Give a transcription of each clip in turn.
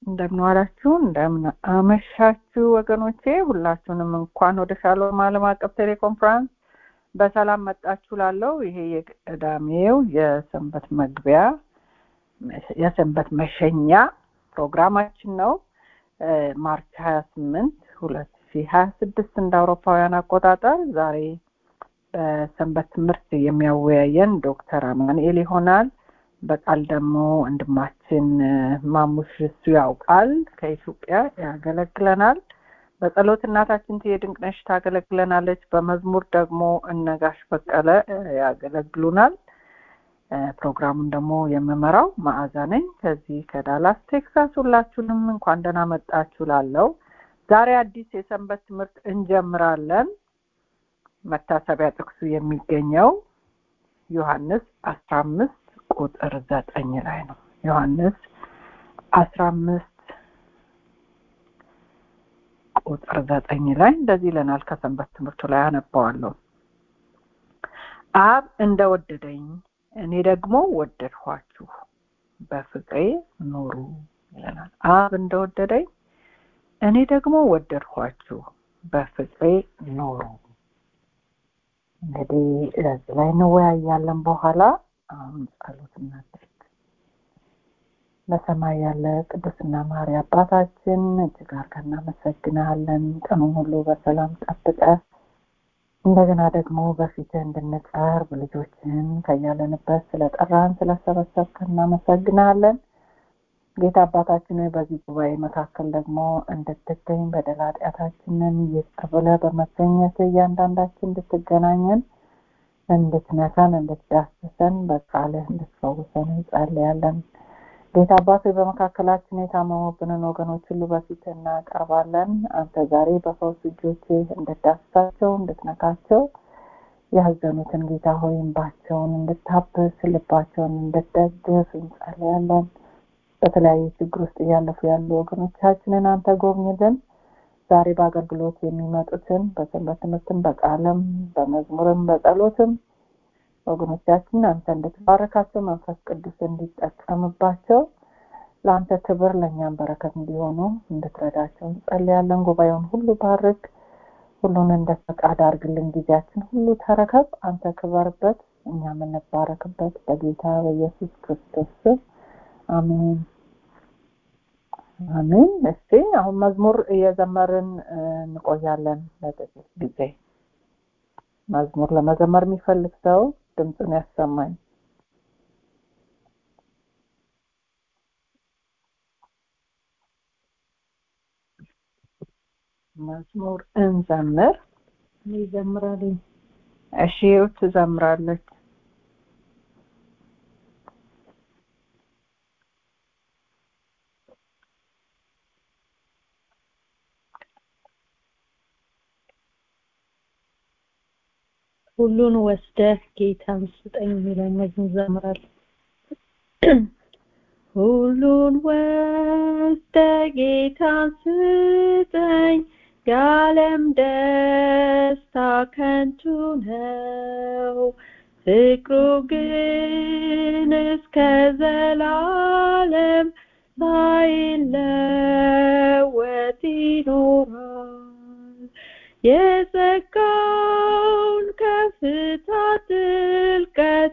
እንደምን ዋላችሁ፣ እንደምን አመሻችሁ ወገኖቼ። ሁላችሁንም እንኳን ወደ ሻሎም ዓለም አቀፍ ቴሌኮንፈረንስ በሰላም መጣችሁ ላለው ይሄ የቅዳሜው የሰንበት መግቢያ የሰንበት መሸኛ ፕሮግራማችን ነው። ማርች ሀያ ስምንት ሁለት ሺ ሀያ ስድስት እንደ አውሮፓውያን አቆጣጠር ዛሬ በሰንበት ትምህርት የሚያወያየን ዶክተር አማኑኤል ይሆናል። በቃል ደግሞ ወንድማችን ማሙሽ እሱ ያውቃል ከኢትዮጵያ ያገለግለናል። በጸሎት እናታችን ትዬ ድንቅነሽ ታገለግለናለች። በመዝሙር ደግሞ እነጋሽ በቀለ ያገለግሉናል። ፕሮግራሙን ደግሞ የምመራው መዓዛ ነኝ ከዚህ ከዳላስ ቴክሳስ። ሁላችሁንም እንኳን ደህና መጣችሁ ላለው ዛሬ አዲስ የሰንበት ትምህርት እንጀምራለን። መታሰቢያ ጥቅሱ የሚገኘው ዮሐንስ አስራ አምስት ቁጥር ዘጠኝ ላይ ነው። ዮሐንስ አስራ አምስት ቁጥር ዘጠኝ ላይ እንደዚህ ይለናል። ከሰንበት ትምህርቱ ላይ አነባዋለሁ። አብ እንደወደደኝ እኔ ደግሞ ወደድኋችሁ፣ በፍቅሬ ኑሩ ይለናል። አብ እንደወደደኝ እኔ ደግሞ ወደድኋችሁ፣ በፍቅሬ ኑሩ። እንግዲህ እዚህ ላይ እንወያያለን በኋላ አሁን ጸሎት እናድርግ። በሰማይ ያለ ቅዱስና መሐሪ አባታችን እጅግ አድርገን እናመሰግናለን። ቀኑን ሁሉ በሰላም ጠብቀህ እንደገና ደግሞ በፊትህ እንድንቀርብ ልጆችን ከያለንበት ስለጠራን ስለሰበሰብከን እናመሰግናለን። ጌታ አባታችን በዚህ ጉባኤ መካከል ደግሞ እንድትገኝ በደል ኃጢአታችንን ይቅር ብለህ በመገኘት እያንዳንዳችን እንድትገናኘን እንድትነካን እንድትዳስሰን በቃልህ እንድትፈውሰን እንጸልያለን። ጌታ አባት በመካከላችን የታመሙብንን ወገኖች ሁሉ በፊት እናቀርባለን። አንተ ዛሬ በፈውስ እጆች እንድትዳስሳቸው እንድትነካቸው፣ ያዘኑትን ጌታ ሆይ እንባቸውን እንድታብስ ልባቸውን እንድትደግፍ እንጸልያለን። በተለያየ ችግር ውስጥ እያለፉ ያሉ ወገኖቻችንን አንተ ጎብኝልን። ዛሬ በአገልግሎት የሚመጡትን በሰንበት ትምህርትም በቃልም በመዝሙርም በጸሎትም ወገኖቻችን አንተ እንድትባረካቸው መንፈስ ቅዱስ እንዲጠቀምባቸው ለአንተ ክብር ለእኛም በረከት እንዲሆኑ እንድትረዳቸው እንጸልያለን። ጉባኤውን ሁሉ ባርክ፣ ሁሉን እንደ ፈቃድ አድርግልን። ጊዜያችን ሁሉ ተረከብ፣ አንተ ክበርበት፣ እኛ የምንባረክበት በጌታ በኢየሱስ ክርስቶስ ስም አሜን አሜን። እስቲ አሁን መዝሙር እየዘመርን እንቆያለን ለጥቂት ጊዜ። መዝሙር ለመዘመር የሚፈልግ ሰው ድምፁን ያሰማኝ። መዝሙር እንዘምር። ይዘምራል። እሺ ትዘምራለች። ሁሉን ወስደህ ጌታን ስጠኝ የሚለው መዝሙር ዘምራል። ሁሉን ወስደህ ጌታን ስጠኝ፣ የዓለም ደስታ ከንቱ ነው፣ ፍቅሩ ግን እስከ ዘላለም ሳይለወጥ ይኖራል። የጸጋውን ከፍታ ጥልቀት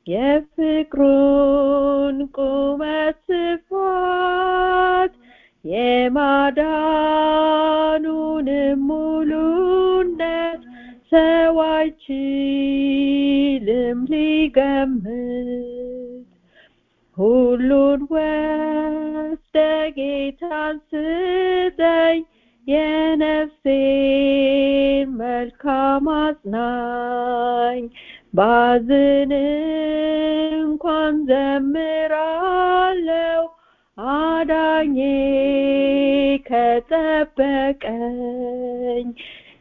የፍቅሩን ቁመት ስፋት የማዳኑንም ሙሉነት ሰው አይችልም ሊገምት። ሁሉን ወስደ ጌታን ስጠኝ የነፍሴን መልካም አጽናኝ ባዝን እንኳን ዘምራለው አዳኜ ከጠበቀኝ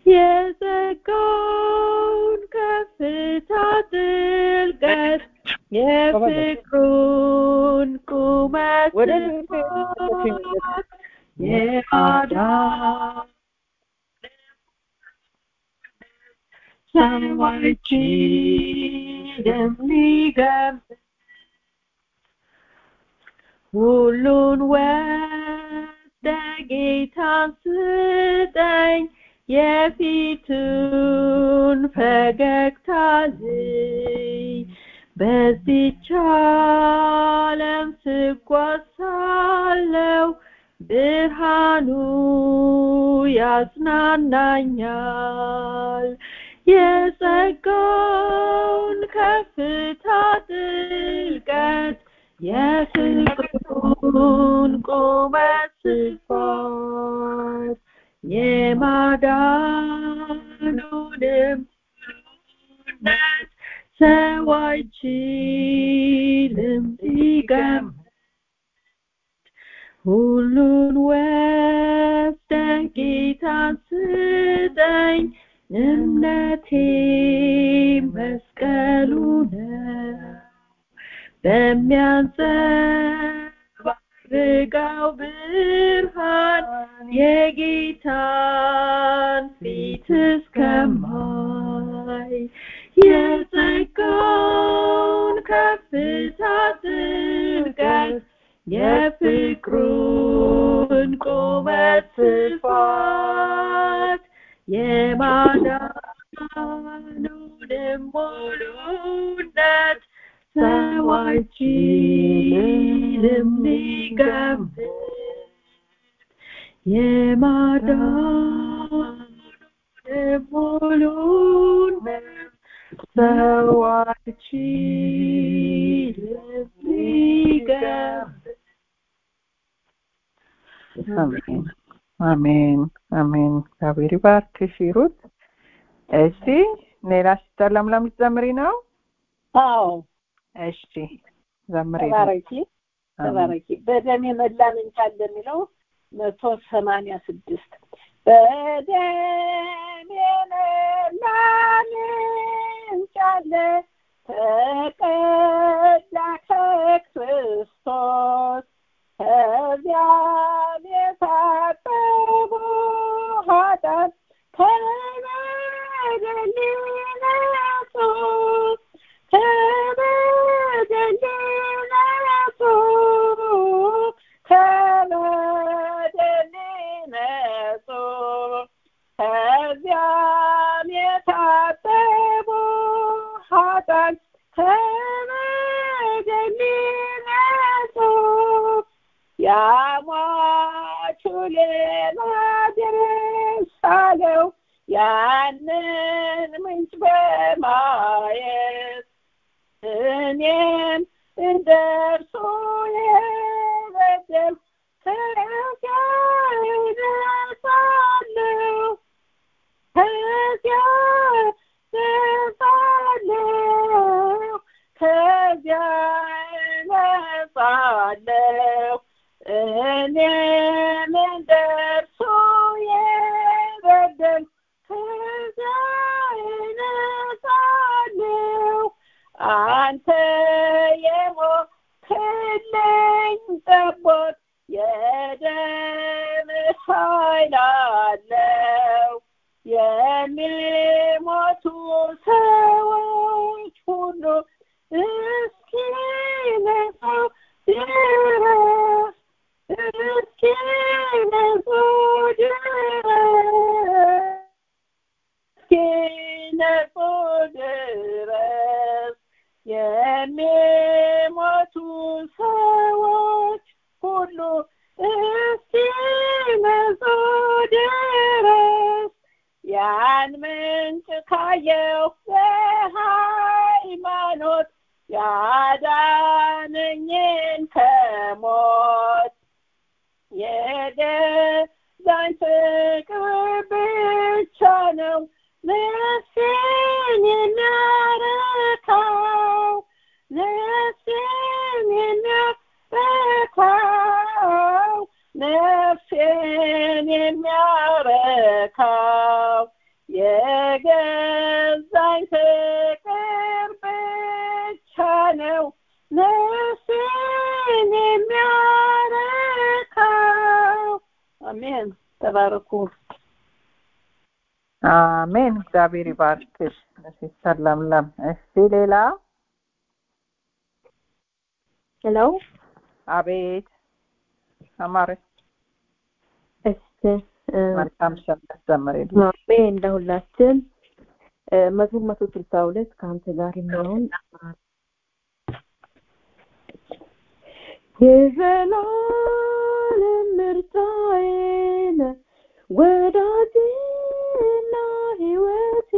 የጸጋውን ከፍታ ጥልቀት የፍቅሩን ቁመት ስፋት የማዳን ሰዎችንም ሊገምት ሁሉን ወስደ ጌታን ስጠኝ የፊቱን ፈገግታ ልይ በዚች ዓለም ስጓዝ ሳለሁ ብርሃኑ ያጽናናኛል የጸጋውን ከፍታ ጥልቀት የፍቅሩን ቁመት ስፋት የማዳኑንም ነት ሰው አይችልም ሊገምት ሁሉን ወስደ ጌታን ስጠኝ እምነቴ መስቀሉ ነው በሚያንጸባርቀው ብርሃን የጌታን ፊት እስከማይ የጸጋውን ከፍታ ጥልቀት የፍቅሩን ቁመት ስፋት የማዳኑንም ሙሉነት ሰው አይችልም ሊገምት የማዳኑንም ሙሉነት ሰው አይችልም ሊገምት አሜን አሜን አሜን እግዚአብሔር ይባርክሽ ሂሩት እሺ ሌላ ሲስተር ለምለም ልትዘምሪ ነው አዎ እሺ ዘምሪ ተባረኪ ተባረኪ በደም የመላ ምንጭ አለ የሚለው መቶ ሰማንያ ስድስት በደም የመላ ምንጭ አለ ተቀዳ ከክርስቶስ ከዚያም የታጠቡ ኃጢአት ከበደል ነጹ ከበደል ነጹ ከበደል ነጹ ከዚያም የታጠቡ ኃጢአት ከበደል ነጹ ያሟቹ ሌላ ድረስ አለው ያንን ምንጭ በማየት እኔም እንደ እርሱ የበደል ከዚያ እነጻለሁ ከዚያ እነጻለሁ ከዚያ እነጻለሁ እኔም እንደ እርሱ የበደል ከዚያ እነጻለሁ አንተ የሞትክልኝ ጠቦት የደምህ ኃይል አለው የሚሞቱ ሰዎች ሁሉ እስኪነጹ ድረስ እስኪነጹ ድረስ እስኪነጹ ድረስ የሚሞቱ ሰዎች ሁሉ እስኪነጹ ድረስ ያን ምንጭ ካየው በሃይማኖት ያዳነኝን ከሞት የገዛኝ ፍቅር ብቻ ነው ነፍሴን የሚያረካው ነፍሴን የሚያረካው ነፍሴን የሚያረካው የገዛኝ ፍቅር ብቻ ነው ነፍሴን የሚያረካው አሜን ተባረኩ አሜን እግዚአብሔር ይባርክሽ ሲስተር ለምለም እሺ ሌላ ሄሎ አቤት አማረች መልካም ሰንበት ዘምሬልኝ ማሜ እንደ ሁላችን እ፣ መዝሙር መቶ ስልሳ ሁለት ከአንተ ጋር የሚለውን የዘላለም ምርጫዬ ነህ ወዳጄና ሕይወቴ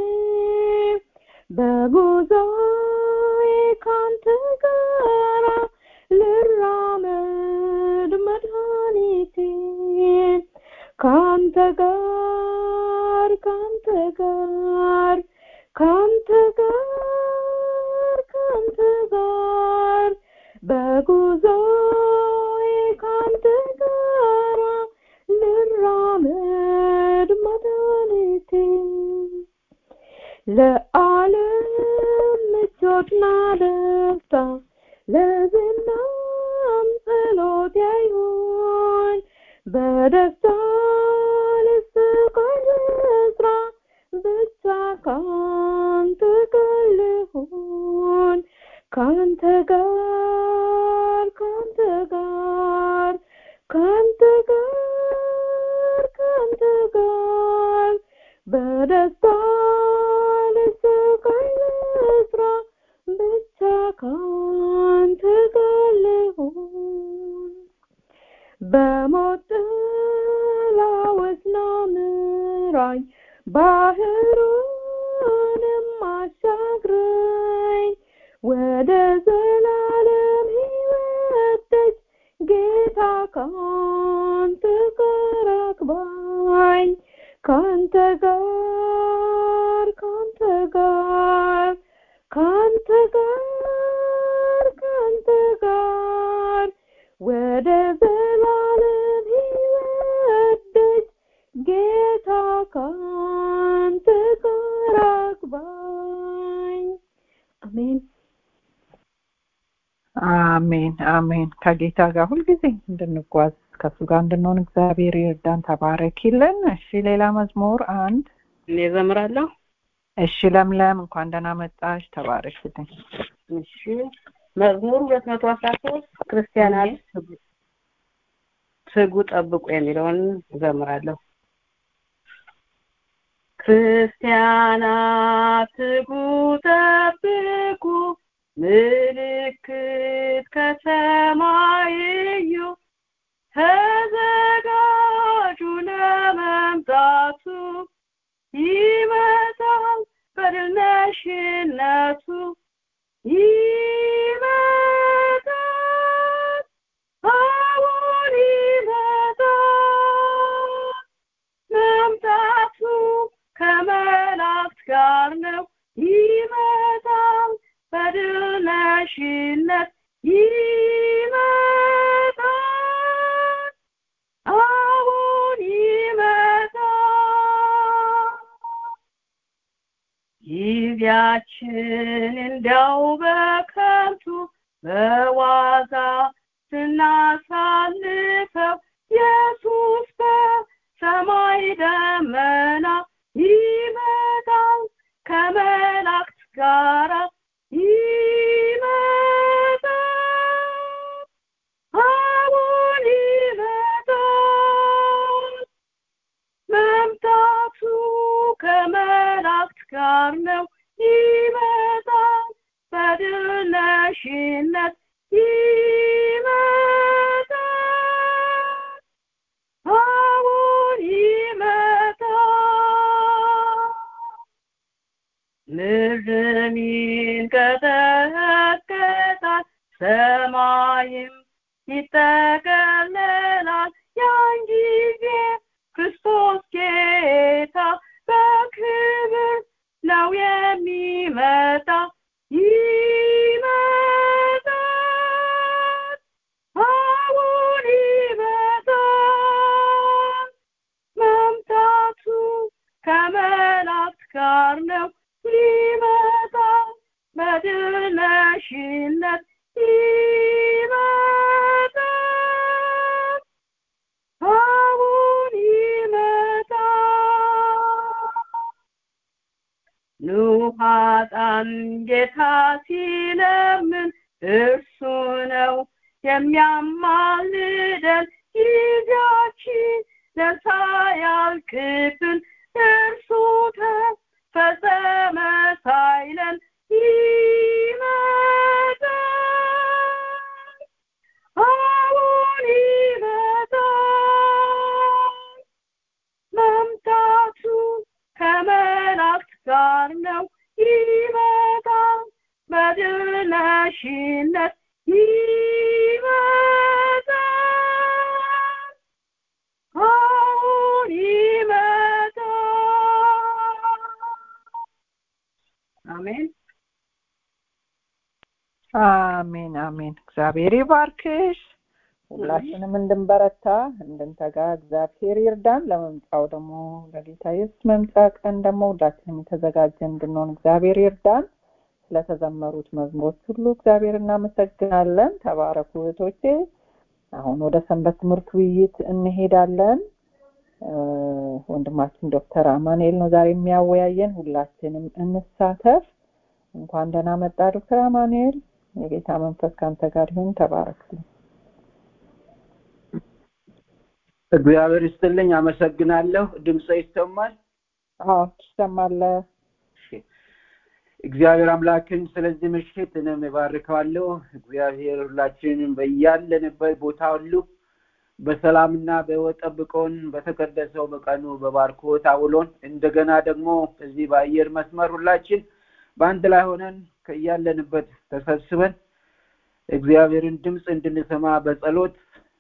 በጉዞዬ ካንተ ጋራ ልራመድ መድኃኒቴ ካንተ ጋር ካንተ ጋር ካንተ ጋር ካንተ ጋር በጉዞዬ ካንተ ጋራ ልራመድ መድኃኒቴ ለዓለም ምቾትና ደስታ ለዝናም ጸሎት አይሆን በደስታ ልስቃይ ልስራ ብቻ ካንተ ጋር ልሁን ካንተ ጋር ካንተ ጋር ካንተ ጋር ካንተ ጋር በደስታ ልስቃይ ልስራ ብቻ ካንተ ጋር ልሁን በሞት ጥላ ውስጥ ነው ምራኝ ባህሩንም አሻግረኝ ወደ ዘላለም ሕይወት ደጅ ጌታ ካንተ ጋር አግባኝ ካንተ ጋር ካንተ ጋር ካንተ ጋር ካንተ ጋር ወደ ዘላለም ሕይወት ደጅ ጌታ ካንተ ጋር አግባኝ አሜን አሜን አሜን ከጌታ ጋር ሁልጊዜ እንድንጓዝ ከእሱ ጋር እንድንሆን እግዚአብሔር ይርዳን ተባረኪልን እሺ ሌላ መዝሙር አንድ እኔ ዘምራለሁ እሺ ለምለም እንኳን ደህና መጣሽ ተባረክልኝ እሺ መዝሙር ሁለት መቶ አስራ ሶስት ክርስቲያናት ትጉ- ትጉ ጠብቁ የሚለውን ዘምራለሁ ክርስቲያናት ትጉ ጠብቁ ምልክት ከሰማይ እዩ ተዘጋጁ ለመምጣቱ ይመጣል በድል ነሽነቱ ይመጣል አሁን ይመጣል መምጣቱ ከመላእክት ጋር ነው ይመጣል በድል ነሽነት ይመጣል አሁን ይመጣል ጊዜያችን እንዲያው በከንቱ በዋዛ ስናሳልፈው ኢየሱስ በሰማይ ደመና ይመጣል ከመላእክት ጋራ ይመጣል አሁን ይመጣል መምጣቱ ከመላእክት ጋር ነው ይመጣል በድል ነሽነት ይመጣል አሁን ይመጣል ምድርን ይንቀጠቀጣል ሰማይም ይጠቀለላል ያን ጊዜ ክርስቶስ ጌታ በክብር ነው የሚመጣ ይመጣል አሁን ይመጣል መምጣቱ ከመላእክት ጋር ነው ይመጣል በድል ነሽነት ይመጣል አሁን ይመጣል ኑሃጣን ጌታ ሲለምን እርሱ ነው የሚያማልደን ጊዜያችን ነሳ ክፍል እርሱ ተፈጸመ ሳይለን ይመጣል አሁን ይመጣል መምጣቱ ከመላእክት ጋር ነው ይመጣል በድል ነሽነት ይመጣል አሁን ይመጣል አሜን አሜን አሜን እግዚአብሔር ይባርክሽ ሁላችንም እንድንበረታ እንድንተጋ እግዚአብሔር ይርዳን ለመምጫው ደግሞ ለጌታ ኢየሱስ መምጫ ቀን ደግሞ ሁላችንም የተዘጋጀ እንድንሆን እግዚአብሔር ይርዳን ስለተዘመሩት መዝሙሮች ሁሉ እግዚአብሔር እናመሰግናለን ተባረኩ እህቶቼ አሁን ወደ ሰንበት ትምህርት ውይይት እንሄዳለን እ፣ ወንድማችን ዶክተር አማኑኤል ነው ዛሬ የሚያወያየን ሁላችንም እንሳተፍ እንኳን ደህና መጣ ዶክተር አማኑኤል የጌታ መንፈስ ከአንተ ጋር ይሁን ተባረክ እግዚአብሔር ይስጥልኝ አመሰግናለሁ ድምፀ ይሰማል አዎ ትሰማለህ እሺ። እግዚአብሔር አምላክን ስለዚህ ምሽት እኔም እባርከዋለሁ እግዚአብሔር ሁላችንም በያለንበት ቦታ ሁሉ በሰላምና በሕይወት ጠብቆን በተቀደሰው በቀኑ በባርኮት አውሎን እንደገና ደግሞ እዚህ በአየር መስመር ሁላችን በአንድ ላይ ሆነን ከያለንበት ተሰብስበን እግዚአብሔርን ድምፅ እንድንሰማ በጸሎት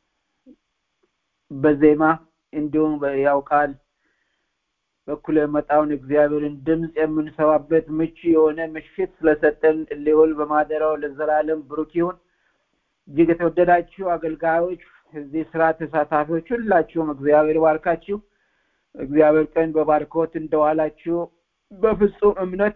በዜማ እንዲሁም ያው ቃል በኩል የመጣውን እግዚአብሔርን ድምፅ የምንሰማበት ምቹ የሆነ ምሽት ስለሰጠን ልዑል በማደሪያው ለዘላለም ብሩክ ይሁን። እጅግ የተወደዳችሁ አገልጋዮች፣ እዚህ ስራ ተሳታፊዎች ሁላችሁም እግዚአብሔር ባርካችሁ። እግዚአብሔር ቀን በባርኮት እንደዋላችሁ በፍጹም እምነት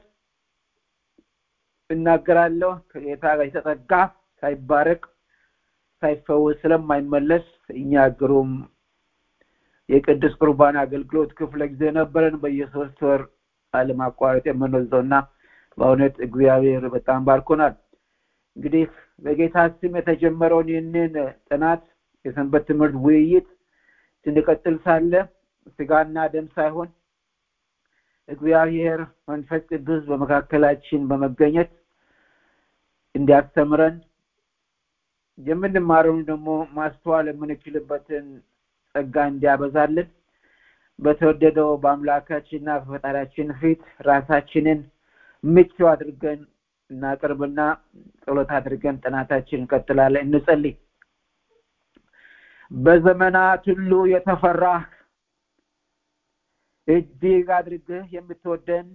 እናገራለሁ። ከጌታ ጋር የተጠጋ ሳይባረክ ሳይፈወስ ስለማይመለስ እኛ ግሩም የቅዱስ ቁርባን አገልግሎት ክፍለ ጊዜ ነበረን በየሶስት ወር አለማቋረጥ የምንወስደው እና በእውነት እግዚአብሔር በጣም ባርኮናል። እንግዲህ በጌታ ስም የተጀመረውን ይህንን ጥናት የሰንበት ትምህርት ውይይት ስንቀጥል ሳለ ስጋና ደም ሳይሆን እግዚአብሔር መንፈስ ቅዱስ በመካከላችን በመገኘት እንዲያስተምረን የምንማረውን ደግሞ ማስተዋል የምንችልበትን ጸጋ እንዲያበዛልን በተወደደው በአምላካችንና በፈጣሪያችን ፊት ራሳችንን ምቹ አድርገን እናቅርብና ጸሎት አድርገን ጥናታችን እንቀጥላለን። እንጸልይ። በዘመናት ሁሉ የተፈራ እጅግ አድርገህ የምትወደን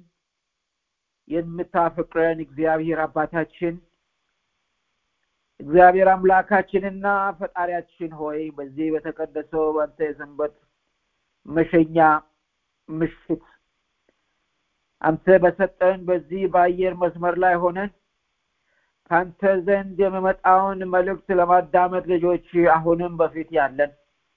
የምታፈቅረን እግዚአብሔር አባታችን እግዚአብሔር አምላካችንና ፈጣሪያችን ሆይ በዚህ በተቀደሰው በአንተ የሰንበት መሸኛ ምሽት አንተ በሰጠን በዚህ በአየር መስመር ላይ ሆነን ከአንተ ዘንድ የሚመጣውን መልእክት ለማዳመጥ ልጆች አሁንም በፊት ያለን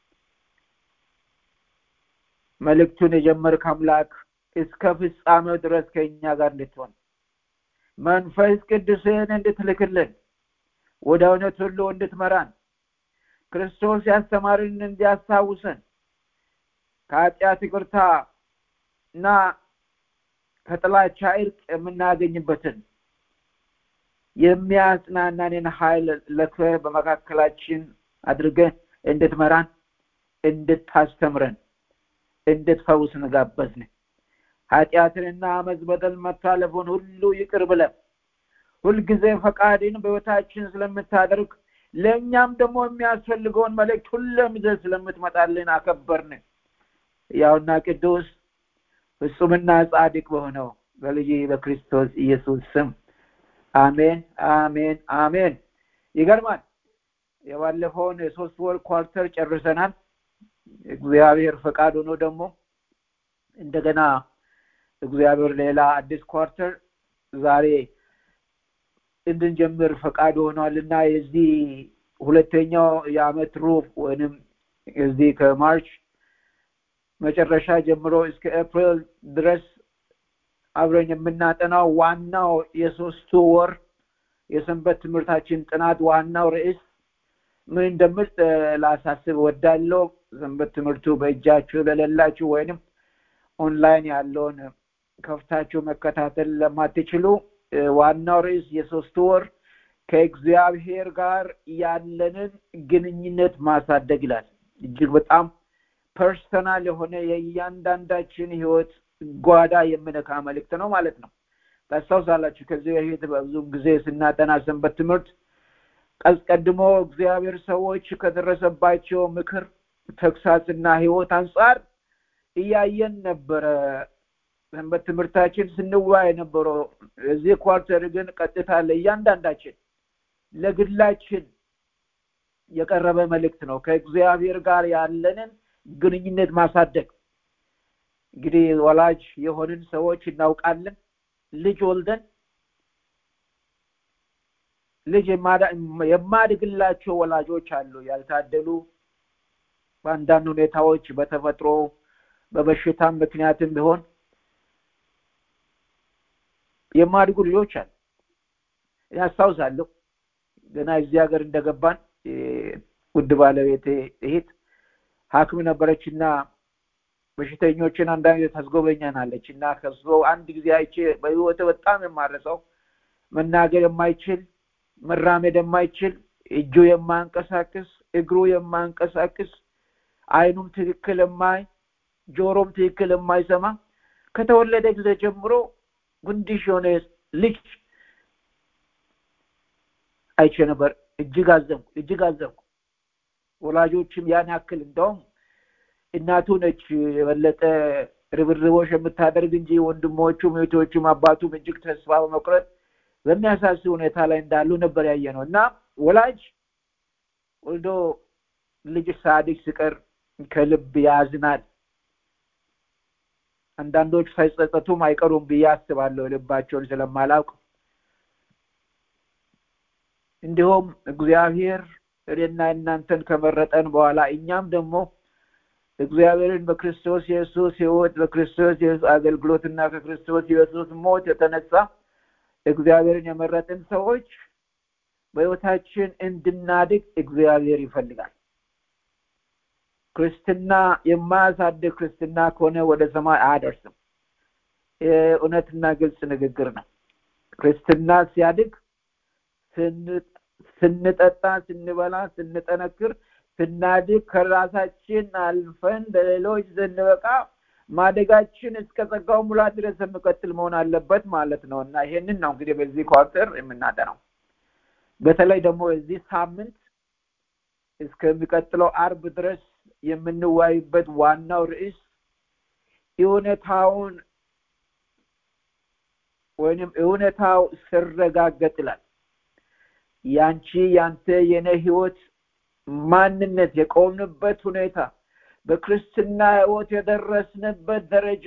መልእክቱን የጀመርክ አምላክ እስከ ፍጻሜው ድረስ ከእኛ ጋር እንድትሆን መንፈስ ቅዱስን እንድትልክልን ወደ እውነት ሁሉ እንድትመራን ክርስቶስ ያስተማርን እንዲያስታውሰን ከኃጢአት ይቅርታ እና ከጥላቻ እርቅ የምናገኝበትን የሚያጽናናንን ኃይል ለከ በመካከላችን አድርገን እንድትመራን እንድታስተምረን እንድትፈውስ እንጋበዝን ኃጢአትንና አመፅ በደል መታለፉን ሁሉ ይቅር ብለን ሁልጊዜ ፈቃድን በህይወታችን ስለምታደርግ ለእኛም ደግሞ የሚያስፈልገውን መልእክት ሁሉም ይዘህ ስለምትመጣልን አከበርን ያውና ቅዱስ ፍጹምና ጻድቅ በሆነው በልጅ በክርስቶስ ኢየሱስ ስም አሜን አሜን አሜን ይገርማል የባለፈውን የሶስት ወር ኳርተር ጨርሰናል እግዚአብሔር ፈቃድ ሆኖ ደግሞ እንደገና እግዚአብሔር ሌላ አዲስ ኳርተር ዛሬ እንድንጀምር ፈቃድ ሆኗል እና የዚህ ሁለተኛው የአመት ሩብ ወይንም እዚህ ከማርች መጨረሻ ጀምሮ እስከ ኤፕሪል ድረስ አብረን የምናጠናው ዋናው የሶስቱ ወር የሰንበት ትምህርታችን ጥናት ዋናው ርዕስ ምን እንደምል ላሳስብ ወዳለው ሰንበት ትምህርቱ በእጃችሁ ለሌላችሁ ወይንም ኦንላይን ያለውን ከፍታችሁ መከታተል ለማትችሉ ዋናው ርዕስ የሶስት ወር ከእግዚአብሔር ጋር ያለንን ግንኙነት ማሳደግ ይላል። እጅግ በጣም ፐርሰናል የሆነ የእያንዳንዳችን ህይወት ጓዳ የምነካ መልእክት ነው ማለት ነው። ታስታውሳላችሁ ከዚህ በፊት በብዙም ጊዜ ስናጠና ሰንበት ትምህርት አስቀድሞ እግዚአብሔር ሰዎች ከደረሰባቸው ምክር ተግሳጽና ህይወት አንጻር እያየን ነበረ ሰንበት ትምህርታችን ስንወያይ የነበረው እዚህ ኳርተር ግን ቀጥታ ለእያንዳንዳችን ለግላችን የቀረበ መልእክት ነው ከእግዚአብሔር ጋር ያለንን ግንኙነት ማሳደግ እንግዲህ ወላጅ የሆንን ሰዎች እናውቃለን ልጅ ወልደን ልጅ የማድግላቸው ወላጆች አሉ ያልታደሉ በአንዳንድ ሁኔታዎች በተፈጥሮ በበሽታም ምክንያትም ቢሆን የማድጉ ልጆች አሉ ያስታውሳለሁ ገና እዚህ ሀገር እንደገባን ውድ ባለቤቴ እህት ሀክም ነበረች እና በሽተኞችን አንዳንድ ጊዜ ታስጎበኛናለች እና ከሱ አንድ ጊዜ አይቼ በህይወት በጣም የማረሰው መናገር የማይችል መራመድ የማይችል እጁ የማንቀሳቅስ እግሩ የማንቀሳቅስ አይኑም ትክክል የማይ ጆሮም ትክክል የማይሰማ ከተወለደ ጊዜ ጀምሮ ጉንድሽ የሆነ ልጅ አይቼ ነበር እጅግ አዘንኩ እጅግ አዘንኩ ወላጆችም ያን ያክል እንደውም እናቱ ነች የበለጠ ርብርቦች የምታደርግ እንጂ ወንድሞቹም እህቶቹም አባቱም እጅግ ተስፋ በመቁረጥ በሚያሳስብ ሁኔታ ላይ እንዳሉ ነበር ያየ ነው እና ወላጅ ወልዶ ልጅ ሳድግ ሲቀር ከልብ ያዝናል አንዳንዶች ሳይጸጸቱም አይቀሩም ብዬ አስባለሁ ልባቸውን ስለማላውቅ እንዲሁም እግዚአብሔር እኔና እናንተን ከመረጠን በኋላ እኛም ደግሞ እግዚአብሔርን በክርስቶስ ኢየሱስ ህይወት በክርስቶስ ኢየሱስ አገልግሎትና ከክርስቶስ ኢየሱስ ሞት የተነሳ እግዚአብሔርን የመረጥን ሰዎች በህይወታችን እንድናድግ እግዚአብሔር ይፈልጋል ክርስትና የማያሳድግ ክርስትና ከሆነ ወደ ሰማይ አያደርስም እውነትና ግልጽ ንግግር ነው ክርስትና ሲያድግ ስንጠጣ ስንበላ ስንጠነክር ስናድግ ከራሳችን አልፈን ለሌሎች ስንበቃ ማደጋችን እስከ ጸጋው ሙላት ድረስ የሚቀጥል መሆን አለበት ማለት ነው እና ይሄንን ነው እንግዲህ በዚህ ኳርተር የምናጠናው በተለይ ደግሞ የዚህ ሳምንት እስከሚቀጥለው አርብ ድረስ የምንወያይበት ዋናው ርዕስ እውነታውን ወይንም እውነታው ስረጋገጥ ይላል ያንቺ ያንተ የኔ ህይወት ማንነት የቆምንበት ሁኔታ በክርስትና ህይወት የደረስንበት ደረጃ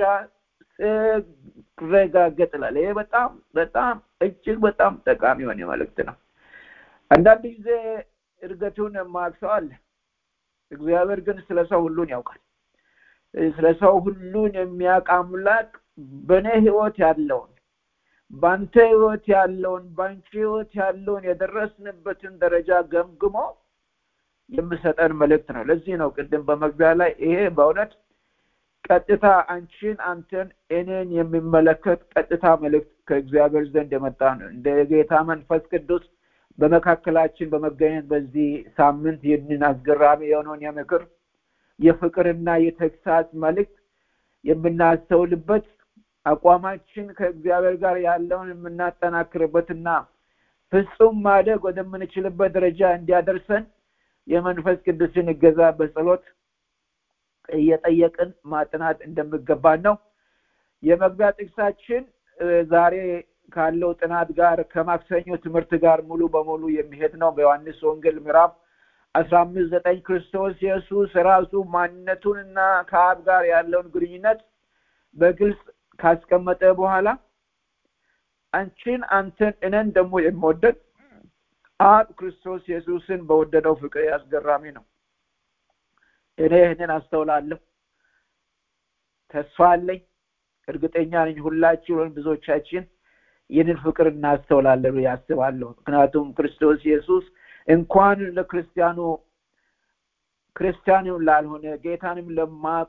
ስረጋገጥ ይላል ይሄ በጣም በጣም እጅግ በጣም ጠቃሚ የሆነ መልእክት ነው አንዳንድ ጊዜ እድገቱን የማያውቅ አለ እግዚአብሔር ግን ስለ ሰው ሁሉን ያውቃል ስለ ሰው ሁሉን የሚያውቅ አምላክ በእኔ ህይወት ያለውን በአንተ ህይወት ያለውን በአንቺ ህይወት ያለውን የደረስንበትን ደረጃ ገምግሞ የምሰጠን መልእክት ነው ለዚህ ነው ቅድም በመግቢያ ላይ ይሄ በእውነት ቀጥታ አንቺን አንተን እኔን የሚመለከት ቀጥታ መልእክት ከእግዚአብሔር ዘንድ የመጣ ነው እንደ ጌታ መንፈስ ቅዱስ በመካከላችን በመገኘት በዚህ ሳምንት ይህንን አስገራሚ የሆነውን የምክር የፍቅርና የተግሳጽ መልእክት የምናስተውልበት አቋማችን ከእግዚአብሔር ጋር ያለውን የምናጠናክርበትና ፍጹም ማደግ ወደምንችልበት ደረጃ እንዲያደርሰን የመንፈስ ቅዱስን እገዛ በጸሎት እየጠየቅን ማጥናት እንደሚገባን ነው የመግቢያ ጥቅሳችን ዛሬ ካለው ጥናት ጋር ከማክሰኞ ትምህርት ጋር ሙሉ በሙሉ የሚሄድ ነው በዮሐንስ ወንጌል ምዕራፍ አስራ አምስት ዘጠኝ ክርስቶስ ኢየሱስ ራሱ ማንነቱንና ከአብ ጋር ያለውን ግንኙነት በግልጽ ካስቀመጠ በኋላ አንቺን አንተን እነን ደግሞ የምወደድ አብ ክርስቶስ ኢየሱስን በወደደው ፍቅር አስገራሚ ነው እኔ ይህንን አስተውላለሁ ተስፋ አለኝ እርግጠኛ ነኝ ሁላችን ወይም ብዙዎቻችን ይህንን ፍቅር እናስተውላለን ያስባለሁ ምክንያቱም ክርስቶስ ኢየሱስ እንኳን ለክርስቲያኑ ክርስቲያንም ላልሆነ ጌታንም ለማቅ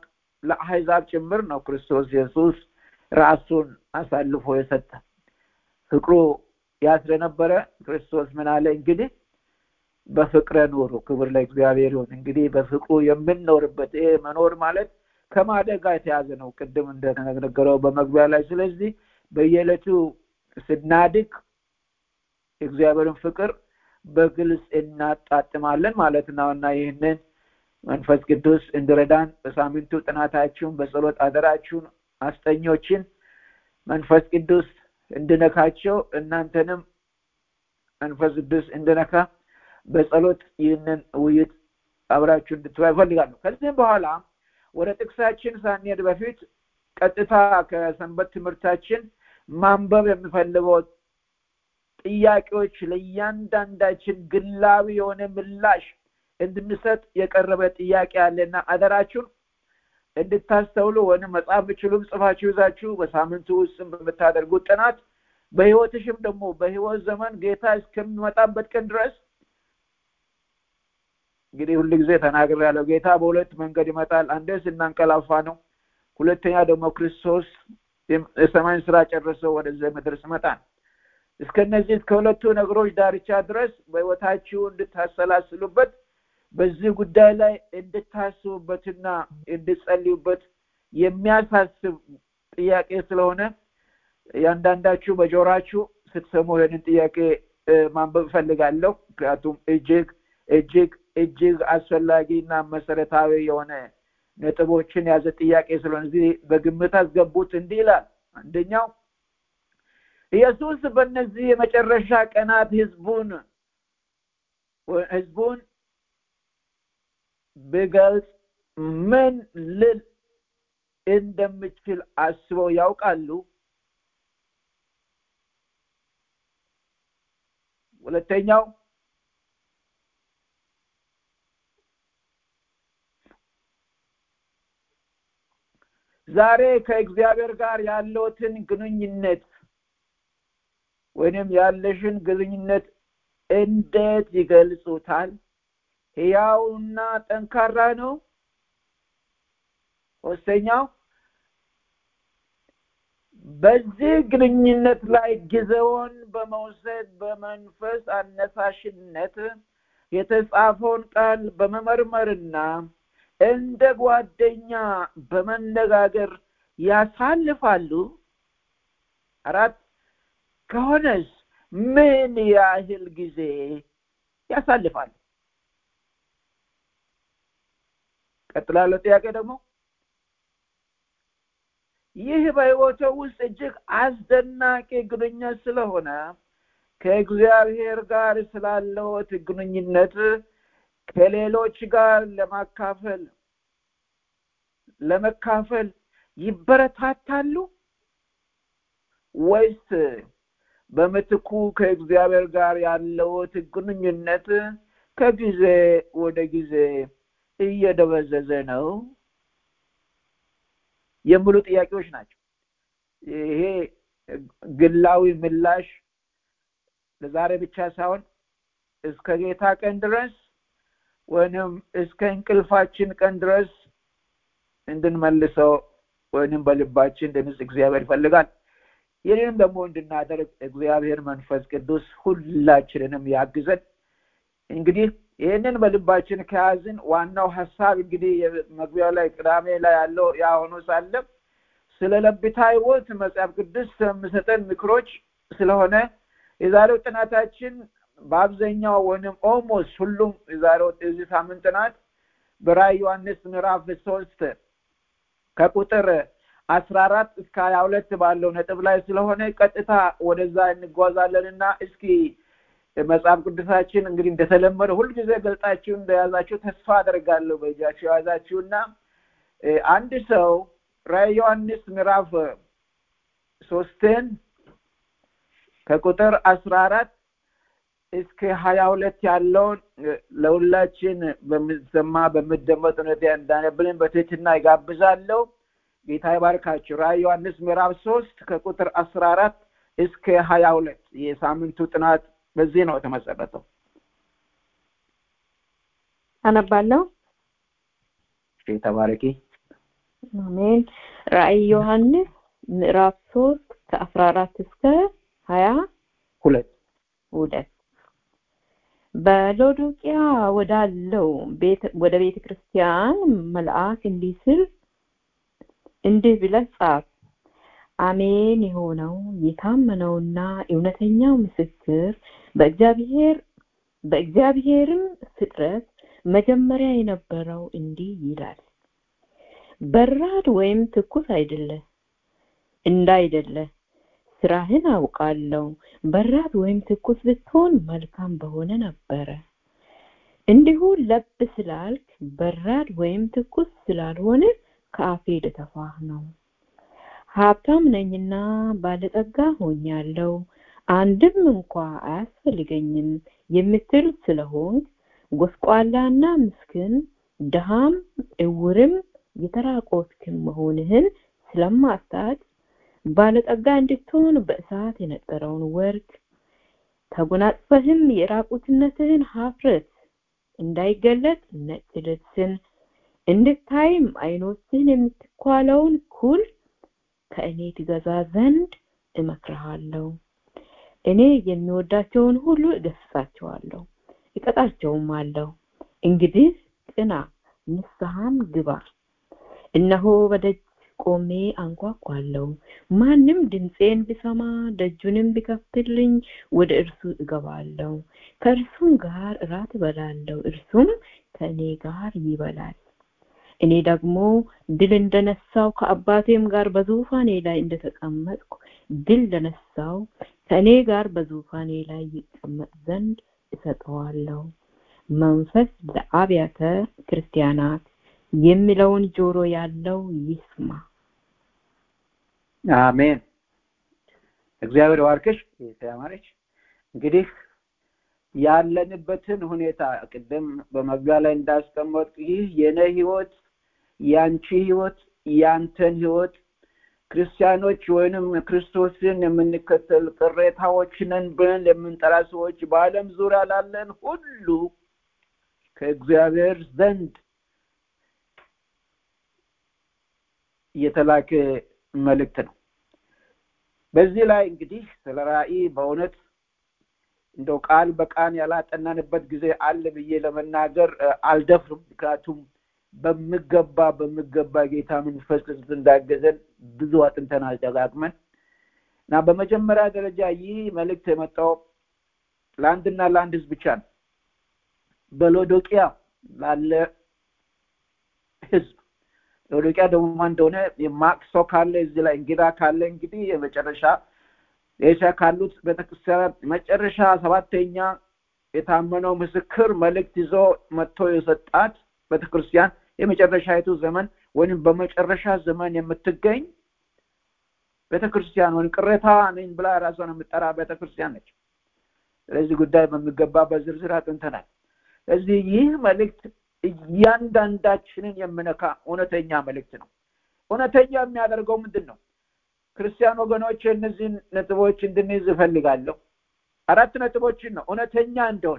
ለአሕዛብ ጭምር ነው ክርስቶስ ኢየሱስ ራሱን አሳልፎ የሰጠ ፍቅሩ ያ ስለነበረ ክርስቶስ ምን አለ እንግዲህ በፍቅረ ኑሩ ክብር ለእግዚአብሔር ይሁን እንግዲህ በፍቅሩ የምንኖርበት ይሄ መኖር ማለት ከማደግ ጋር የተያዘ ነው ቅድም እንደተነገረው በመግቢያ ላይ ስለዚህ በየዕለቱ ስናድግ የእግዚአብሔርን ፍቅር በግልጽ እናጣጥማለን ማለት ነው እና ይህንን መንፈስ ቅዱስ እንዲረዳን በሳምንቱ ጥናታችሁን በጸሎት አደራችሁን አስጠኞችን መንፈስ ቅዱስ እንድነካቸው እናንተንም መንፈስ ቅዱስ እንድነካ በጸሎት ይህንን ውይይት አብራችሁ እንድትባ ይፈልጋለሁ ከዚህም በኋላ ወደ ጥቅሳችን ሳንሄድ በፊት ቀጥታ ከሰንበት ትምህርታችን ማንበብ የሚፈልገው ጥያቄዎች ለእያንዳንዳችን ግላዊ የሆነ ምላሽ እንድንሰጥ የቀረበ ጥያቄ አለና አደራችሁን እንድታስተውሉ ወይም መጽሐፍ ብችሉም ጽፋችሁ ይዛችሁ በሳምንቱ ውስጥም በምታደርጉት ጥናት በህይወትሽም ደግሞ በህይወት ዘመን ጌታ እስከሚመጣበት ቀን ድረስ እንግዲህ ሁሉ ጊዜ ተናግር ያለው ጌታ በሁለት መንገድ ይመጣል አንደ ስናንቀላፋ ነው ሁለተኛ ደግሞ ክርስቶስ የሰማይን ስራ ጨርሰው ወደዚህ ምድር ይመጣል እስከነዚህ ከሁለቱ ነገሮች ዳርቻ ድረስ በህይወታችሁ እንድታሰላስሉበት በዚህ ጉዳይ ላይ እንድታስቡበትና እንድጸልዩበት የሚያሳስብ ጥያቄ ስለሆነ ያንዳንዳችሁ በጆራችሁ ስትሰሙ ይህንን ጥያቄ ማንበብ እፈልጋለሁ ምክንያቱም እጅግ እጅግ እጅግ አስፈላጊ እና መሰረታዊ የሆነ ነጥቦችን ያዘ ጥያቄ ስለሆነ እዚህ በግምት አስገቡት እንዲህ ይላል አንደኛው ኢየሱስ በእነዚህ የመጨረሻ ቀናት ህዝቡን ህዝቡን ብገልጽ ምን ልል እንደምችል አስበው ያውቃሉ ሁለተኛው ዛሬ ከእግዚአብሔር ጋር ያለውትን ግንኙነት ወይንም ያለሽን ግንኙነት እንዴት ይገልጹታል ህያውና ጠንካራ ነው ሶስተኛው በዚህ ግንኙነት ላይ ጊዜውን በመውሰድ በመንፈስ አነሳሽነት የተጻፈውን ቃል በመመርመርና እንደ ጓደኛ በመነጋገር ያሳልፋሉ አራት ከሆነስ ምን ያህል ጊዜ ያሳልፋሉ ቀጥላለው ጥያቄ ደግሞ ይህ በህይወቶ ውስጥ እጅግ አስደናቂ ግንኙነት ስለሆነ ከእግዚአብሔር ጋር ስላለዎት ግንኙነት ከሌሎች ጋር ለማካፈል ለመካፈል ይበረታታሉ ወይስ በምትኩ ከእግዚአብሔር ጋር ያለውት ግንኙነት ከጊዜ ወደ ጊዜ እየደበዘዘ ነው የሚሉ ጥያቄዎች ናቸው ይሄ ግላዊ ምላሽ ለዛሬ ብቻ ሳይሆን እስከ ጌታ ቀን ድረስ ወይንም እስከ እንቅልፋችን ቀን ድረስ እንድንመልሰው ወይንም በልባችን እንድንስ እግዚአብሔር ይፈልጋል ይህንም ደግሞ እንድናደርግ እግዚአብሔር መንፈስ ቅዱስ ሁላችንንም ያግዘን እንግዲህ ይህንን በልባችን ከያዝን ዋናው ሀሳብ እንግዲህ መግቢያው ላይ ቅዳሜ ላይ ያለው ያ ሆኖ ሳለ ስለ ለብታ ህይወት መጽሐፍ ቅዱስ የሚሰጠን ምክሮች ስለሆነ የዛሬው ጥናታችን በአብዛኛው ወይም ኦልሞስት ሁሉም የዛሬው የዚህ ሳምንት ጥናት በራእይ ዮሐንስ ምዕራፍ ሶስት ከቁጥር አስራ አራት እስከ ሀያ ሁለት ባለው ነጥብ ላይ ስለሆነ ቀጥታ ወደዛ እንጓዛለን እና እስኪ መጽሐፍ ቅዱሳችን እንግዲህ እንደተለመደ ሁልጊዜ ገልጣችሁ እንደያዛችሁ ተስፋ አደርጋለሁ በእጃችሁ የያዛችሁና አንድ ሰው ራእይ ዮሐንስ ምዕራፍ ሶስትን ከቁጥር አስራ አራት እስከ ሀያ ሁለት ያለውን ለሁላችን በምሰማ በምደመጥ ሁኔታ እንዳነብልን በትህትና ይጋብዛለሁ ጌታ ይባርካችሁ ራእይ ዮሐንስ ምዕራፍ ሶስት ከቁጥር አስራ አራት እስከ ሀያ ሁለት የሳምንቱ ጥናት በዚህ ነው የተመሰረተው አነባለሁ ተባረኪ አሜን። ራእይ ዮሐንስ ምዕራፍ ሶስት ከአስራ አራት እስከ ሀያ ሁለት ሁለት በሎዶቅያ ወዳለው ቤተ ወደ ቤተ ክርስቲያን መልአክ እንዲህ ሲል እንዲህ ብለህ ጻፍ አሜን የሆነው የታመነውና እውነተኛው ምስክር በእግዚአብሔር በእግዚአብሔርም ፍጥረት መጀመሪያ የነበረው እንዲህ ይላል በራድ ወይም ትኩስ አይደለ እንዳይደለ ስራህን አውቃለሁ በራድ ወይም ትኩስ ብትሆን መልካም በሆነ ነበረ እንዲሁ ለብ ስላልክ በራድ ወይም ትኩስ ስላልሆነ ከአፌ ልተፋህ ነው ሀብታም ነኝና ባለጠጋ ሆኛለሁ አንድም እንኳ አያስፈልገኝም የምትል ስለሆን ጎስቋላና ምስኪን ድሃም እውርም የተራቆትክም መሆንህን ስለማታውቅ ባለጠጋ እንድትሆን በእሳት የነጠረውን ወርቅ ተጎናጽፈህም የራቁትነትህን ሀፍረት እንዳይገለጥ ነጭ ልብስን እንድታይም አይኖችህን የምትኳለውን ኩል ከእኔ ትገዛ ዘንድ እመክርሃለሁ እኔ የሚወዳቸውን ሁሉ እገስጻቸዋለሁ እቀጣቸውም አለሁ እንግዲህ ቅና ንስሐም ግባ እነሆ በደጅ ቆሜ አንኳኳለሁ ማንም ድምፄን ቢሰማ ደጁንም ቢከፍትልኝ ወደ እርሱ እገባለሁ ከእርሱም ጋር እራት እበላለሁ እርሱም ከእኔ ጋር ይበላል እኔ ደግሞ ድል እንደነሳው ከአባቴም ጋር በዙፋኔ ላይ እንደተቀመጥኩ ድል ለነሳው ከእኔ ጋር በዙፋኔ ላይ ይቀመጥ ዘንድ እሰጠዋለሁ መንፈስ ለአብያተ ክርስቲያናት የሚለውን ጆሮ ያለው ይስማ አሜን እግዚአብሔር ዋርክሽ ያማረች እንግዲህ ያለንበትን ሁኔታ ቅድም በመግቢያ ላይ እንዳስቀመጡ ይህ የነ ህይወት ያንቺ ህይወት ያንተን ህይወት ክርስቲያኖች ወይንም ክርስቶስን የምንከተል ቅሬታዎች ነን ብለን የምንጠራ ሰዎች በአለም ዙሪያ ላለን ሁሉ ከእግዚአብሔር ዘንድ የተላከ መልእክት ነው በዚህ ላይ እንግዲህ ስለ ራእይ በእውነት እንደው ቃል በቃል ያላጠናንበት ጊዜ አለ ብዬ ለመናገር አልደፍርም ምክንያቱም በምገባ በምገባ ጌታ መንፈስ ቅዱስ እንዳገዘን ብዙ አጥንተናል ደጋግመን እና በመጀመሪያ ደረጃ ይህ መልእክት የመጣው ለአንድና ለአንድ ህዝብ ብቻ ነው በሎዶቅያ ላለ ህዝብ ሎዶቅያ ደግሞ ማን እንደሆነ የማቅ ሰው ካለ እዚህ ላይ እንግዳ ካለ እንግዲህ የመጨረሻ ኤስያ ካሉት ቤተክርስቲያናት መጨረሻ ሰባተኛ የታመነው ምስክር መልእክት ይዞ መጥቶ የሰጣት ቤተክርስቲያን የመጨረሻይቱ ዘመን ወይም በመጨረሻ ዘመን የምትገኝ ቤተክርስቲያን ወይም ቅሬታ ነኝ ብላ ራሷን የምጠራ ቤተክርስቲያን ነች ስለዚህ ጉዳይ በሚገባ በዝርዝር አጥንተናል ስለዚህ ይህ መልእክት እያንዳንዳችንን የምነካ እውነተኛ መልእክት ነው እውነተኛ የሚያደርገው ምንድን ነው ክርስቲያን ወገኖች እነዚህን ነጥቦች እንድንይዝ እፈልጋለሁ አራት ነጥቦችን ነው እውነተኛ እንደሆነ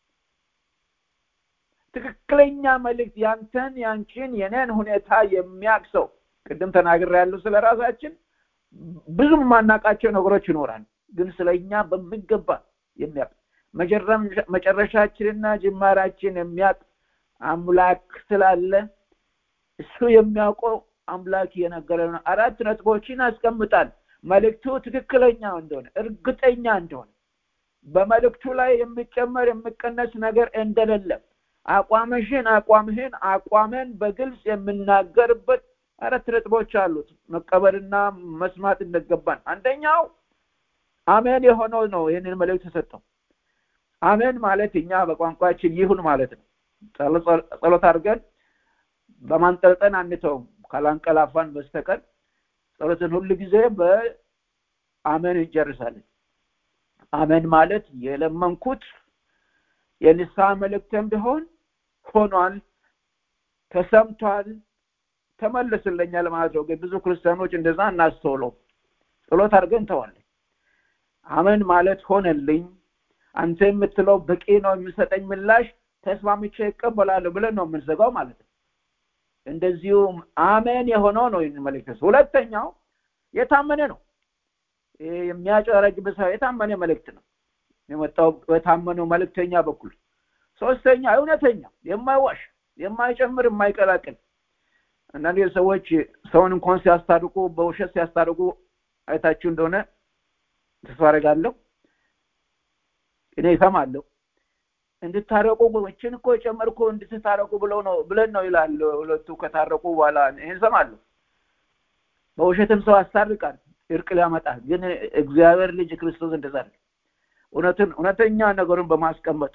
ትክክለኛ መልእክት ያንተን ያንቺን የኔን ሁኔታ የሚያቅሰው ቅድም ተናግር ያለው ስለ ራሳችን ብዙ የማናቃቸው ነገሮች ይኖራል ግን ስለ እኛ በሚገባ የሚያቅ መጨረሻችንና ጅማራችን የሚያቅ አምላክ ስላለ እሱ የሚያውቀው አምላክ የነገረን አራት ነጥቦችን አስቀምጣል መልእክቱ ትክክለኛ እንደሆነ እርግጠኛ እንደሆነ በመልእክቱ ላይ የሚጨመር የሚቀነስ ነገር እንደሌለ አቋምሽን አቋምህን አቋመን በግልጽ የምናገርበት አራት ነጥቦች አሉት መቀበልና መስማት እንደገባን አንደኛው አሜን የሆነው ነው ይህንን መልእክት ተሰጠው አሜን ማለት እኛ በቋንቋችን ይሁን ማለት ነው ጸሎት አድርገን በማንጠልጠን አንተውም ካላንቀላፋን በስተቀር ጸሎትን ሁሉ ጊዜ በአመን እንጨርሳለን አመን ማለት የለመንኩት የንስሐ መልእክትም ቢሆን ሆኗል ተሰምቷል ተመልስልኛል ማለት ነው ብዙ ክርስቲያኖች እንደዛ እናስተውለው ጸሎት አድርገን ተዋለን አመን ማለት ሆነልኝ አንተ የምትለው በቂ ነው የሚሰጠኝ ምላሽ ተስማምቼ ይቀበላለሁ ብለን ነው የምንዘጋው ማለት ነው እንደዚሁም አሜን የሆነው ነው ይህን መልእክት ሁለተኛው የታመነ ነው ይሄ የሚያጨረግብ ሰው የታመነ መልእክት ነው የመጣው በታመነው መልእክተኛ በኩል ሶስተኛ እውነተኛ የማይዋሽ የማይጨምር የማይቀላቅል አንዳንድ ሰዎች ሰውን እንኳን ሲያስታርቁ በውሸት ሲያስታርቁ አይታችሁ እንደሆነ ተስፋ አደርጋለሁ እኔ ይሰማለሁ እንድታረቁ እችን እኮ የጨመርኩ እንድትታረቁ ብለው ነው ብለን ነው ይላል ሁለቱ ከታረቁ በኋላ ይህን ሰማለሁ በውሸትም ሰው ያስታርቃል እርቅ ሊያመጣ ግን እግዚአብሔር ልጅ ክርስቶስ እንደዛ እውነትን እውነተኛ ነገሩን በማስቀመጥ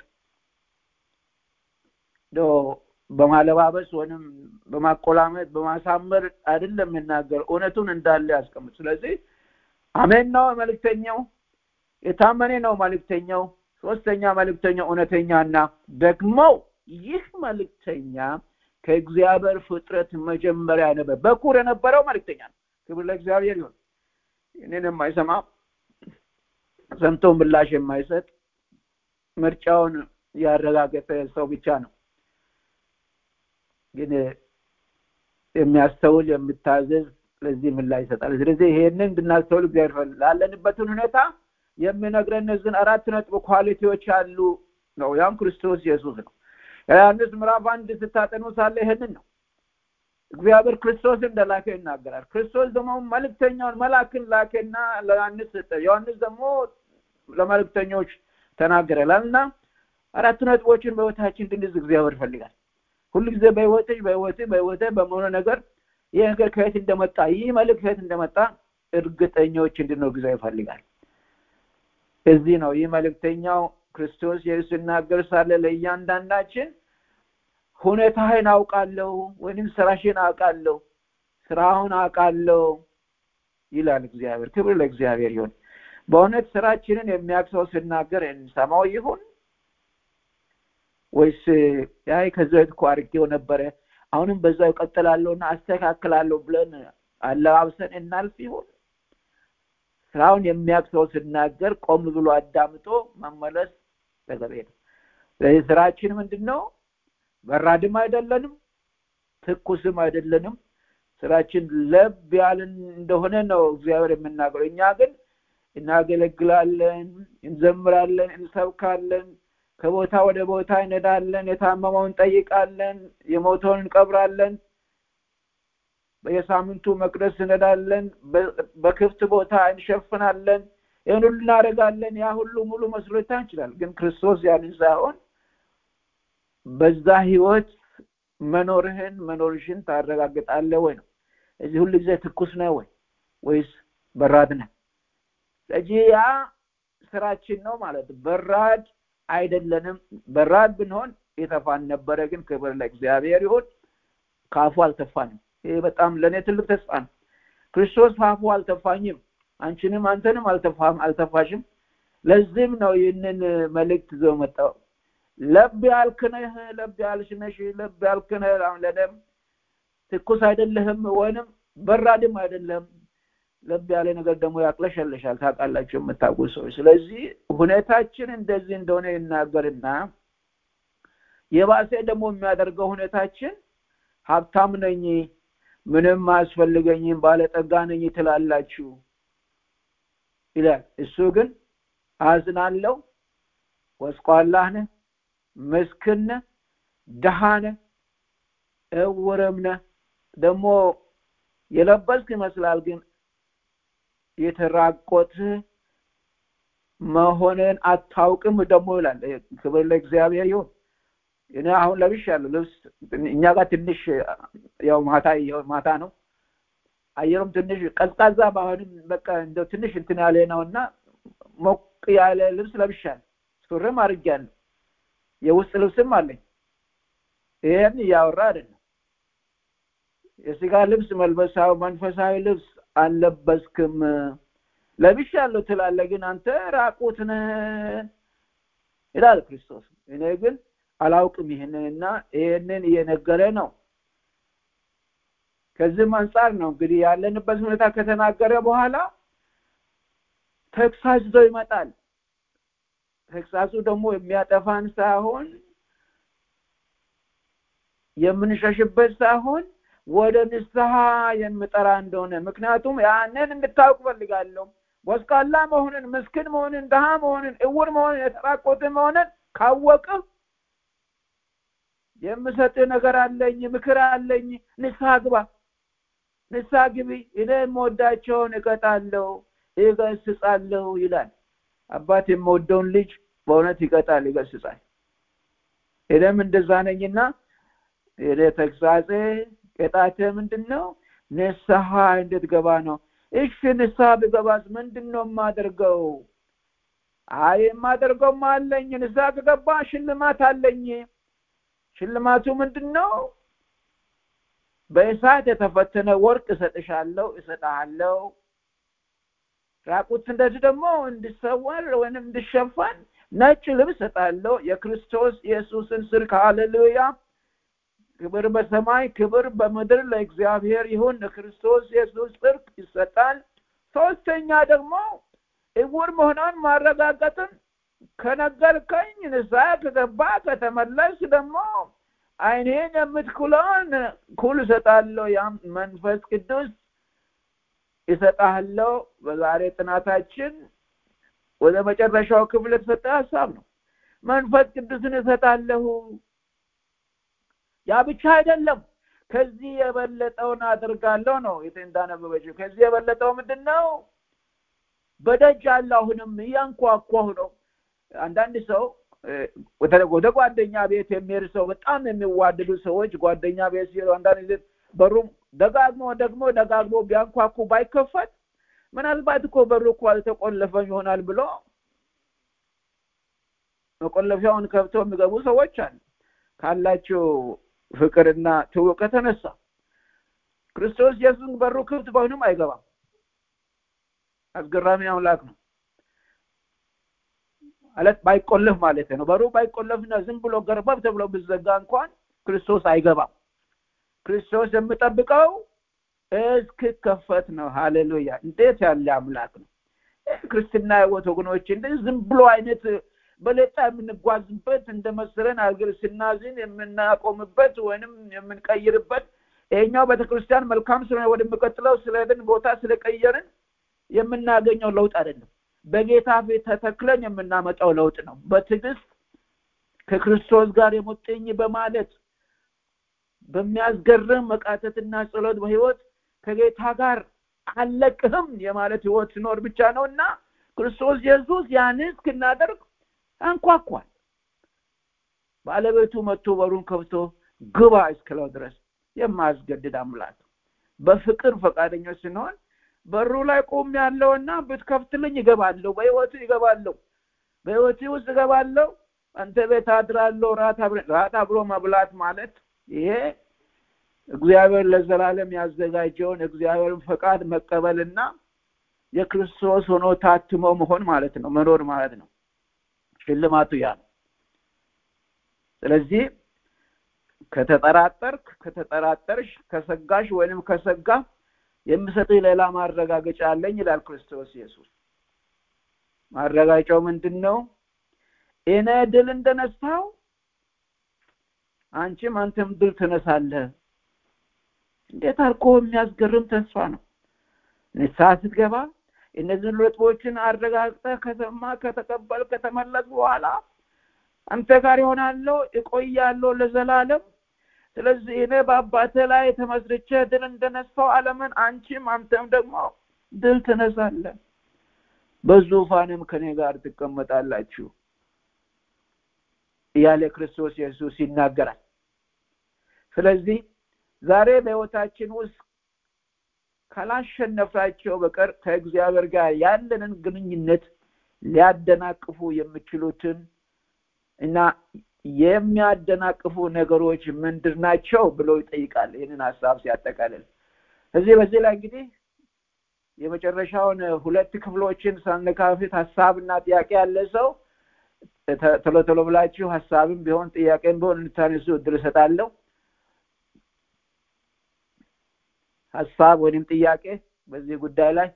በማለባበስ ወይም በማቆላመጥ በማሳመር አይደለም የሚናገር እውነቱን እንዳለ ያስቀምጥ ስለዚህ አሜን ነው መልእክተኛው የታመኔ ነው መልእክተኛው ሶስተኛ መልእክተኛው እውነተኛና ደግሞ ይህ መልእክተኛ ከእግዚአብሔር ፍጥረት መጀመሪያ ነበር በኩር የነበረው መልእክተኛ ነው ክብር ለእግዚአብሔር ይሁን እኔን የማይሰማ ሰምቶ ምላሽ የማይሰጥ ምርጫውን ያረጋገጠ ሰው ብቻ ነው ግን የሚያስተውል የሚታዘዝ ለዚህ ምላሽ ይሰጣል ስለዚህ ይሄንን እንድናስተውል እግዚአብሔር ላለንበትን ሁኔታ የሚነግረን እነዚህን አራት ነጥብ ኳሊቲዎች አሉ ነው ያም ክርስቶስ ኢየሱስ ነው ዮሐንስ ምዕራፍ አንድ ስታጠኑ ሳለ ይሄንን ነው እግዚአብሔር ክርስቶስ እንደላከ ይናገራል ክርስቶስ ደግሞ መልእክተኛውን መላክን ላከና ለዮሐንስ ሰጠ ዮሐንስ ደግሞ ለመልእክተኞች ተናገረላል እና አራት ነጥቦችን በህይወታችን እንድንይዝ እግዚአብሔር ይፈልጋል ሁሉ ጊዜ በህይወትሽ በህይወት በህይወት በመሆነ ነገር ይህ ነገር ከየት እንደመጣ ይህ መልእክት ከየት እንደመጣ እርግጠኞች እንድንሆን ጊዜ ይፈልጋል እዚህ ነው ይህ መልእክተኛው ክርስቶስ ኢየሱስ ሲናገር ሳለ ለእያንዳንዳችን ሁኔታህን አውቃለሁ ወይም ስራሽን አውቃለሁ ስራውን አውቃለሁ ይላል እግዚአብሔር ክብር ለእግዚአብሔር ይሁን በእውነት ስራችንን የሚያቅሰው ሲናገር እንሰማው ይሁን ወይስ ያይ ከዚህ በፊት እኮ አድርጌው ነበረ አሁንም በዛው እቀጥላለሁና አስተካክላለሁ ብለን አለባብሰን እናልፍ ይሁን ስራውን የሚያቅሰው ሲናገር ቆም ብሎ አዳምጦ መመለስ ተገቢ ነው ስለዚህ ስራችን ምንድን ነው በራድም አይደለንም ትኩስም አይደለንም ስራችን ለብ ያልን እንደሆነ ነው እግዚአብሔር የምናገረው እኛ ግን እናገለግላለን እንዘምራለን እንሰብካለን ከቦታ ወደ ቦታ እንሄዳለን የታመመውን እንጠይቃለን የሞተውን እንቀብራለን በየሳምንቱ መቅደስ እንሄዳለን በክፍት ቦታ እንሸፍናለን ይህን ሁሉ እናደርጋለን ያ ሁሉ ሙሉ መስሎታ እንችላል ግን ክርስቶስ ያንን ሳይሆን በዛ ህይወት መኖርህን መኖርሽን ታረጋግጣለ ወይ ነው እዚህ ሁሉ ጊዜ ትኩስ ነው ወይ ወይስ በራድ ነህ ስለዚህ ያ ስራችን ነው ማለት በራድ አይደለንም በራድ ብንሆን የተፋን ነበረ ግን ክብር ለእግዚአብሔር ይሁን ካፉ አልተፋንም ይሄ በጣም ለእኔ ትልቅ ተስፋ ነው ክርስቶስ ካፉ አልተፋኝም አንቺንም አንተንም አልተፋም አልተፋሽም ለዚህም ነው ይህንን መልእክት ይዞ መጣው ለብ ያልክነህ ለብ ያልሽነሽ ለብ ያልክነህ ለደም ትኩስ አይደለህም ወይንም በራድም አይደለም ለብ ያለ ነገር ደግሞ ያቅለሸልሻል ታውቃላችሁ የምታውቁ ሰዎች ስለዚህ ሁኔታችን እንደዚህ እንደሆነ ይናገርና የባሴ ደግሞ የሚያደርገው ሁኔታችን ሀብታም ነኝ ምንም አያስፈልገኝም ባለጠጋ ነኝ ትላላችሁ ይላል እሱ ግን አዝናለው ወስቋላህ ነህ ምስክን ነህ ድሃ ነህ እውርም ነህ ደግሞ የለበስክ ይመስላል ግን የተራቆትህ መሆንን አታውቅም ደግሞ ይላል ክብር ለእግዚአብሔር ይሁን እኔ አሁን ለብሽ ያለው ልብስ እኛ ጋር ትንሽ ያው ማታ ማታ ነው አየሩም ትንሽ ቀዝቃዛ ባሆንም በቃ እንደው ትንሽ እንትን ያለ ነው እና ሞቅ ያለ ልብስ ለብሻል ሱርም አድርጌያለሁ የውስጥ ልብስም አለኝ ይህን እያወራ አይደለም የስጋ ልብስ መልበሳዊ መንፈሳዊ ልብስ አልለበስክም ለብሻለሁ ትላለ ግን አንተ ራቁት ነህ ይላል ክርስቶስ እኔ ግን አላውቅም ይህንንና ይህንን እየነገረ ነው ከዚህም አንጻር ነው እንግዲህ ያለንበት ሁኔታ ከተናገረ በኋላ ተግሳጽ ይዞ ይመጣል ተግሳጹ ደግሞ የሚያጠፋን ሳይሆን የምንሸሽበት ሳይሆን ወደ ንስሐ የምጠራ እንደሆነ ምክንያቱም ያንን እንድታውቅ ፈልጋለሁ ወስቃላ መሆንን ምስኪን መሆንን ድሃ መሆንን እውር መሆንን የተራቆተ መሆንን ካወቅህ የምሰጥ ነገር አለኝ ምክር አለኝ ንስሐ ግባ ንስሐ ግቢ እኔ የምወዳቸውን እቀጣለሁ እገስጻለሁ ይላል አባት የምወደውን ልጅ በእውነት ይቀጣል ይገስጻል እኔም እንደዛ ነኝና እኔ ተግሳጼ ቅጣቴ ምንድን ነው ንስሐ እንድትገባ ነው እሺ ንስሐ ብገባስ ምንድን ነው የማደርገው አይ የማደርገውማ አለኝ ንስሐ ከገባ ሽልማት አለኝ ሽልማቱ ምንድን ነው በእሳት የተፈተነ ወርቅ እሰጥሻለሁ እሰጥሃለሁ ራቁትነት ደግሞ እንድሰወር ወይም እንድሸፈን ነጭ ልብስ እሰጣለሁ የክርስቶስ ኢየሱስን ስልክ ሃሌሉያ ክብር በሰማይ ክብር በምድር ለእግዚአብሔር ይሁን ለክርስቶስ ኢየሱስ ጽድቅ ይሰጣል ሶስተኛ ደግሞ እውር መሆኗን ማረጋገጥን ከነገርከኝ ንስሐ ከገባ ከተመለስ ደግሞ አይኔን የምትኩለውን ኩል እሰጣለሁ ያም መንፈስ ቅዱስ ይሰጣለው በዛሬ ጥናታችን ወደ መጨረሻው ክፍል የተሰጠ ሀሳብ ነው መንፈስ ቅዱስን እሰጣለሁ ያ ብቻ አይደለም ከዚህ የበለጠውን አድርጋለሁ ነው እንዳነበበችው ከዚህ የበለጠው ምንድን ነው በደጅ አለ አሁንም እያንኳኳሁ ነው አንዳንድ ሰው ወደ ጓደኛ ቤት የሚሄድ ሰው በጣም የሚዋደዱ ሰዎች ጓደኛ ቤት ሲሄዱ አንዳንድ ጊዜ በሩም ደጋግሞ ደግሞ ደጋግሞ ቢያንኳኩ ባይከፈት ምናልባት እኮ በሩ እኮ አልተቆለፈም ይሆናል ብሎ መቆለፊያውን ከብተው የሚገቡ ሰዎች አሉ ካላቸው ፍቅርና ትውቅ ከተነሳ ክርስቶስ ኢየሱስ በሩ ክፍት በሆንም አይገባም አስገራሚ አምላክ ነው ማለት ባይቆለፍ ማለት ነው በሩ ባይቆለፍና ዝም ብሎ ገርበብ ተብሎ ብዘጋ እንኳን ክርስቶስ አይገባም ክርስቶስ የምጠብቀው እስክከፈት ነው ሃሌሉያ እንዴት ያለ አምላክ ነው ክርስትና ህይወት ወገኖች እንደዚህ ዝም ብሎ አይነት በሌጣ የምንጓዝበት እንደ መሰለን አገር ስናዝን የምናቆምበት ወይንም የምንቀይርበት ይሄኛው ቤተክርስቲያን መልካም ስለሆነ ወደሚቀጥለው ስለሄድን ቦታ ስለቀየርን የምናገኘው ለውጥ አይደለም በጌታ ፊት ተተክለን የምናመጣው ለውጥ ነው በትዕግስት ከክርስቶስ ጋር የሙጥኝ በማለት በሚያስገርም መቃተትና ጸሎት በህይወት ከጌታ ጋር አለቅህም የማለት ህይወት ሲኖር ብቻ ነው እና ክርስቶስ ኢየሱስ ያን እስክናደርግ አንኳኳል ባለቤቱ መጥቶ በሩን ከፍቶ ግባ እስክለው ድረስ የማያስገድድ አምላክ በፍቅር ፈቃደኞች ስንሆን በሩ ላይ ቆም ያለውና ብትከፍትልኝ ይገባለሁ በህይወቱ ይገባለሁ በህይወቱ ውስጥ ይገባለሁ አንተ ቤት አድራለሁ ራት አብሮ መብላት ማለት ይሄ እግዚአብሔር ለዘላለም ያዘጋጀውን እግዚአብሔርን ፈቃድ መቀበልና የክርስቶስ ሆኖ ታትሞ መሆን ማለት ነው መኖር ማለት ነው ሽልማቱ ያ ነው ስለዚህ ከተጠራጠርክ ከተጠራጠርሽ ከሰጋሽ ወይንም ከሰጋ የምሰጥህ ሌላ ማረጋገጫ አለኝ ይላል ክርስቶስ ኢየሱስ ማረጋጫው ምንድን ነው እኔ ድል እንደነሳው አንቺም አንተም ድል ትነሳለህ እንዴት አልኮ የሚያስገርም ተስፋ ነው ንስሐ ስትገባ እነዚህን ነጥቦችን አረጋግጠህ ከሰማ ከተቀበል ከተመለስ በኋላ አንተ ጋር ይሆናለሁ እቆያለሁ ለዘላለም ስለዚህ እኔ በአባተ ላይ ተመስርቼ ድል እንደነሳው አለምን አንቺም አንተም ደግሞ ድል ትነሳለ በዙፋንም ከኔ ጋር ትቀመጣላችሁ እያለ ክርስቶስ ኢየሱስ ይናገራል ስለዚህ ዛሬ በህይወታችን ውስጥ ካላሸነፍናቸው በቀር ከእግዚአብሔር ጋር ያለንን ግንኙነት ሊያደናቅፉ የሚችሉትን እና የሚያደናቅፉ ነገሮች ምንድን ናቸው ብሎ ይጠይቃል ይህንን ሀሳብ ሲያጠቃልል እዚህ በዚህ ላይ እንግዲህ የመጨረሻውን ሁለት ክፍሎችን ሳነካፍት ሀሳብና ጥያቄ ያለ ሰው ቶሎ ቶሎ ብላችሁ ሀሳብም ቢሆን ጥያቄም ቢሆን እንድታነሱ እድል እሰጣለሁ ሀሳብ ወይም ጥያቄ በዚህ ጉዳይ ላይ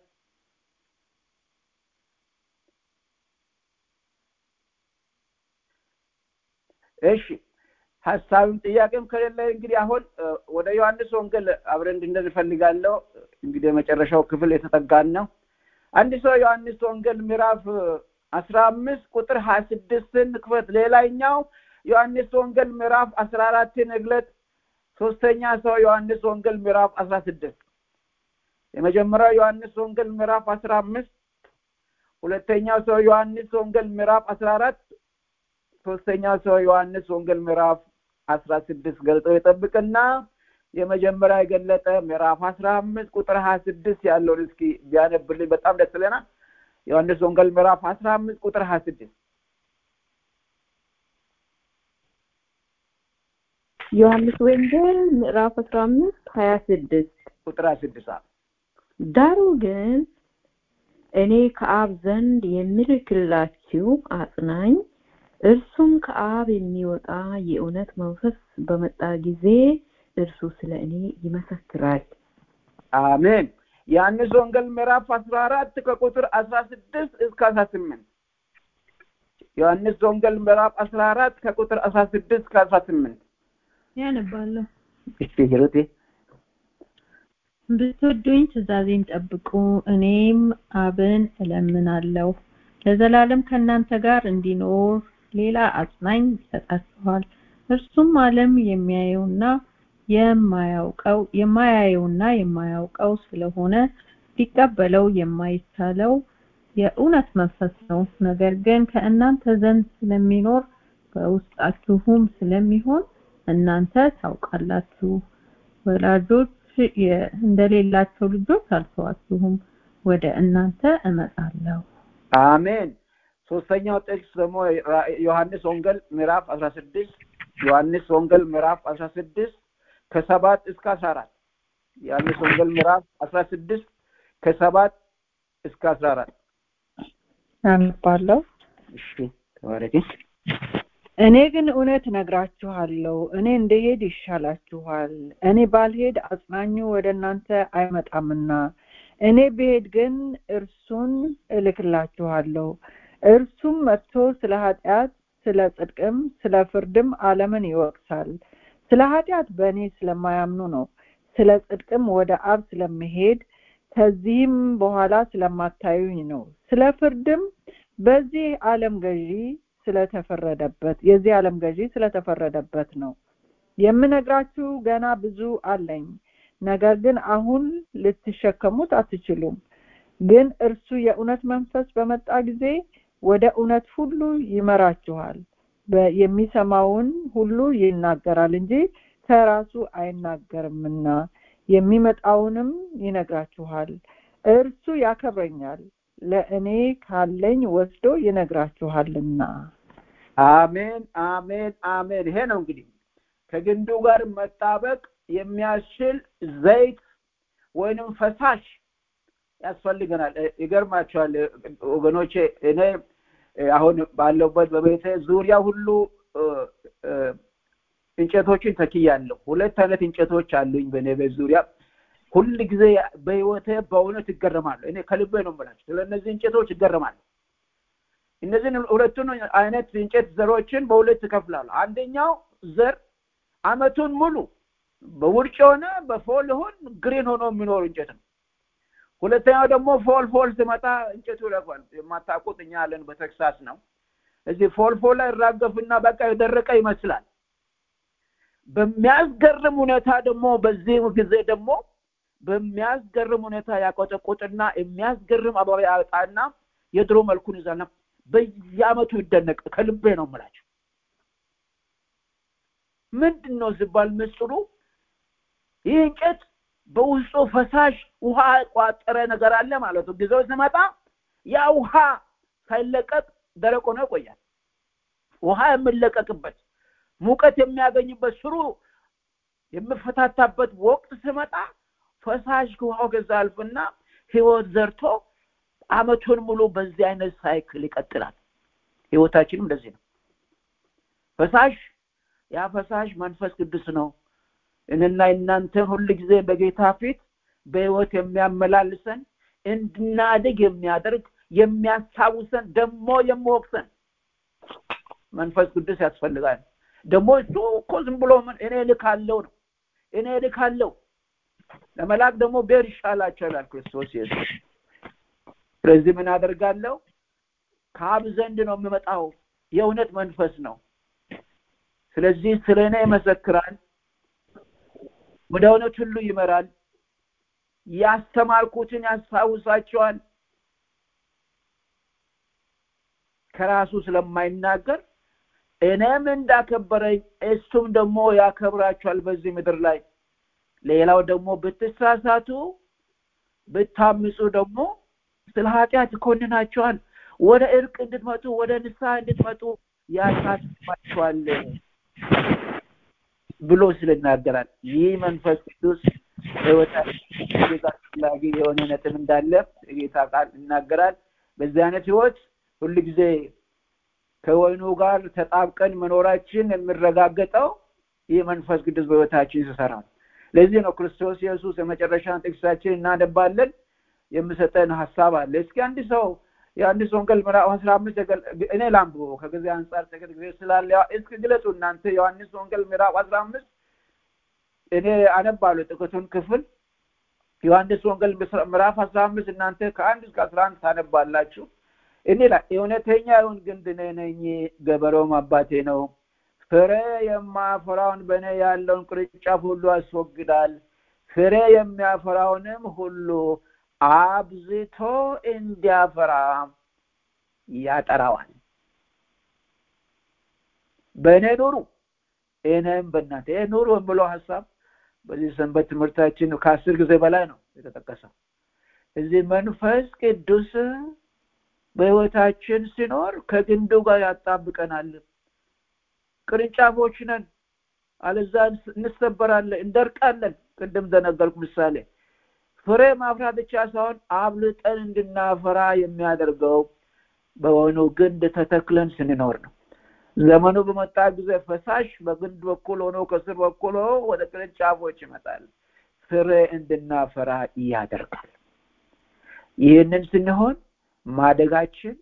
እሺ ሀሳብም ጥያቄም ከሌለ እንግዲህ አሁን ወደ ዮሐንስ ወንጌል አብረን እንድንሄድ እፈልጋለሁ። እንግዲህ የመጨረሻው ክፍል የተጠጋን ነው። አንድ ሰው ዮሐንስ ወንጌል ምዕራፍ አስራ አምስት ቁጥር ሀያ ስድስትን ክፈት። ሌላኛው ዮሐንስ ወንጌል ምዕራፍ አስራ አራትን እግለጥ። ሶስተኛ ሰው ዮሐንስ ወንጌል ምዕራፍ አስራ ስድስት የመጀመሪያው ዮሐንስ ወንጌል ምዕራፍ አስራ አምስት ሁለተኛው ሰው ዮሐንስ ወንጌል ምዕራፍ አስራ አራት ሶስተኛው ሰው ዮሐንስ ወንጌል ምዕራፍ አስራ ስድስት ገልጠው የጠብቅና የመጀመሪያ የገለጠ ምዕራፍ አስራ አምስት ቁጥር ሀያ ስድስት ያለውን እስኪ ቢያነብልኝ በጣም ደስ ይለናል። ዮሐንስ ወንጌል ምዕራፍ አስራ አምስት ቁጥር ሀያ ስድስት ዮሐንስ ወንጌል ምዕራፍ አስራ አምስት ሀያ ስድስት ቁጥር ሀያ ስድስት ዳሩ ግን እኔ ከአብ ዘንድ የምልክላችሁ አጽናኝ እርሱም ከአብ የሚወጣ የእውነት መንፈስ በመጣ ጊዜ እርሱ ስለ እኔ ይመሰክራል። አሜን። ዮሐንስ ወንጌል ምዕራፍ አስራ አራት ከቁጥር አስራ ስድስት እስከ አስራ ስምንት ዮሐንስ ወንጌል ምዕራፍ አስራ አራት ከቁጥር አስራ ስድስት እስከ አስራ ስምንት ያነባለሁ። እሺ ሂሩቴ ብትወዱኝ ትእዛዜን ጠብቁ፣ እኔም አብን እለምናለሁ ለዘላለም ከእናንተ ጋር እንዲኖር ሌላ አጽናኝ ይሰጣችኋል። እርሱም ዓለም የሚያየውና የማያውቀው የማያየውና የማያውቀው ስለሆነ ሊቀበለው የማይቻለው የእውነት መንፈስ ነው። ነገር ግን ከእናንተ ዘንድ ስለሚኖር በውስጣችሁም ስለሚሆን እናንተ ታውቃላችሁ። ወላጆች እንደሌላቸው ልጆች አልተዋችሁም፣ ወደ እናንተ እመጣለሁ። አሜን። ሶስተኛው ጥቅስ ደግሞ ዮሐንስ ወንጌል ምዕራፍ አስራ ስድስት ዮሐንስ ወንጌል ምዕራፍ አስራ ስድስት ከሰባት እስከ አስራ አራት ዮሐንስ ወንጌል ምዕራፍ አስራ ስድስት ከሰባት እስከ አስራ አራት አነባለሁ። እሺ ተባረኪ። እኔ ግን እውነት እነግራችኋለሁ፣ እኔ እንደሄድ ይሻላችኋል። እኔ ባልሄድ አጽናኙ ወደ እናንተ አይመጣምና፣ እኔ ብሄድ ግን እርሱን እልክላችኋለሁ። እርሱም መጥቶ ስለ ኃጢአት፣ ስለ ጽድቅም፣ ስለ ፍርድም ዓለምን ይወቅሳል። ስለ ኃጢአት በእኔ ስለማያምኑ ነው። ስለ ጽድቅም ወደ አብ ስለምሄድ ከዚህም በኋላ ስለማታዩኝ ነው። ስለ ፍርድም በዚህ ዓለም ገዢ ስለተፈረደበት የዚህ ዓለም ገዢ ስለተፈረደበት ነው። የምነግራችሁ ገና ብዙ አለኝ፣ ነገር ግን አሁን ልትሸከሙት አትችሉም። ግን እርሱ የእውነት መንፈስ በመጣ ጊዜ ወደ እውነት ሁሉ ይመራችኋል። የሚሰማውን ሁሉ ይናገራል እንጂ ከራሱ አይናገርምና የሚመጣውንም ይነግራችኋል። እርሱ ያከብረኛል፣ ለእኔ ካለኝ ወስዶ ይነግራችኋልና። አሜን፣ አሜን፣ አሜን። ይሄ ነው እንግዲህ ከግንዱ ጋር መጣበቅ የሚያስችል ዘይት ወይንም ፈሳሽ ያስፈልገናል። ይገርማቸዋል ወገኖቼ፣ እኔ አሁን ባለውበት በቤተ ዙሪያ ሁሉ እንጨቶችን ተክያለሁ። ሁለት አይነት እንጨቶች አሉኝ በእኔ ቤት ዙሪያ። ሁል ጊዜ በህይወቴ በእውነት ይገረማለሁ። እኔ ከልቤ ነው የምላቸው ስለ እነዚህ እንጨቶች ይገረማለሁ። እነዚህን ሁለቱን አይነት እንጨት ዘሮችን በሁለት እከፍላለሁ። አንደኛው ዘር አመቱን ሙሉ በውርጭ ሆነ በፎል ሆን ግሪን ሆኖ የሚኖር እንጨት ነው። ሁለተኛው ደግሞ ፎል ፎል ሲመጣ እንጨቱ ይለፋል። የማታውቁት እኛ ያለን በቴክሳስ ነው። እዚህ ፎል ፎል ላይ ይራገፍና በቃ የደረቀ ይመስላል። በሚያስገርም ሁኔታ ደግሞ በዚህ ጊዜ ደግሞ በሚያስገርም ሁኔታ ያቆጠቁጥና የሚያስገርም አበባ ያወጣና የድሮ መልኩን ይዛልና በየአመቱ ይደነቅ። ከልቤ ነው የምላቸው። ምንድን ነው ሲባል ምስጢሩ ይህ እንጨት በውስጡ ፈሳሽ ውሃ ቋጠረ ነገር አለ ማለት ነው። ጊዜው ሲመጣ ያ ውሃ ሳይለቀቅ ደረቅ ሆኖ ይቆያል። ውሃ የሚለቀቅበት ሙቀት የሚያገኝበት ስሩ የሚፈታታበት ወቅት ሲመጣ ፈሳሽ ውሃው ከዛ አልፍና ህይወት ዘርቶ አመቱን ሙሉ በዚህ አይነት ሳይክል ይቀጥላል። ህይወታችንም እንደዚህ ነው። ፈሳሽ ያ ፈሳሽ መንፈስ ቅዱስ ነው። እኔና እናንተን ሁል ጊዜ በጌታ ፊት በህይወት የሚያመላልሰን እንድናድግ የሚያደርግ የሚያስታውሰን ደግሞ የሚወቅሰን መንፈስ ቅዱስ ያስፈልጋል። ደግሞ እሱ እኮ ዝም ብሎ ምን እኔ ልካለው ነው እኔ ልካለው ለመላክ ደግሞ ብሄድ ይሻላቸው ይላል ክርስቶስ ኢየሱስ ስለዚህ ምን አደርጋለሁ ከአብ ዘንድ ነው የምመጣው የእውነት መንፈስ ነው ስለዚህ ስለ እኔ ይመሰክራል ወደ እውነት ሁሉ ይመራል ያስተማርኩትን ያስታውሳቸዋል ከራሱ ስለማይናገር እኔም እንዳከበረኝ እሱም ደግሞ ያከብራቸዋል በዚህ ምድር ላይ ሌላው ደግሞ ብትሳሳቱ ብታምፁ ደግሞ ስለ ኃጢአት ይኮንናቸዋል ወደ እርቅ እንድትመጡ ወደ ንስሐ እንድትመጡ ያሳስባቸዋል ብሎ ስለናገራል ይህ መንፈስ ቅዱስ ህይወታችን አስፈላጊ የሆነ ነጥብ እንዳለ ጌታ ቃል ይናገራል በዚህ አይነት ህይወት ሁል ጊዜ ከወይኑ ጋር ተጣብቀን መኖራችን የሚረጋገጠው ይህ መንፈስ ቅዱስ በህይወታችን ይሰራል ለዚህ ነው ክርስቶስ ኢየሱስ የመጨረሻን ጥቅሳችን እናነባለን የምሰጠን ሀሳብ አለ እስኪ አንድ ሰው የአንዲስ ወንጌል ምዕራፍ አስራ አምስት እኔ ላንብበው ከጊዜ አንጻር ጥቂት ጊዜ ስላለ እስኪ ግለጹ እናንተ ዮሐንስ ወንጌል ምዕራፍ አስራ አምስት እኔ አነባለሁ ጥቂቱን ክፍል ዮሐንስ ወንጌል ምዕራፍ አስራ አምስት እናንተ ከአንድ እስከ አስራ አንድ ታነባላችሁ እኔ ላይ እውነተኛ ይሁን ግንድ እኔ ነኝ ገበሬውም አባቴ ነው ፍሬ የማፈራውን በእኔ ያለውን ቅርንጫፍ ሁሉ ያስወግዳል ፍሬ የሚያፈራውንም ሁሉ አብዝቶ እንዲያፈራ ያጠራዋል በእኔ ኑሩ እኔም በእናንተ ይህ ኑሩ የምለው ሀሳብ በዚህ ሰንበት ትምህርታችን ከአስር ጊዜ በላይ ነው የተጠቀሰው እዚህ መንፈስ ቅዱስ በህይወታችን ሲኖር ከግንዱ ጋር ያጣብቀናል ቅርንጫፎች ነን አለዛ እንሰበራለን እንደርቃለን ቅድም እንደነገርኩ ምሳሌ ፍሬ ማፍራት ብቻ ሳይሆን አብልጠን እንድናፈራ የሚያደርገው በሆኑ ግንድ ተተክለን ስንኖር ነው ዘመኑ በመጣ ጊዜ ፈሳሽ በግንድ በኩል ሆኖ ከስር በኩል ሆኖ ወደ ቅርንጫፎች ይመጣል ፍሬ እንድናፈራ ያደርጋል ይህንን ስንሆን ማደጋችን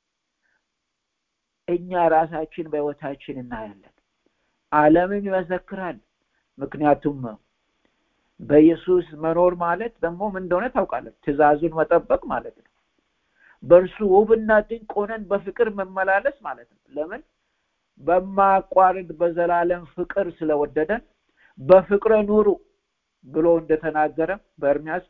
እኛ ራሳችን በህይወታችን እናያለን አለምም ይመሰክራል ምክንያቱም በኢየሱስ መኖር ማለት ደግሞ ምን እንደሆነ ታውቃለህ ትእዛዙን መጠበቅ ማለት ነው በእርሱ ውብና ድንቅ ሆነን በፍቅር መመላለስ ማለት ነው ለምን በማቋረጥ በዘላለም ፍቅር ስለወደደን በፍቅረ ኑሩ ብሎ እንደተናገረ በእርሚያስ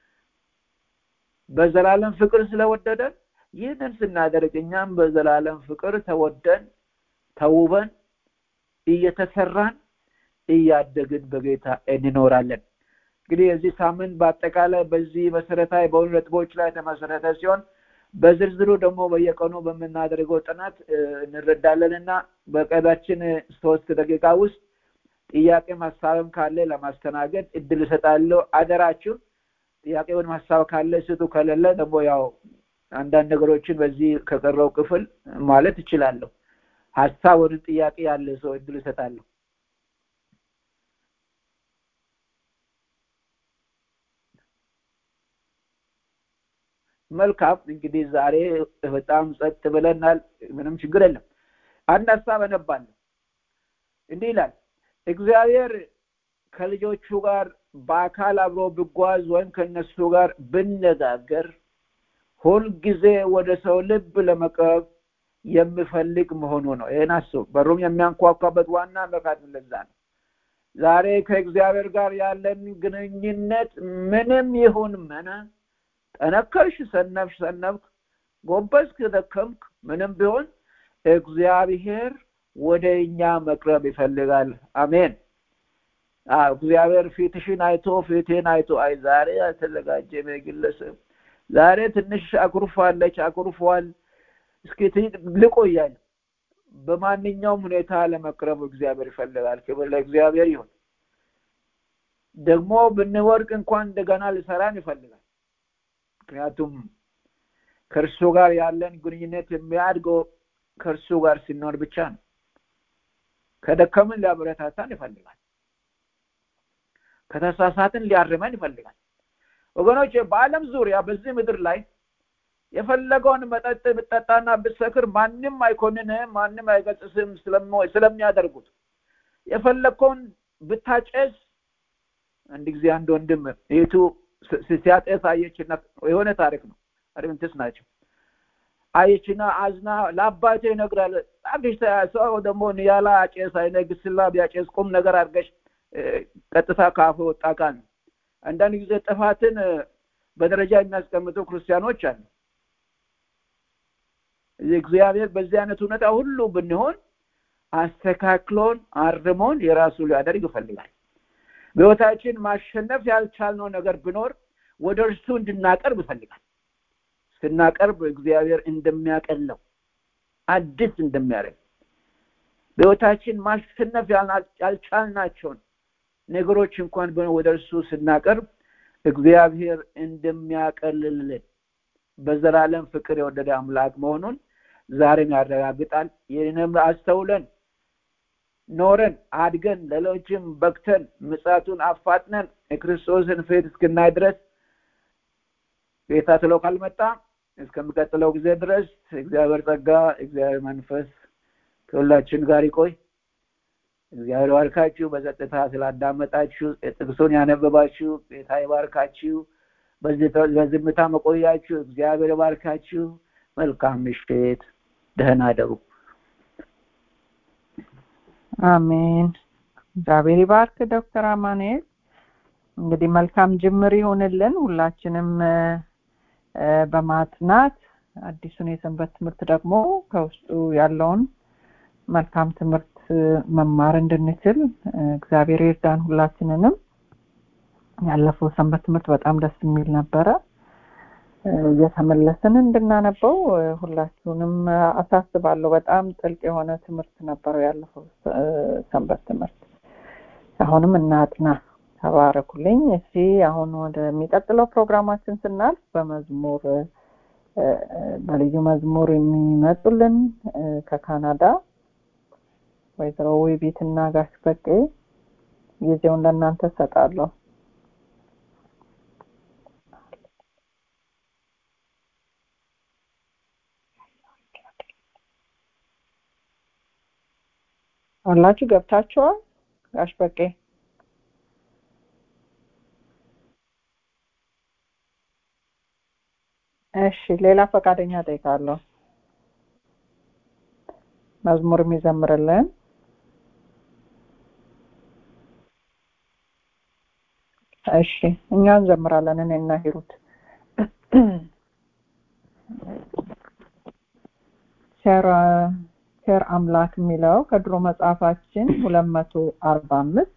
በዘላለም ፍቅር ስለወደደን ይህንን ስናደርግ እኛም በዘላለም ፍቅር ተወደን ተውበን እየተሰራን እያደግን በጌታ እንኖራለን እንግዲህ የዚህ ሳምንት በአጠቃላይ በዚህ መሰረታዊ በሆኑ ነጥቦች ላይ የተመሰረተ ሲሆን በዝርዝሩ ደግሞ በየቀኑ በምናደርገው ጥናት እንረዳለን እና በቀዳችን ሶስት ደቂቃ ውስጥ ጥያቄ ሀሳብም ካለ ለማስተናገድ እድል እሰጣለሁ አደራችሁ ጥያቄውን ሀሳብ ካለ ስጡ ከሌለ ደግሞ ያው አንዳንድ ነገሮችን በዚህ ከቀረው ክፍል ማለት እችላለሁ ሀሳብ ወደ ጥያቄ ያለ ሰው እድል እሰጣለሁ መልካም እንግዲህ ዛሬ በጣም ጸጥ ብለናል ምንም ችግር የለም አንድ ሀሳብ አነባለሁ እንዲህ ይላል እግዚአብሔር ከልጆቹ ጋር በአካል አብሮ ብጓዝ ወይም ከነሱ ጋር ብነጋገር ሁልጊዜ ወደ ሰው ልብ ለመቅረብ የሚፈልግ መሆኑ ነው ይህን አስቡ በሩም የሚያንኳኳበት ዋና ምክንያት ለዛ ነው ዛሬ ከእግዚአብሔር ጋር ያለን ግንኙነት ምንም ይሁን ምን ጠነከርሽ ሰነፍሽ ሰነፍክ ጎበዝክ ደከምክ ምንም ቢሆን እግዚአብሔር ወደ እኛ መቅረብ ይፈልጋል አሜን እግዚአብሔር ፊትሽን አይቶ ፊቴን አይቶ አይ ዛሬ አልተዘጋጀም ግለሰብ ዛሬ ትንሽ አኩርፋለች አኩርፏል እስኪ ልቆያል በማንኛውም ሁኔታ ለመቅረብ እግዚአብሔር ይፈልጋል ክብር ለእግዚአብሔር ይሁን ደግሞ ብንወርቅ እንኳን እንደገና ልሰራን ይፈልጋል ምክንያቱም ከእርሱ ጋር ያለን ግንኙነት የሚያድገው ከእርሱ ጋር ሲኖር ብቻ ነው ከደከምን ሊያበረታታን ይፈልጋል ከተሳሳትን ሊያርመን ይፈልጋል ወገኖች በአለም ዙሪያ በዚህ ምድር ላይ የፈለገውን መጠጥ ብጠጣና ብሰክር ማንም አይኮንንም ማንም አይገጽስም ስለሚያደርጉት የፈለግከውን ብታጨስ አንድ ጊዜ አንድ ወንድም ይቱ ሲያጤስ አየችና የሆነ ታሪክ ነው አድቨንቲስት ናቸው አየችና አዝና ለአባቴ ይነግራል አብሽ ሰው ደግሞ ያላ አጨስ አይነግስላ ቢያጨስ ቁም ነገር አድርገሽ ቀጥታ ካፍ ወጣ ቃል ነው አንዳንድ ጊዜ ጥፋትን በደረጃ የሚያስቀምጡ ክርስቲያኖች አሉ እግዚአብሔር በዚህ አይነት ሁኔታ ሁሉ ብንሆን አስተካክሎን አርሞን የራሱ ሊያደርግ ይፈልጋል በህይወታችን ማሸነፍ ያልቻልነው ነገር ብኖር ወደ እርሱ እንድናቀርብ ይፈልጋል ስናቀርብ እግዚአብሔር እንደሚያቀለው አዲስ እንደሚያደርግ በህይወታችን ማሸነፍ ያልቻልናቸውን ነገሮች እንኳን ወደ እርሱ ስናቀርብ እግዚአብሔር እንደሚያቀልልን በዘላለም ፍቅር የወደደ አምላክ መሆኑን ዛሬም ያረጋግጣል ይህንም አስተውለን ኖረን አድገን ሌሎችም በክተን ምጻቱን አፋጥነን የክርስቶስን ፊት እስክናይ ድረስ ጌታ ትሎ ካልመጣ እስከሚቀጥለው ጊዜ ድረስ እግዚአብሔር ጸጋ እግዚአብሔር መንፈስ ከሁላችን ጋር ይቆይ እግዚአብሔር ባርካችሁ በጸጥታ ስላዳመጣችሁ ጥቅሱን ያነበባችሁ ጌታ ይባርካችሁ በዝምታ መቆያችሁ እግዚአብሔር ባርካችሁ መልካም ምሽት ደህና ደሩ አሜን እግዚአብሔር ይባርክ ዶክተር አማኑኤል እንግዲህ መልካም ጅምር ይሆንልን ሁላችንም በማጥናት አዲሱን የሰንበት ትምህርት ደግሞ ከውስጡ ያለውን መልካም ትምህርት መማር እንድንችል እግዚአብሔር ይርዳን ሁላችንንም ያለፈው ሰንበት ትምህርት በጣም ደስ የሚል ነበረ እየተመለስን እንድናነበው ሁላችሁንም አሳስባለሁ በጣም ጥልቅ የሆነ ትምህርት ነበረው ያለፈው ሰንበት ትምህርት አሁንም እናጥና ተባረኩልኝ እሺ አሁን ወደሚቀጥለው ፕሮግራማችን ስናልፍ በመዝሙር በልዩ መዝሙር የሚመጡልን ከካናዳ ወይዘሮ ውቢትና ጋሽ በቄ ጊዜውን ለእናንተ ሰጣለሁ አላችሁ ገብታችኋል ጋሽ በቄ እሺ ሌላ ፈቃደኛ ጠይቃለሁ መዝሙር የሚዘምርልን እሺ እኛ እንዘምራለን እኔና ሂሩት ቸር አምላክ የሚለው ከድሮ መጽሐፋችን ሁለት መቶ አርባ አምስት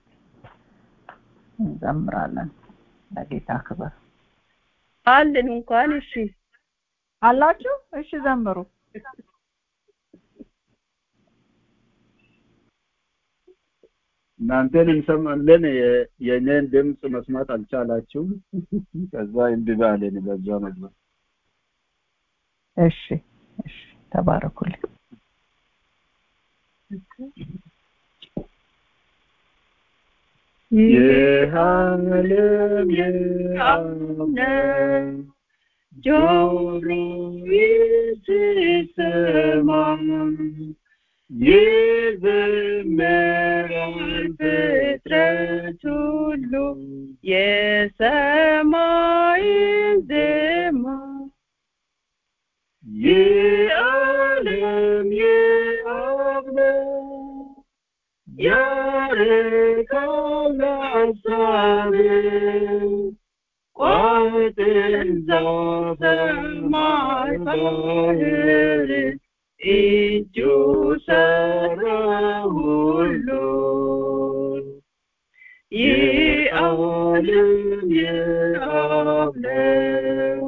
እንዘምራለን ለጌታ ክብር አለን እንኳን እሺ አላችሁ እሺ ዘምሩ እናንተን እንሰማለን የእኔን ድምፅ መስማት አልቻላችሁም ከዛ እምቢ አለን በዛ መግባት እሺ እሺ ተባረኩልኝ የዓለም የዓለም ጆሮ ይስማ ይዘምራል ፍጥረት ሁሉ የሰማይን ዜማ የዓለም የአብ ነው ያርቃል ሐሳብህ ቋጥን ሰማይ ባህር እጁ ሰራ ሁሉ የዓለም የአብ ነው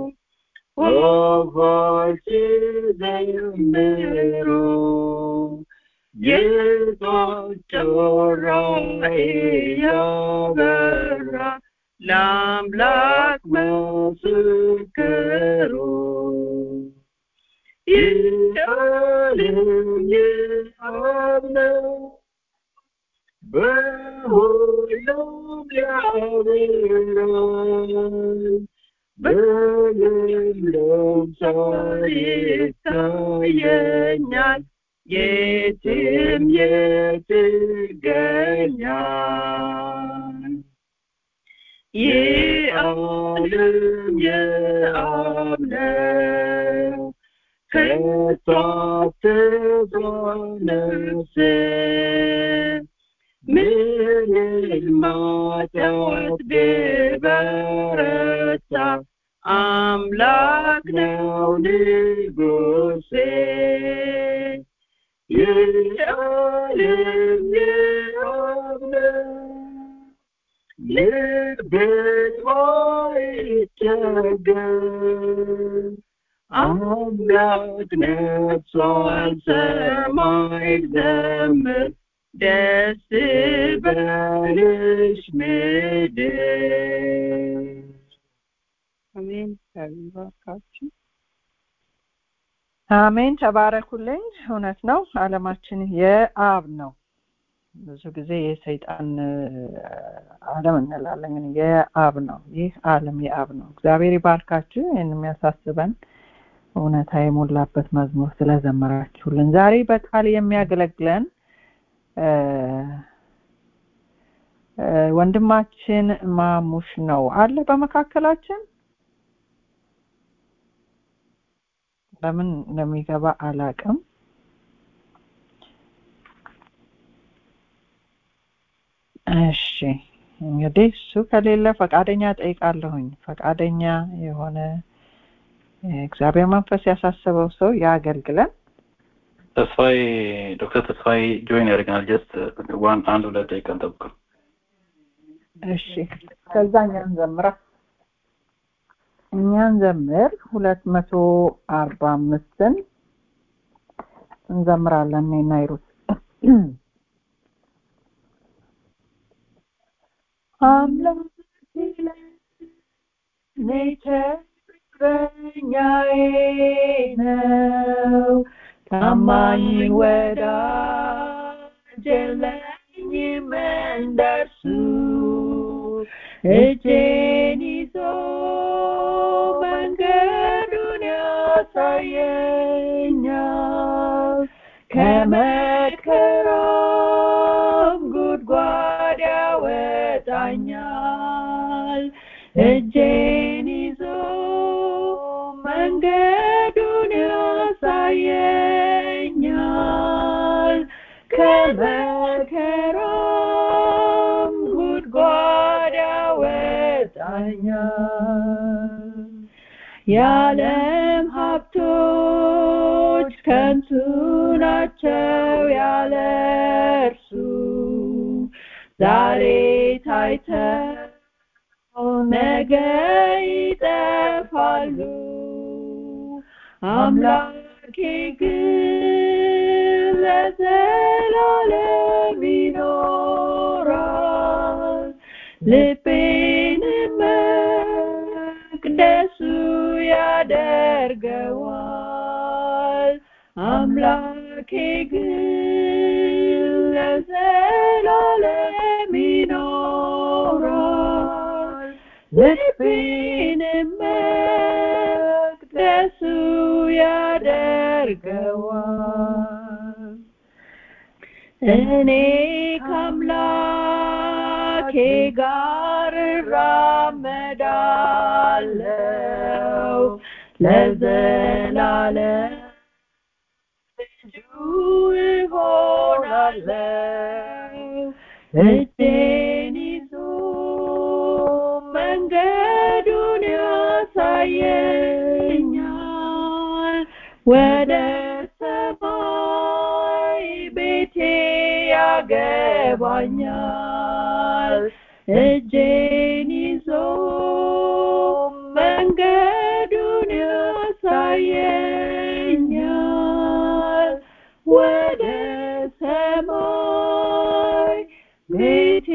ወፎች ዘምሩ የጧት ጮራ እያበራ ለአምላክ ምስክሩ የዓለም የአብ ነው በሁሉም ያበራል በለምለም ሳር ይታየኛል የትም የት ይገኛል የዓለም የአብ ነው ከቶ አትፍራ ነፍሴ ምንም ኃጢአት ቢበረታ አምላክ ነው ንጉሴ የዓለም የአብ ነው ልቤን ባይቸገር አምላክ ነግሷል ሰማይ ዘምር ደስ በልሽ ምድር አሜን ይባርካችሁ አሜን ተባረኩልኝ እውነት ነው አለማችን የአብ ነው ብዙ ጊዜ የሰይጣን አለም እንላለን ግን የአብ ነው ይህ አለም የአብ ነው እግዚአብሔር ይባርካችሁ ይህን የሚያሳስበን እውነታ የሞላበት መዝሙር ስለዘመራችሁልን ዛሬ በቃል የሚያገለግለን ወንድማችን ማሙሽ ነው አለ በመካከላችን ለምን እንደሚገባ አላቅም እሺ እንግዲህ እሱ ከሌለ ፈቃደኛ ጠይቃለሁኝ ፈቃደኛ የሆነ እግዚአብሔር መንፈስ ያሳሰበው ሰው ያገልግለን ተስፋዬ ዶክተር ተስፋዬ ጆይን ያደርገናል ጀስት ዋን አንድ ሁለት ደቂቃ እንጠብቀው እሺ ከዛ እኛን ዘምራ እኛን ዘምር ሁለት መቶ አርባ አምስትን እንዘምራለን እኔና ይሩት አምላክ እረኛዬ ነው ታማኝ ወዳጅ የለኝም እንደርሱ እጄን ይዞ መንገዱን ያሳየኛል ከመከራም ጉድጓድ ያወጣኛል እጄን ይዞ መንገዱን ያሳየኛል ከመከራም ጉድጓድ ያወጣኛል የዓለም ሀብቶች ከንቱ ናቸው ያለ እርሱ ዛሬ ታይተው ነገ ይጠፋሉ አምላኬ ግን ለዘላለም ይኖራል ልቤን መቅደሱ ያደርገዋል አምላኬ ግን ለዘላለም ይኖራል ልቤን መቅደሱ ያደርገዋል እኔ ከአምላኬ ጋር እራመዳለው ለዘላለም ልጁ እሆናለው እጄን ይዞ መንገዱን ያሳየኛል ወደ ሰማይ ቤቴ ያገባኛል እጄን ይዞ መንገዱን ያሳየኛል ወደ ሰማይ ቤቴ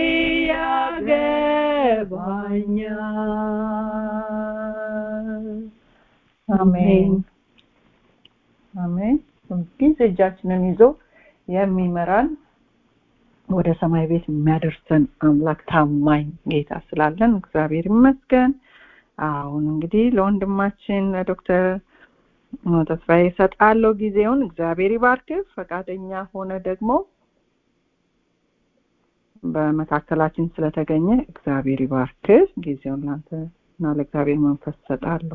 ያገባኛል አሜን አሜን ጊዜ እጃችንን ይዞ የሚመራን ወደ ሰማይ ቤት የሚያደርሰን አምላክ ታማኝ ጌታ ስላለን እግዚአብሔር ይመስገን አሁን እንግዲህ ለወንድማችን ለዶክተር ተስፋዬ እሰጣለሁ ጊዜውን። እግዚአብሔር ይባርክህ። ፈቃደኛ ሆነ ደግሞ በመካከላችን ስለተገኘ እግዚአብሔር ይባርክህ። ጊዜውን ላንተ እና ለእግዚአብሔር መንፈስ እሰጣለሁ።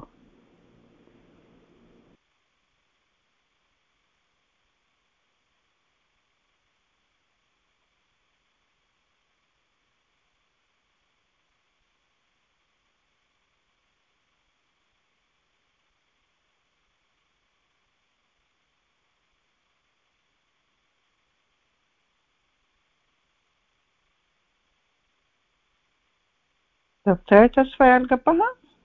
ዶክተር ተስፋ ያልገባህ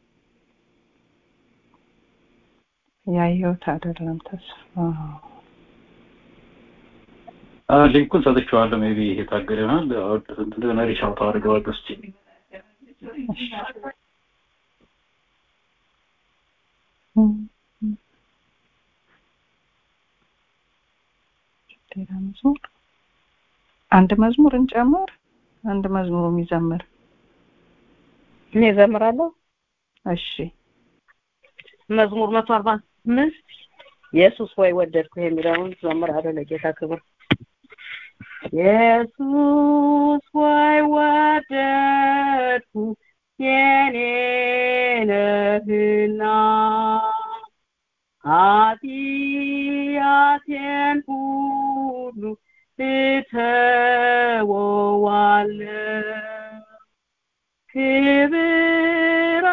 ያየሁት አይደለም። ተስፋ ሊንኩን ሰጥቼዋለሁ። ሜቢ የታገደ ይሆናል። እንደገና ሪች አውት አድርገዋለሁ እስኪ ሌላ መዝሙር አንድ መዝሙር እንጨምር። አንድ መዝሙር የሚዘምር እኔ እዘምራለሁ። እሺ መዝሙር መቶ አርባ አምስት ኢየሱስ ወይ ወደድኩ የሚለውን ዘምራለሁ ለጌታ ክብር። ኢየሱስ ወይ ወደድኩ የኔ ነህና ኃጢአቴን ሁሉ እተወዋለሁ ክብር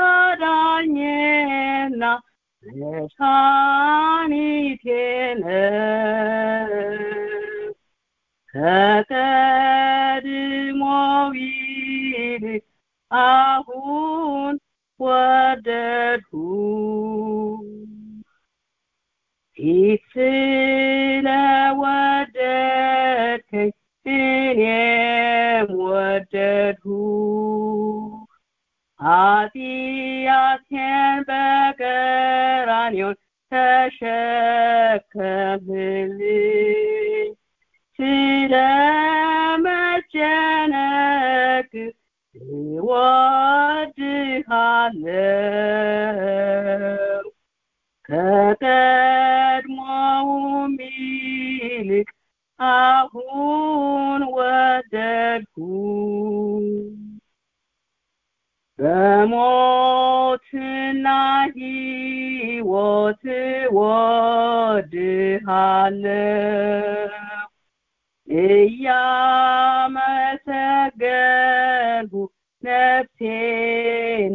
አዳኜና መድኃኒቴ ነው ከቀድሞው ይልቅ አሁን ወደድሁ ፊት ስለወደድከኝ እኔም ወደድሁ ኃጢአቴን በቀራንዮ ተሸከምልኝ ስለ መጨነቅ እወድሃለሁ ከቀድሞውም ይልቅ አሁን ወደድሁ በሞትና ሕይወት ወድሃለሁ እያመሰገንሁ ነፍሴን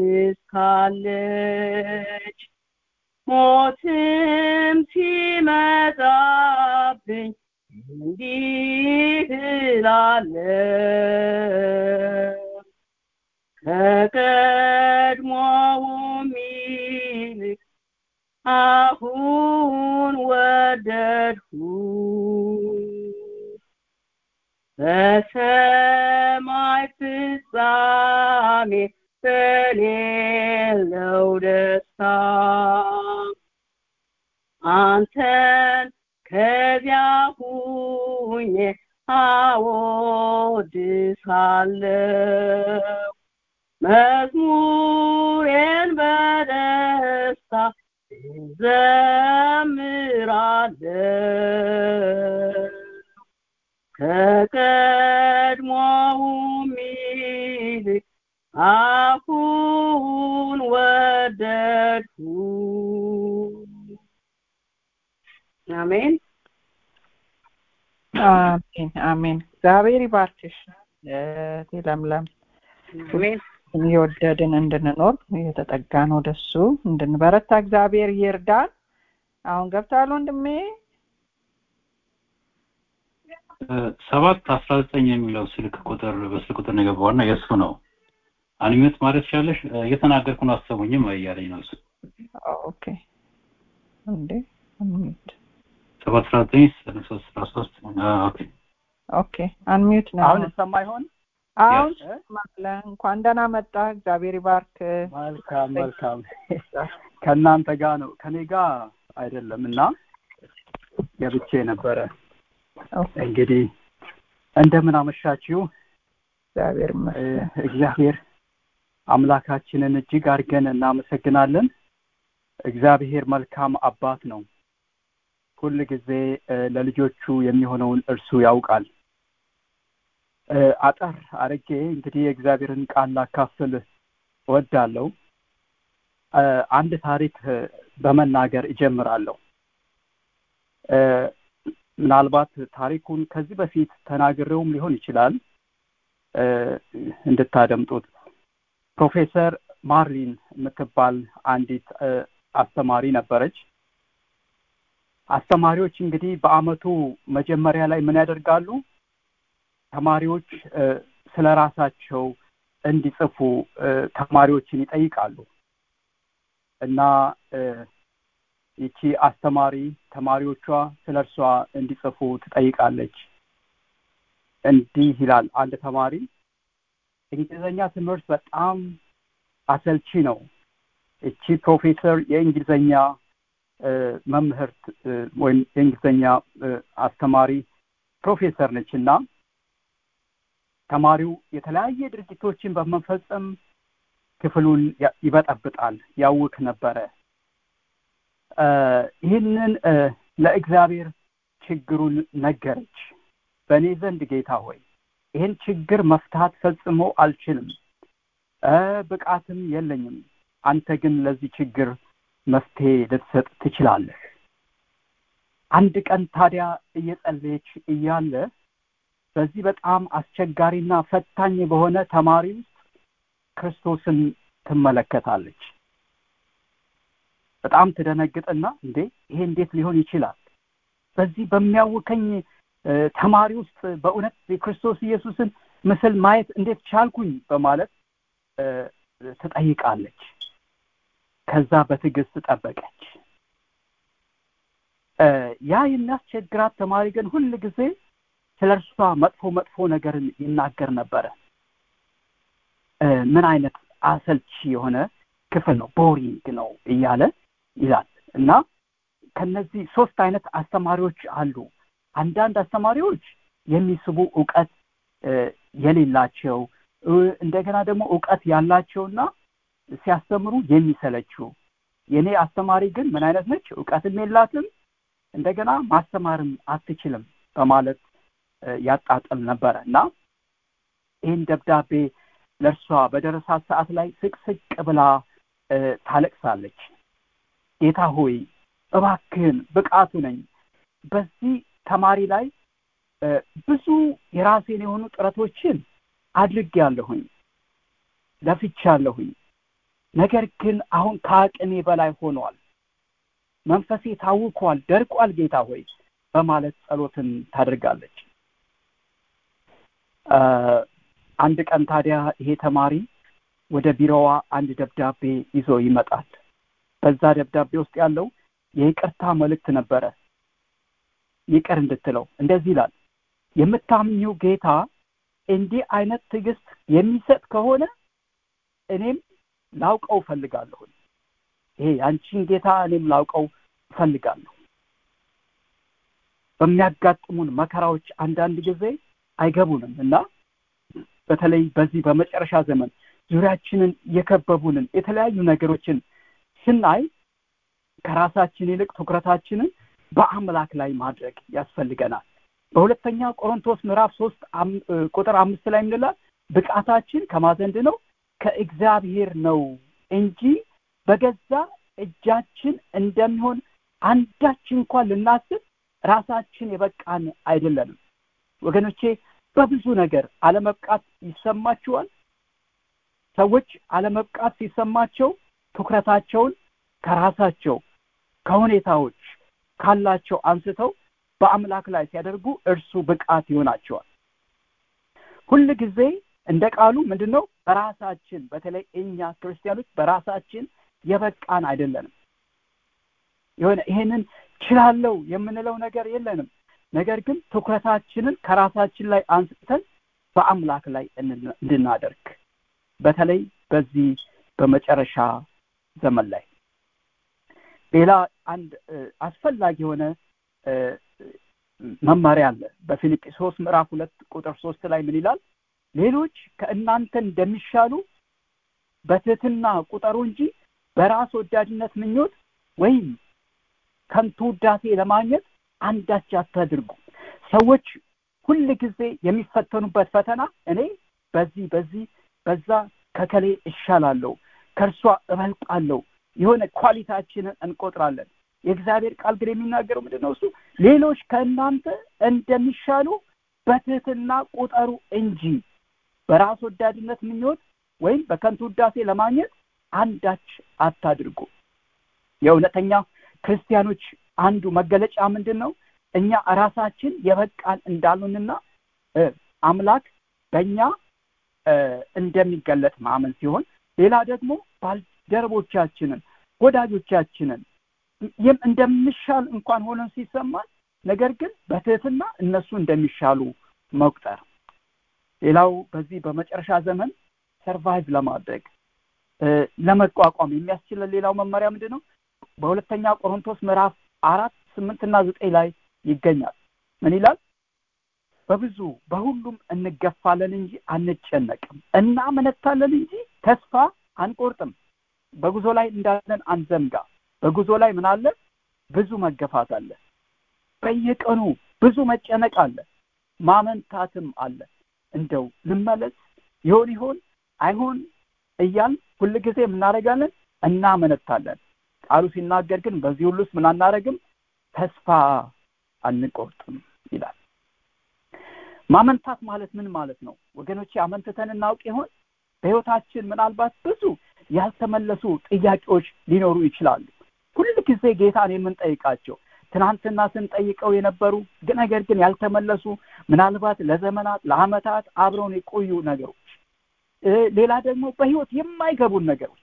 እስካለች ሞትም ሲመጣብኝ እንዲህ እላለሁ ከቀድሞውም ይልቅ አሁን ወደድሁ በሰማይ ፍጻሜ በሌለው ደስታ አንተን ከዚያ ሁኜ አወድሳለሁ መዝሙሬን በደስታ እዘምራለሁ ከቀድሞውም ይልቅ አሁን ወደድሁ አሜን አሜን አሜን። እግዚአብሔር ይባርክሽ እህቴ ለምለም። አሜን እየወደድን እንድንኖር እየተጠጋን ወደሱ እንድንበረታ እግዚአብሔር ይርዳን። አሁን ገብታል ወንድሜ። ሰባት አስራ ዘጠኝ የሚለው ስልክ ቁጥር በስልክ ቁጥር ነው የገባውና የእሱ ነው። አንሚዩት ማለት ትችላለሽ። እየተናገርኩ ነው አሰሙኝም እያለኝ ነው እሱ። ኦኬ እንዴ አንሚዩት ሰባት አስራ ዘጠኝ ሶስት አስራ ሶስት ኦኬ ኦኬ አንሚዩት ነው። አሁን ይሰማ ይሆን? አሁን ማለ እንኳን ደህና መጣ። እግዚአብሔር ይባርክ። መልካም መልካም። ከእናንተ ጋር ነው ከኔ ጋር አይደለም እና ገብቼ ነበረ። እንግዲህ እንደምን አመሻችሁ። እግዚአብሔር ይመስገን። እግዚአብሔር አምላካችንን እጅግ አድርገን እናመሰግናለን። እግዚአብሔር መልካም አባት ነው። ሁል ጊዜ ለልጆቹ የሚሆነውን እርሱ ያውቃል። አጠር አርጌ እንግዲህ የእግዚአብሔርን ቃል ላካፍል እወዳለሁ። አንድ ታሪክ በመናገር እጀምራለሁ። ምናልባት ታሪኩን ከዚህ በፊት ተናግሬውም ሊሆን ይችላል እንድታደምጡት። ፕሮፌሰር ማርሊን የምትባል አንዲት አስተማሪ ነበረች። አስተማሪዎች እንግዲህ በአመቱ መጀመሪያ ላይ ምን ያደርጋሉ? ተማሪዎች ስለ ራሳቸው እንዲጽፉ ተማሪዎችን ይጠይቃሉ እና ይቺ አስተማሪ ተማሪዎቿ ስለ እርሷ እንዲጽፉ ትጠይቃለች። እንዲህ ይላል አንድ ተማሪ፣ እንግሊዝኛ ትምህርት በጣም አሰልቺ ነው። እቺ ፕሮፌሰር የእንግሊዝኛ መምህርት ወይም የእንግሊዝኛ አስተማሪ ፕሮፌሰር ነች እና ተማሪው የተለያየ ድርጊቶችን በመፈጸም ክፍሉን ይበጠብጣል፣ ያውክ ነበረ። ይህንን ለእግዚአብሔር ችግሩን ነገረች። በእኔ ዘንድ ጌታ ሆይ ይህን ችግር መፍታት ፈጽሞ አልችልም፣ ብቃትም የለኝም። አንተ ግን ለዚህ ችግር መፍትሄ ልትሰጥ ትችላለህ። አንድ ቀን ታዲያ እየጸለየች እያለ በዚህ በጣም አስቸጋሪና ፈታኝ በሆነ ተማሪ ውስጥ ክርስቶስን ትመለከታለች። በጣም ትደነግጥና እንዴ ይሄ እንዴት ሊሆን ይችላል? በዚህ በሚያውከኝ ተማሪ ውስጥ በእውነት የክርስቶስ ኢየሱስን ምስል ማየት እንዴት ቻልኩኝ? በማለት ትጠይቃለች። ከዛ በትዕግስት ጠበቀች። ያ የሚያስቸግራት ተማሪ ግን ሁል ጊዜ ስለ እርሷ መጥፎ መጥፎ ነገርን ይናገር ነበረ። ምን አይነት አሰልቺ የሆነ ክፍል ነው፣ ቦሪንግ ነው እያለ ይላል እና ከነዚህ ሶስት አይነት አስተማሪዎች አሉ። አንዳንድ አስተማሪዎች የሚስቡ እውቀት የሌላቸው እንደገና ደግሞ እውቀት ያላቸውና ሲያስተምሩ የሚሰለችው። የኔ አስተማሪ ግን ምን አይነት ነች? እውቀትም የላትም እንደገና ማስተማርም አትችልም በማለት ያጣጥል ነበረ እና ይህን ደብዳቤ ለእርሷ በደረሳት ሰዓት ላይ ስቅስቅ ብላ ታለቅሳለች። ጌታ ሆይ እባክህን ብቃቱ ነኝ በዚህ ተማሪ ላይ ብዙ የራሴን የሆኑ ጥረቶችን አድርጌያለሁኝ፣ ለፍቻለሁኝ። ነገር ግን አሁን ከአቅሜ በላይ ሆኗል። መንፈሴ ታውኳል፣ ደርቋል። ጌታ ሆይ በማለት ጸሎትን ታደርጋለች። አንድ ቀን ታዲያ ይሄ ተማሪ ወደ ቢሮዋ አንድ ደብዳቤ ይዞ ይመጣል። በዛ ደብዳቤ ውስጥ ያለው የይቅርታ መልእክት ነበረ። ይቅር እንድትለው እንደዚህ ይላል። የምታምኚው ጌታ እንዲህ አይነት ትዕግስት የሚሰጥ ከሆነ እኔም ላውቀው እፈልጋለሁ። ይሄ ያንቺን ጌታ እኔም ላውቀው እፈልጋለሁ። በሚያጋጥሙን መከራዎች አንዳንድ ጊዜ አይገቡንም እና በተለይ በዚህ በመጨረሻ ዘመን ዙሪያችንን የከበቡንን የተለያዩ ነገሮችን ስናይ ከራሳችን ይልቅ ትኩረታችንን በአምላክ ላይ ማድረግ ያስፈልገናል። በሁለተኛ ቆሮንቶስ ምዕራፍ ሶስት ቁጥር አምስት ላይ ምንላል? ብቃታችን ከማዘንድ ነው ከእግዚአብሔር ነው እንጂ በገዛ እጃችን እንደሚሆን አንዳች እንኳን ልናስብ ራሳችን የበቃን አይደለንም። ወገኖቼ በብዙ ነገር አለመብቃት ይሰማችኋል። ሰዎች አለመብቃት ሲሰማቸው ትኩረታቸውን ከራሳቸው ከሁኔታዎች ካላቸው አንስተው በአምላክ ላይ ሲያደርጉ እርሱ ብቃት ይሆናቸዋል። ሁል ጊዜ እንደ ቃሉ ምንድን ነው? በራሳችን በተለይ እኛ ክርስቲያኖች በራሳችን የበቃን አይደለንም። የሆነ ይሄንን ችላለው የምንለው ነገር የለንም። ነገር ግን ትኩረታችንን ከራሳችን ላይ አንስተን በአምላክ ላይ እንድናደርግ በተለይ በዚህ በመጨረሻ ዘመን ላይ ሌላ አንድ አስፈላጊ የሆነ መመሪያ አለ። በፊልጵስዩስ ምዕራፍ ሁለት ቁጥር ሶስት ላይ ምን ይላል? ሌሎች ከእናንተ እንደሚሻሉ በትህትና ቁጠሩ እንጂ በራስ ወዳድነት ምኞት ወይም ከንቱ ውዳሴ ለማግኘት አንዳች አታድርጉ ሰዎች ሁል ጊዜ የሚፈተኑበት ፈተና እኔ በዚህ በዚህ በዛ ከከሌ እሻላለሁ ከእርሷ እበልጣለሁ የሆነ ኳሊታችንን እንቆጥራለን የእግዚአብሔር ቃል ግን የሚናገረው ምንድን ነው እሱ ሌሎች ከእናንተ እንደሚሻሉ በትህትና ቁጠሩ እንጂ በራስ ወዳድነት ምኞት ወይም በከንቱ ውዳሴ ለማግኘት አንዳች አታድርጉ የእውነተኛ ክርስቲያኖች አንዱ መገለጫ ምንድን ነው እኛ ራሳችን የበቃን እንዳሉንና አምላክ በእኛ እንደሚገለጥ ማመን ሲሆን ሌላ ደግሞ ባልደረቦቻችንን ወዳጆቻችንን እንደምሻል እንኳን ሆነን ሲሰማን ነገር ግን በትህትና እነሱ እንደሚሻሉ መቁጠር ሌላው በዚህ በመጨረሻ ዘመን ሰርቫይቭ ለማድረግ ለመቋቋም የሚያስችለን ሌላው መመሪያ ምንድን ነው በሁለተኛ ቆሮንቶስ ምዕራፍ አራት ስምንትና ዘጠኝ ላይ ይገኛል ምን ይላል በብዙ በሁሉም እንገፋለን እንጂ አንጨነቅም እናመነታለን እንጂ ተስፋ አንቆርጥም በጉዞ ላይ እንዳለን አንዘንጋ በጉዞ ላይ ምን አለ ብዙ መገፋት አለ በየቀኑ ብዙ መጨነቅ አለ ማመንታትም አለ እንደው ልመለስ ይሆን ይሆን አይሆን እያል ሁል ጊዜ የምናደርጋለን እናመነታለን ቃሉ ሲናገር ግን በዚህ ሁሉ ውስጥ ምን አናደረግም ተስፋ አንቆርጥም ይላል ማመንታት ማለት ምን ማለት ነው ወገኖቼ አመንትተን እናውቅ ይሆን በህይወታችን ምናልባት ብዙ ያልተመለሱ ጥያቄዎች ሊኖሩ ይችላሉ ሁል ጊዜ ጌታን የምንጠይቃቸው ትናንትና ስንጠይቀው የነበሩ ነገር ግን ያልተመለሱ ምናልባት ለዘመናት ለአመታት አብረውን የቆዩ ነገሮች ሌላ ደግሞ በህይወት የማይገቡን ነገሮች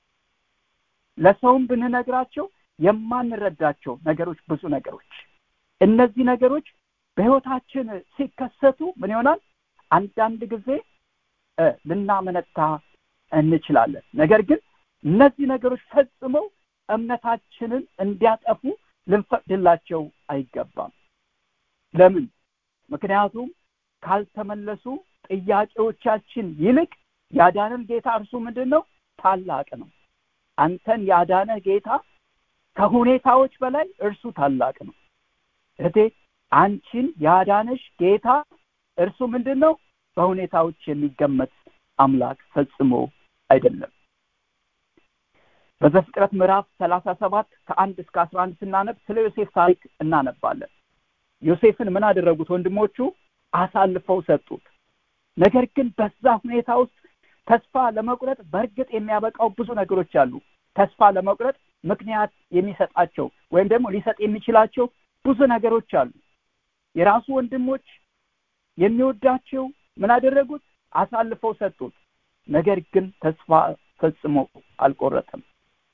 ለሰውም ብንነግራቸው የማንረዳቸው ነገሮች ብዙ ነገሮች እነዚህ ነገሮች በህይወታችን ሲከሰቱ ምን ይሆናል አንዳንድ ጊዜ ልናመነታ እንችላለን ነገር ግን እነዚህ ነገሮች ፈጽመው እምነታችንን እንዲያጠፉ ልንፈቅድላቸው አይገባም ለምን ምክንያቱም ካልተመለሱ ጥያቄዎቻችን ይልቅ ያዳንን ጌታ እርሱ ምንድን ነው ታላቅ ነው አንተን ያዳነ ጌታ ከሁኔታዎች በላይ እርሱ ታላቅ ነው እህቴ አንቺን ያዳነሽ ጌታ እርሱ ምንድን ነው በሁኔታዎች የሚገመት አምላክ ፈጽሞ አይደለም በዘፍጥረት ምዕራፍ ሰላሳ ሰባት ከአንድ እስከ አስራ አንድ ስናነብ ስለ ዮሴፍ ታሪክ እናነባለን ዮሴፍን ምን አደረጉት ወንድሞቹ አሳልፈው ሰጡት ነገር ግን በዛ ሁኔታ ውስጥ ተስፋ ለመቁረጥ በእርግጥ የሚያበቃው ብዙ ነገሮች አሉ ተስፋ ለመቁረጥ ምክንያት የሚሰጣቸው ወይም ደግሞ ሊሰጥ የሚችላቸው ብዙ ነገሮች አሉ የራሱ ወንድሞች የሚወዳቸው ምን አደረጉት አሳልፈው ሰጡት ነገር ግን ተስፋ ፈጽሞ አልቆረጠም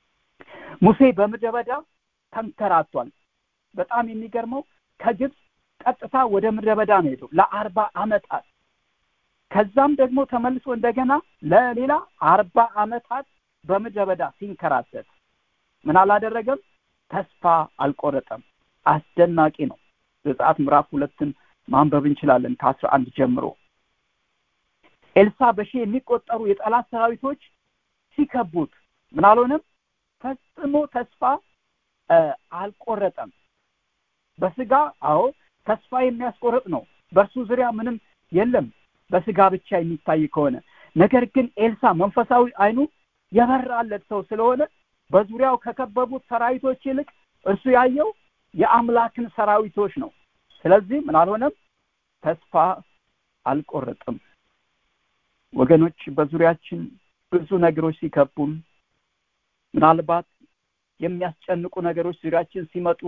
ሙሴ በምድረ በዳ ተንከራቷል በጣም የሚገርመው ከግብፅ ቀጥታ ወደ ምድረ በዳ ነው ሄደው ለአርባ አመታት ከዛም ደግሞ ተመልሶ እንደገና ለሌላ አርባ አመታት በምድረ በዳ ሲንከራተት ምን አላደረገም ተስፋ አልቆረጠም አስደናቂ ነው ዘጸአት ምዕራፍ ሁለትን ማንበብ እንችላለን ከአስራ አንድ ጀምሮ ኤልሳ በሺ የሚቆጠሩ የጠላት ሰራዊቶች ሲከቡት ምን አልሆነም ፈጽሞ ተስፋ አልቆረጠም በስጋ አዎ ተስፋ የሚያስቆርጥ ነው በእርሱ ዙሪያ ምንም የለም በስጋ ብቻ የሚታይ ከሆነ ነገር ግን ኤልሳ መንፈሳዊ አይኑ የበራለት ሰው ስለሆነ በዙሪያው ከከበቡት ሰራዊቶች ይልቅ እርሱ ያየው የአምላክን ሰራዊቶች ነው ስለዚህ ምን አልሆነም ተስፋ አልቆረጥም ወገኖች በዙሪያችን ብዙ ነገሮች ሲከቡን ምናልባት የሚያስጨንቁ ነገሮች ዙሪያችን ሲመጡ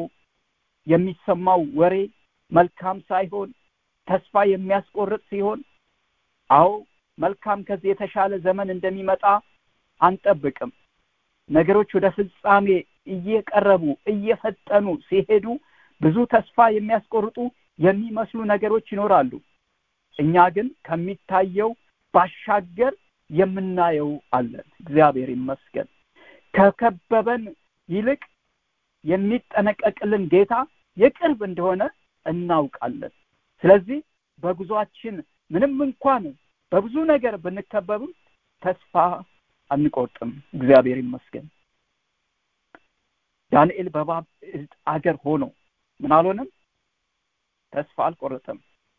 የሚሰማው ወሬ መልካም ሳይሆን ተስፋ የሚያስቆርጥ ሲሆን አዎ መልካም ከዚህ የተሻለ ዘመን እንደሚመጣ አንጠብቅም ነገሮች ወደ ፍጻሜ እየቀረቡ እየፈጠኑ ሲሄዱ ብዙ ተስፋ የሚያስቆርጡ የሚመስሉ ነገሮች ይኖራሉ እኛ ግን ከሚታየው ባሻገር የምናየው አለን እግዚአብሔር ይመስገን ከከበበን ይልቅ የሚጠነቀቅልን ጌታ የቅርብ እንደሆነ እናውቃለን ስለዚህ በጉዟችን ምንም እንኳን በብዙ ነገር ብንከበብም ተስፋ አንቆርጥም እግዚአብሔር ይመስገን ዳንኤል በባብል አገር ሆኖ ምን አልሆነም ተስፋ አልቆረጠም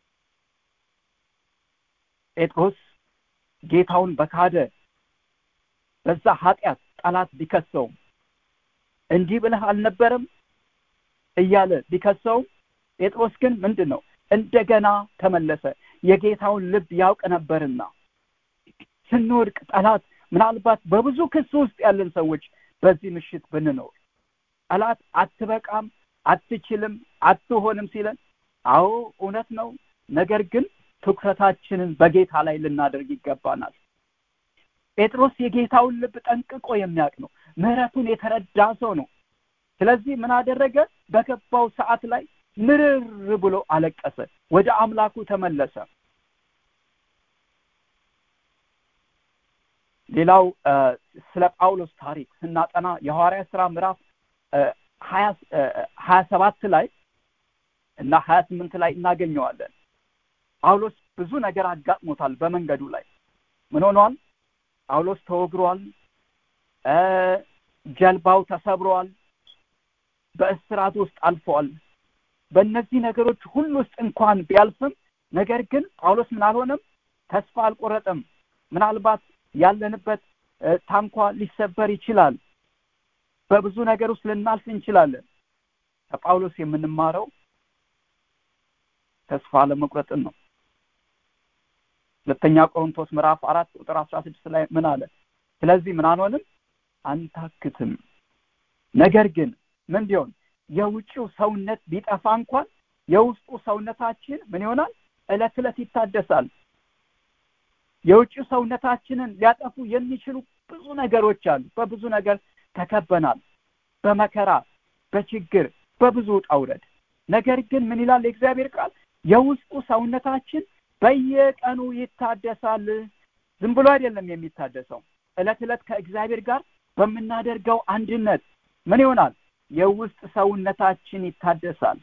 ጴጥሮስ ጌታውን በካደ በዛ ኃጢአት ጠላት ቢከሰውም እንዲህ ብለህ አልነበረም እያለ ቢከሰውም ጴጥሮስ ግን ምንድን ነው እንደገና ተመለሰ የጌታውን ልብ ያውቅ ነበርና ስንወድቅ ጠላት ምናልባት በብዙ ክስ ውስጥ ያለን ሰዎች በዚህ ምሽት ብንኖር ጠላት አትበቃም አትችልም አትሆንም ሲለን አዎ እውነት ነው ነገር ግን ትኩረታችንን በጌታ ላይ ልናደርግ ይገባናል ጴጥሮስ የጌታውን ልብ ጠንቅቆ የሚያውቅ ነው ምህረቱን የተረዳ ሰው ነው ስለዚህ ምን አደረገ በገባው ሰዓት ላይ ምርር ብሎ አለቀሰ ወደ አምላኩ ተመለሰ ሌላው ስለ ጳውሎስ ታሪክ ስናጠና የሐዋርያ ስራ ምዕራፍ ሀያ ሰባት ላይ እና ሀያ ስምንት ላይ እናገኘዋለን ጳውሎስ ብዙ ነገር አጋጥሞታል በመንገዱ ላይ ምን ሆኗል ጳውሎስ ተወግሯል ጀልባው ተሰብሯል በእስራት ውስጥ አልፈዋል በእነዚህ ነገሮች ሁሉ ውስጥ እንኳን ቢያልፍም ነገር ግን ጳውሎስ ምን አልሆነም ተስፋ አልቆረጠም ምናልባት ያለንበት ታንኳ ሊሰበር ይችላል በብዙ ነገር ውስጥ ልናልፍ እንችላለን ከጳውሎስ የምንማረው ተስፋ ለመቁረጥን ነው ሁለተኛ ቆሮንቶስ ምዕራፍ አራት ቁጥር አስራ ስድስት ላይ ምን አለ ስለዚህ ምን አንሆንም አንታክትም ነገር ግን ምን ቢሆን የውጭው ሰውነት ቢጠፋ እንኳን የውስጡ ሰውነታችን ምን ይሆናል እለት እለት ይታደሳል የውጭው ሰውነታችንን ሊያጠፉ የሚችሉ ብዙ ነገሮች አሉ በብዙ ነገር ተከበናል በመከራ በችግር በብዙ ጣውረድ ነገር ግን ምን ይላል የእግዚአብሔር ቃል የውስጡ ሰውነታችን በየቀኑ ይታደሳል ዝም ብሎ አይደለም የሚታደሰው እለት እለት ከእግዚአብሔር ጋር በምናደርገው አንድነት ምን ይሆናል የውስጥ ሰውነታችን ይታደሳል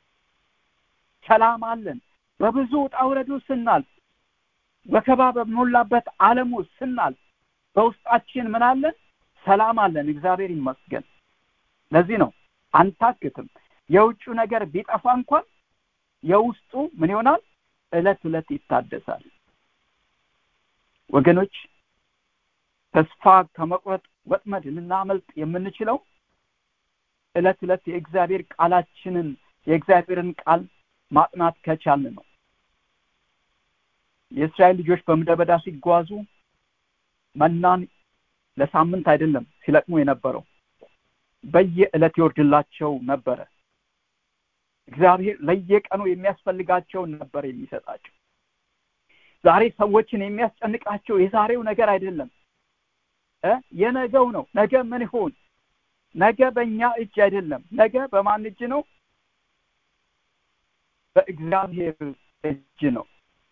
ሰላም አለን በብዙ ጣውረዱ ስናልፍ ወከባ በሞላበት ዓለም ውስጥ ስናልፍ በውስጣችን ምን አለን ሰላም አለን እግዚአብሔር ይመስገን ለዚህ ነው አንታክትም የውጩ ነገር ቢጠፋ እንኳን የውስጡ ምን ይሆናል እለት እለት ይታደሳል ወገኖች ተስፋ ከመቁረጥ ወጥመድ ልናመልጥ የምንችለው እለት እለት የእግዚአብሔር ቃላችንን የእግዚአብሔርን ቃል ማጥናት ከቻልን ነው የእስራኤል ልጆች በምድረ በዳ ሲጓዙ መናን ለሳምንት አይደለም ሲለቅሙ የነበረው በየዕለት ይወርድላቸው ነበረ እግዚአብሔር ለየቀኑ የሚያስፈልጋቸውን ነበር የሚሰጣቸው ዛሬ ሰዎችን የሚያስጨንቃቸው የዛሬው ነገር አይደለም የነገው ነው ነገ ምን ይሆን ነገ በእኛ እጅ አይደለም ነገ በማን እጅ ነው በእግዚአብሔር እጅ ነው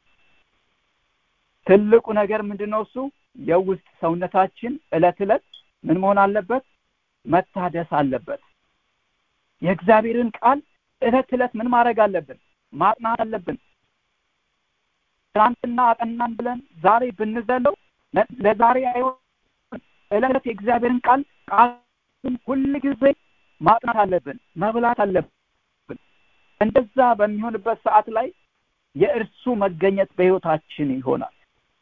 ትልቁ ነገር ምንድነው እሱ የውስጥ ሰውነታችን እለት እለት ምን መሆን አለበት መታደስ አለበት የእግዚአብሔርን ቃል እለት እለት ምን ማድረግ አለብን ማጥናት አለብን ትናንትና አጠናን ብለን ዛሬ ብንዘለው ለዛሬ አይሆን እለት የእግዚአብሔርን ቃል ቃልን ሁል ጊዜ ማጥናት አለብን መብላት አለብን እንደዛ በሚሆንበት ሰዓት ላይ የእርሱ መገኘት በህይወታችን ይሆናል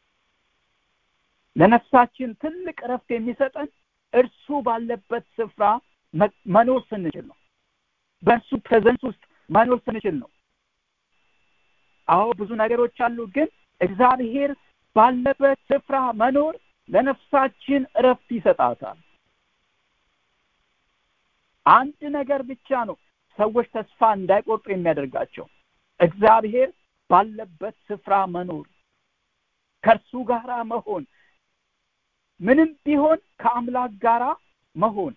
ለነፍሳችን ትልቅ እረፍት የሚሰጠን እርሱ ባለበት ስፍራ መኖር ስንችል ነው በእርሱ ፕሬዘንስ ውስጥ መኖር ስንችል ነው አዎ ብዙ ነገሮች አሉ ግን እግዚአብሔር ባለበት ስፍራ መኖር ለነፍሳችን እረፍት ይሰጣታል አንድ ነገር ብቻ ነው ሰዎች ተስፋ እንዳይቆርጡ የሚያደርጋቸው እግዚአብሔር ባለበት ስፍራ መኖር ከእርሱ ጋራ መሆን ምንም ቢሆን ከአምላክ ጋራ መሆን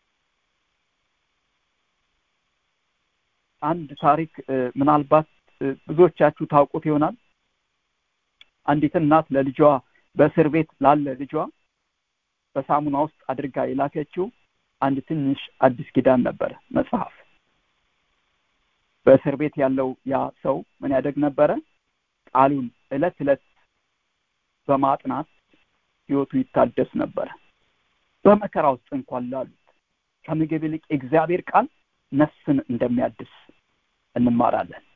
አንድ ታሪክ ምናልባት ብዙዎቻችሁ ታውቁት ይሆናል አንዲት እናት ለልጇ በእስር ቤት ላለ ልጇ በሳሙና ውስጥ አድርጋ የላከችው አንድ ትንሽ አዲስ ኪዳን ነበረ መጽሐፍ በእስር ቤት ያለው ያ ሰው ምን ያደግ ነበረ ቃሉን እለት እለት በማጥናት ህይወቱ ይታደስ ነበረ በመከራ ውስጥ እንኳን ላሉት ከምግብ ይልቅ የእግዚአብሔር ቃል ነፍስን እንደሚያድስ እንማራለን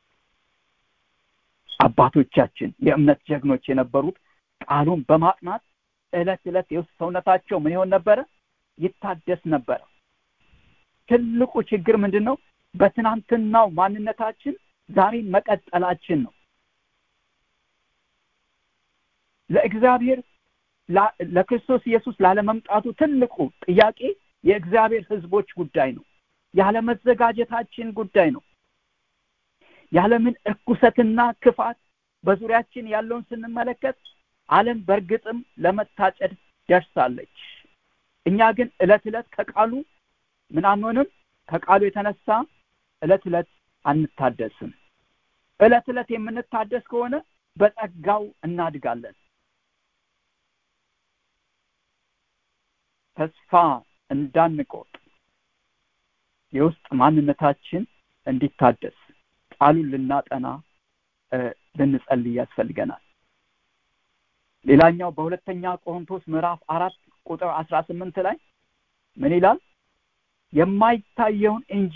አባቶቻችን የእምነት ጀግኖች የነበሩት ቃሉን በማጥናት ዕለት ዕለት የውስጥ ሰውነታቸው ምን ይሆን ነበረ ይታደስ ነበረ ትልቁ ችግር ምንድን ነው በትናንትናው ማንነታችን ዛሬን መቀጠላችን ነው ለእግዚአብሔር ለክርስቶስ ኢየሱስ ላለመምጣቱ ትልቁ ጥያቄ የእግዚአብሔር ህዝቦች ጉዳይ ነው ያለመዘጋጀታችን ጉዳይ ነው ያለምን እርኩሰትና ክፋት በዙሪያችን ያለውን ስንመለከት አለም በእርግጥም ለመታጨድ ደርሳለች እኛ ግን እለት እለት ከቃሉ ምን አንሆንም ከቃሉ የተነሳ እለት እለት አንታደስም እለት እለት የምንታደስ ከሆነ በጸጋው እናድጋለን ተስፋ እንዳንቆጥ የውስጥ ማንነታችን እንዲታደስ ቃሉን ልናጠና ልንጸልይ ያስፈልገናል ሌላኛው በሁለተኛ ቆሮንቶስ ምዕራፍ አራት ቁጥር አስራ ስምንት ላይ ምን ይላል የማይታየውን እንጂ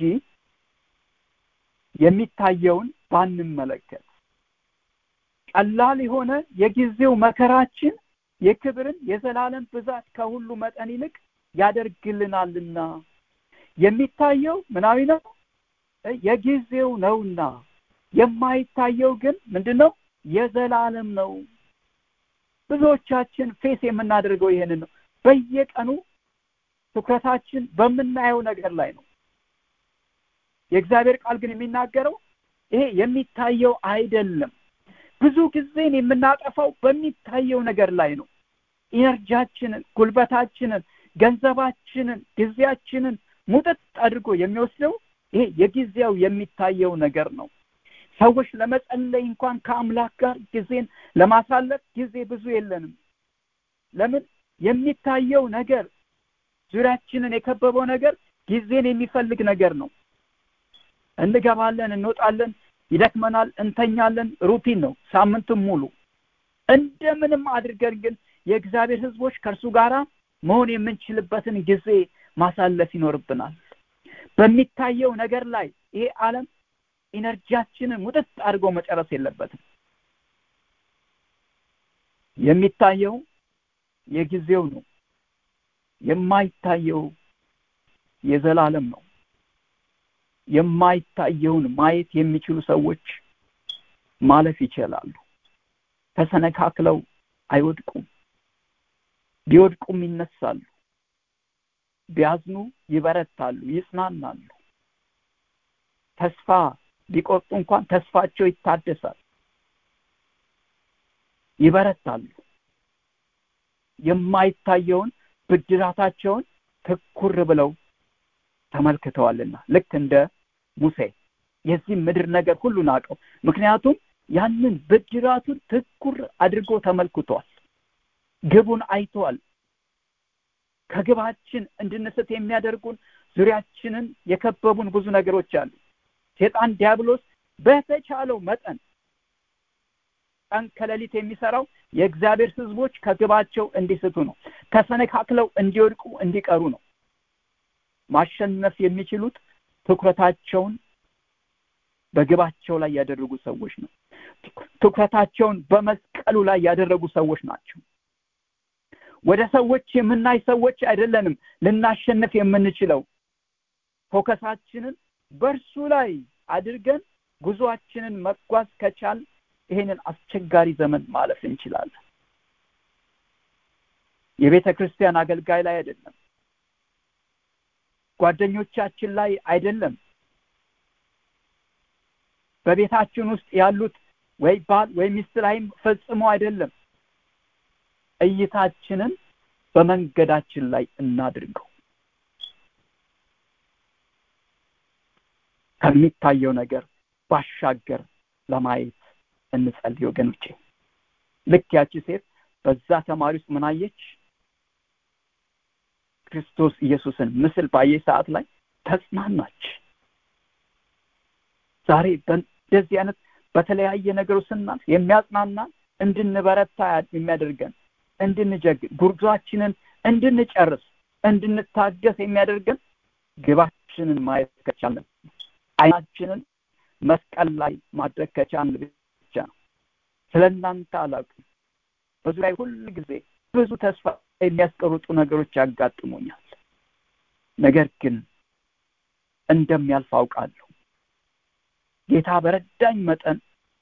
የሚታየውን ባንመለከት ቀላል የሆነ የጊዜው መከራችን የክብርን የዘላለም ብዛት ከሁሉ መጠን ይልቅ ያደርግልናልና የሚታየው ምናዊ ነው የጊዜው ነውና የማይታየው ግን ምንድን ነው የዘላለም ነው ብዙዎቻችን ፌስ የምናደርገው ይሄንን ነው በየቀኑ ትኩረታችን በምናየው ነገር ላይ ነው የእግዚአብሔር ቃል ግን የሚናገረው ይሄ የሚታየው አይደለም ብዙ ጊዜን የምናጠፋው በሚታየው ነገር ላይ ነው ኢነርጂያችንን ጉልበታችንን ገንዘባችንን ጊዜያችንን ሙጥጥ አድርጎ የሚወስደው ይሄ የጊዜው የሚታየው ነገር ነው ሰዎች ለመጸለይ እንኳን ከአምላክ ጋር ጊዜን ለማሳለፍ ጊዜ ብዙ የለንም ለምን የሚታየው ነገር ዙሪያችንን የከበበው ነገር ጊዜን የሚፈልግ ነገር ነው እንገባለን እንወጣለን ይደክመናል እንተኛለን ሩቲን ነው ሳምንትም ሙሉ እንደምንም አድርገን ግን የእግዚአብሔር ህዝቦች ከእርሱ ጋር መሆን የምንችልበትን ጊዜ ማሳለፍ ይኖርብናል በሚታየው ነገር ላይ ይሄ ዓለም ኢነርጂያችንን ሙጥጥ አድርጎ መጨረስ የለበትም የሚታየው የጊዜው ነው የማይታየው የዘላለም ነው የማይታየውን ማየት የሚችሉ ሰዎች ማለፍ ይችላሉ ተሰነካክለው አይወድቁም ቢወድቁም ይነሳሉ ቢያዝኑ ይበረታሉ ይጽናናሉ ተስፋ ቢቆርጡ እንኳን ተስፋቸው ይታደሳል ይበረታሉ የማይታየውን ብድራታቸውን ትኩር ብለው ተመልክተዋልና ልክ እንደ ሙሴ የዚህ ምድር ነገር ሁሉ ናቀው ምክንያቱም ያንን ብድራቱን ትኩር አድርጎ ተመልክቷል ግቡን አይተዋል ከግባችን እንድንስት የሚያደርጉን ዙሪያችንን የከበቡን ብዙ ነገሮች አሉ ሴጣን ዲያብሎስ በተቻለው መጠን ቀን ከሌሊት የሚሰራው የእግዚአብሔር ህዝቦች ከግባቸው እንዲስቱ ነው ተሰነካክለው እንዲወድቁ እንዲቀሩ ነው ማሸነፍ የሚችሉት ትኩረታቸውን በግባቸው ላይ ያደረጉ ሰዎች ነው ትኩረታቸውን በመስቀሉ ላይ ያደረጉ ሰዎች ናቸው ወደ ሰዎች የምናይ ሰዎች አይደለንም ልናሸንፍ የምንችለው ፎከሳችንን በእርሱ ላይ አድርገን ጉዞአችንን መጓዝ ከቻል ይሄንን አስቸጋሪ ዘመን ማለፍ እንችላለን የቤተ ክርስቲያን አገልጋይ ላይ አይደለም ጓደኞቻችን ላይ አይደለም በቤታችን ውስጥ ያሉት ወይ ባል ወይ ሚስት ላይም ፈጽሞ አይደለም እይታችንን በመንገዳችን ላይ እናድርገው ከሚታየው ነገር ባሻገር ለማየት እንጸልይ ወገኖቼ ልክ ያቺ ሴት በዛ ተማሪ ውስጥ ምን አየች ክርስቶስ ኢየሱስን ምስል ባየች ሰዓት ላይ ተጽናናች ዛሬ በእንደዚህ አይነት በተለያየ ነገሮች ስናልፍ የሚያጽናና እንድንበረታ የሚያደርገን እንድንጀግን ጉርዟችንን እንድንጨርስ እንድንታገስ የሚያደርገን ግባችንን ማየት ከቻለን አይናችንን መስቀል ላይ ማድረግ ከቻልን ብቻ ነው ስለ እናንተ አላውቅም በዙሪያ ሁል ጊዜ ብዙ ተስፋ የሚያስቀርጡ ነገሮች ያጋጥሙኛል ነገር ግን እንደሚያልፍ አውቃለሁ ጌታ በረዳኝ መጠን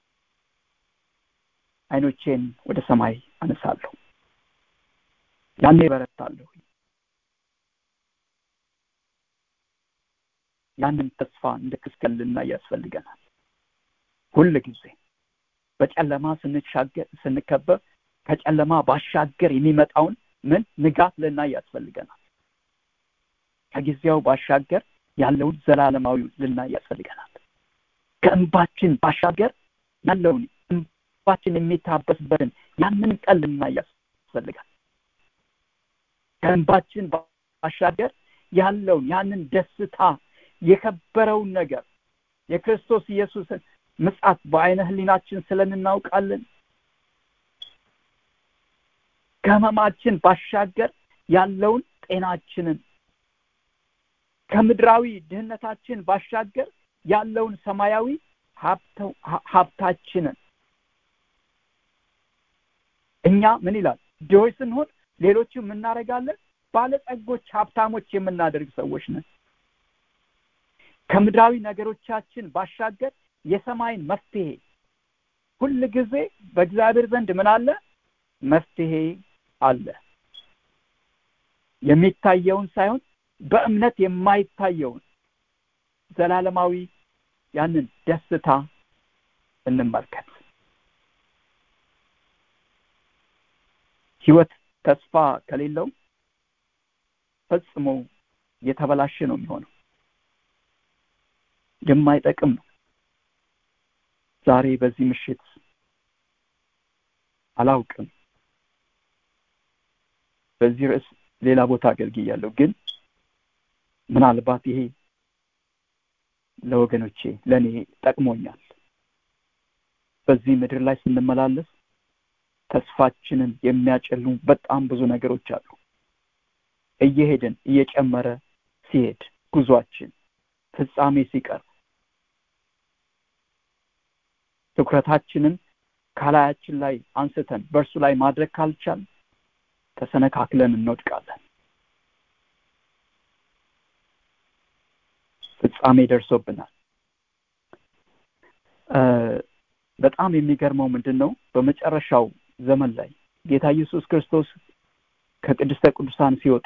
አይኖቼን ወደ ሰማይ አነሳለሁ ያኔ በረታለሁ ያንን ተስፋ እንደ ክስከል ልናይ ያስፈልገናል ሁል ጊዜ በጨለማ ስንሻገር ስንከበብ ከጨለማ ባሻገር የሚመጣውን ምን ንጋት ልናይ ያስፈልገናል ከጊዜው ባሻገር ያለውን ዘላለማዊ ልናይ ያስፈልገናል ከእንባችን ባሻገር ያለውን እንባችን የሚታበስበትን ያንን ቀን ልናይ ያስፈልጋል ከእንባችን ባሻገር ያለውን ያንን ደስታ የከበረውን ነገር የክርስቶስ ኢየሱስን ምጻት በአይነ ህሊናችን ስለንናውቃለን ከህመማችን ባሻገር ያለውን ጤናችንን ከምድራዊ ድህነታችን ባሻገር ያለውን ሰማያዊ ሀብታችንን እኛ ምን ይላል ድሆች ስንሆን ሌሎችም እናደርጋለን ባለጸጎች ሀብታሞች የምናደርግ ሰዎች ነን ከምድራዊ ነገሮቻችን ባሻገር የሰማይን መፍትሄ ሁል ጊዜ በእግዚአብሔር ዘንድ ምን አለ መፍትሄ አለ የሚታየውን ሳይሆን በእምነት የማይታየውን ዘላለማዊ ያንን ደስታ እንመልከት ህይወት ተስፋ ከሌለው ፈጽሞ የተበላሸ ነው የሚሆነው የማይጠቅም ነው ዛሬ በዚህ ምሽት አላውቅም በዚህ ርዕስ ሌላ ቦታ አገልግያለሁ ግን ምናልባት ይሄ ለወገኖቼ ለእኔ ጠቅሞኛል በዚህ ምድር ላይ ስንመላለስ ተስፋችንን የሚያጨልሙ በጣም ብዙ ነገሮች አሉ እየሄድን እየጨመረ ሲሄድ ጉዟችን ፍጻሜ ሲቀር ትኩረታችንን ከላያችን ላይ አንስተን በእርሱ ላይ ማድረግ ካልቻል ተሰነካክለን እንወድቃለን ፍጻሜ ደርሶብናል በጣም የሚገርመው ምንድን ነው በመጨረሻው ዘመን ላይ ጌታ ኢየሱስ ክርስቶስ ከቅድስተ ቅዱሳን ሲወጣ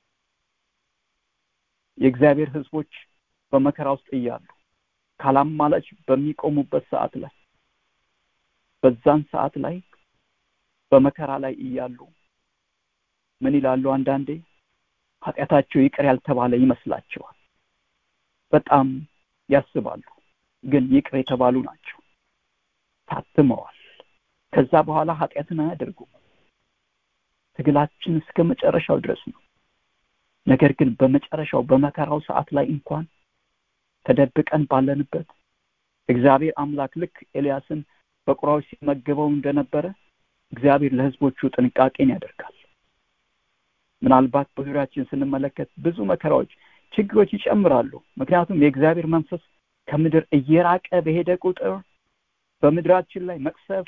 የእግዚአብሔር ህዝቦች በመከራ ውስጥ እያሉ ካላማላች በሚቆሙበት ሰዓት ላይ በዛን ሰዓት ላይ በመከራ ላይ እያሉ ምን ይላሉ አንዳንዴ ኃጢአታቸው ይቅር ያልተባለ ይመስላቸዋል በጣም ያስባሉ ግን ይቅር የተባሉ ናቸው ታትመዋል ከዛ በኋላ ኃጢአትን አያደርጉም ትግላችን እስከ መጨረሻው ድረስ ነው ነገር ግን በመጨረሻው በመከራው ሰዓት ላይ እንኳን ተደብቀን ባለንበት እግዚአብሔር አምላክ ልክ ኤልያስን በቁራዎች ሲመገበው እንደነበረ እግዚአብሔር ለህዝቦቹ ጥንቃቄን ያደርጋል ምናልባት በዙሪያችን ስንመለከት ብዙ መከራዎች ችግሮች ይጨምራሉ ምክንያቱም የእግዚአብሔር መንፈስ ከምድር እየራቀ በሄደ ቁጥር በምድራችን ላይ መቅሰፍት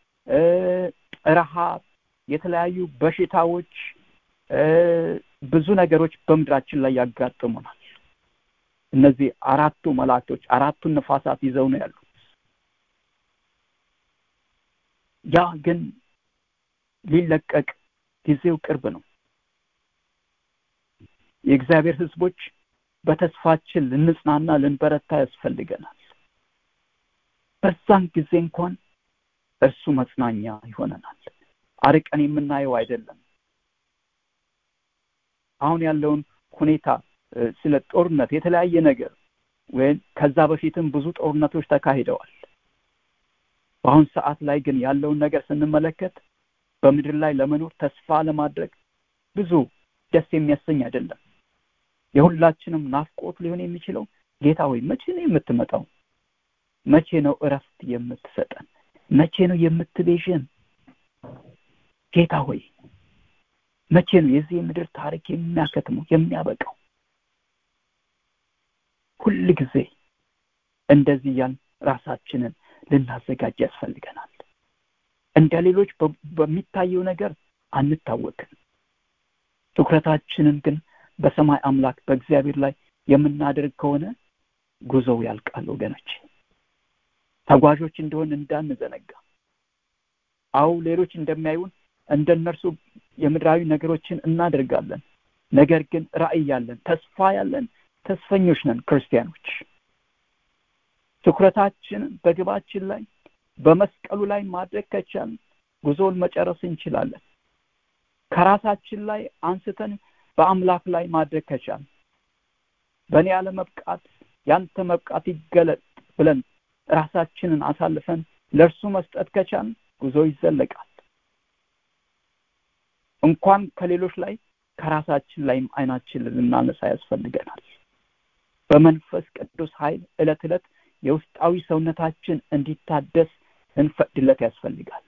ረሃብ የተለያዩ በሽታዎች ብዙ ነገሮች በምድራችን ላይ ያጋጥሙናል እነዚህ አራቱ መላእክቶች አራቱን ነፋሳት ይዘው ነው ያሉት ያ ግን ሊለቀቅ ጊዜው ቅርብ ነው የእግዚአብሔር ህዝቦች በተስፋችን ልንጽናና ልንበረታ ያስፈልገናል በዛን ጊዜ እንኳን እርሱ መጽናኛ ይሆነናል አርቀን የምናየው አይደለም አሁን ያለውን ሁኔታ ስለ ጦርነት የተለያየ ነገር ወይም ከዛ በፊትም ብዙ ጦርነቶች ተካሂደዋል በአሁን ሰዓት ላይ ግን ያለውን ነገር ስንመለከት በምድር ላይ ለመኖር ተስፋ ለማድረግ ብዙ ደስ የሚያሰኝ አይደለም የሁላችንም ናፍቆት ሊሆን የሚችለው ጌታ ወይ መቼ ነው የምትመጣው መቼ ነው እረፍት የምትሰጠን መቼ ነው የምትቤዥን ጌታ ሆይ መቼ ነው የዚህ ምድር ታሪክ የሚያከትመው የሚያበቃው ሁል ጊዜ እንደዚህ እያልን ራሳችንን ልናዘጋጅ ያስፈልገናል እንደ ሌሎች በሚታየው ነገር አንታወቅም ትኩረታችንን ግን በሰማይ አምላክ በእግዚአብሔር ላይ የምናደርግ ከሆነ ጉዞው ያልቃል ወገኖች ተጓዦች እንደሆን እንዳንዘነጋ አው ሌሎች እንደሚያዩን እንደነርሱ የምድራዊ ነገሮችን እናደርጋለን ነገር ግን ራእይ ያለን ተስፋ ያለን ተስፈኞች ነን ክርስቲያኖች ትኩረታችን በግባችን ላይ በመስቀሉ ላይ ማድረግ ከቻል ጉዞውን መጨረስ እንችላለን ከራሳችን ላይ አንስተን በአምላክ ላይ ማድረግ ከቻል በእኔ ያለመብቃት ያንተ መብቃት ይገለጥ ብለን ራሳችንን አሳልፈን ለእርሱ መስጠት ከቻል ጉዞ ይዘለቃል እንኳን ከሌሎች ላይ ከራሳችን ላይም አይናችን ልናነሳ ያስፈልገናል በመንፈስ ቅዱስ ኃይል እለት እለት የውስጣዊ ሰውነታችን እንዲታደስ እንፈቅድለት ያስፈልጋል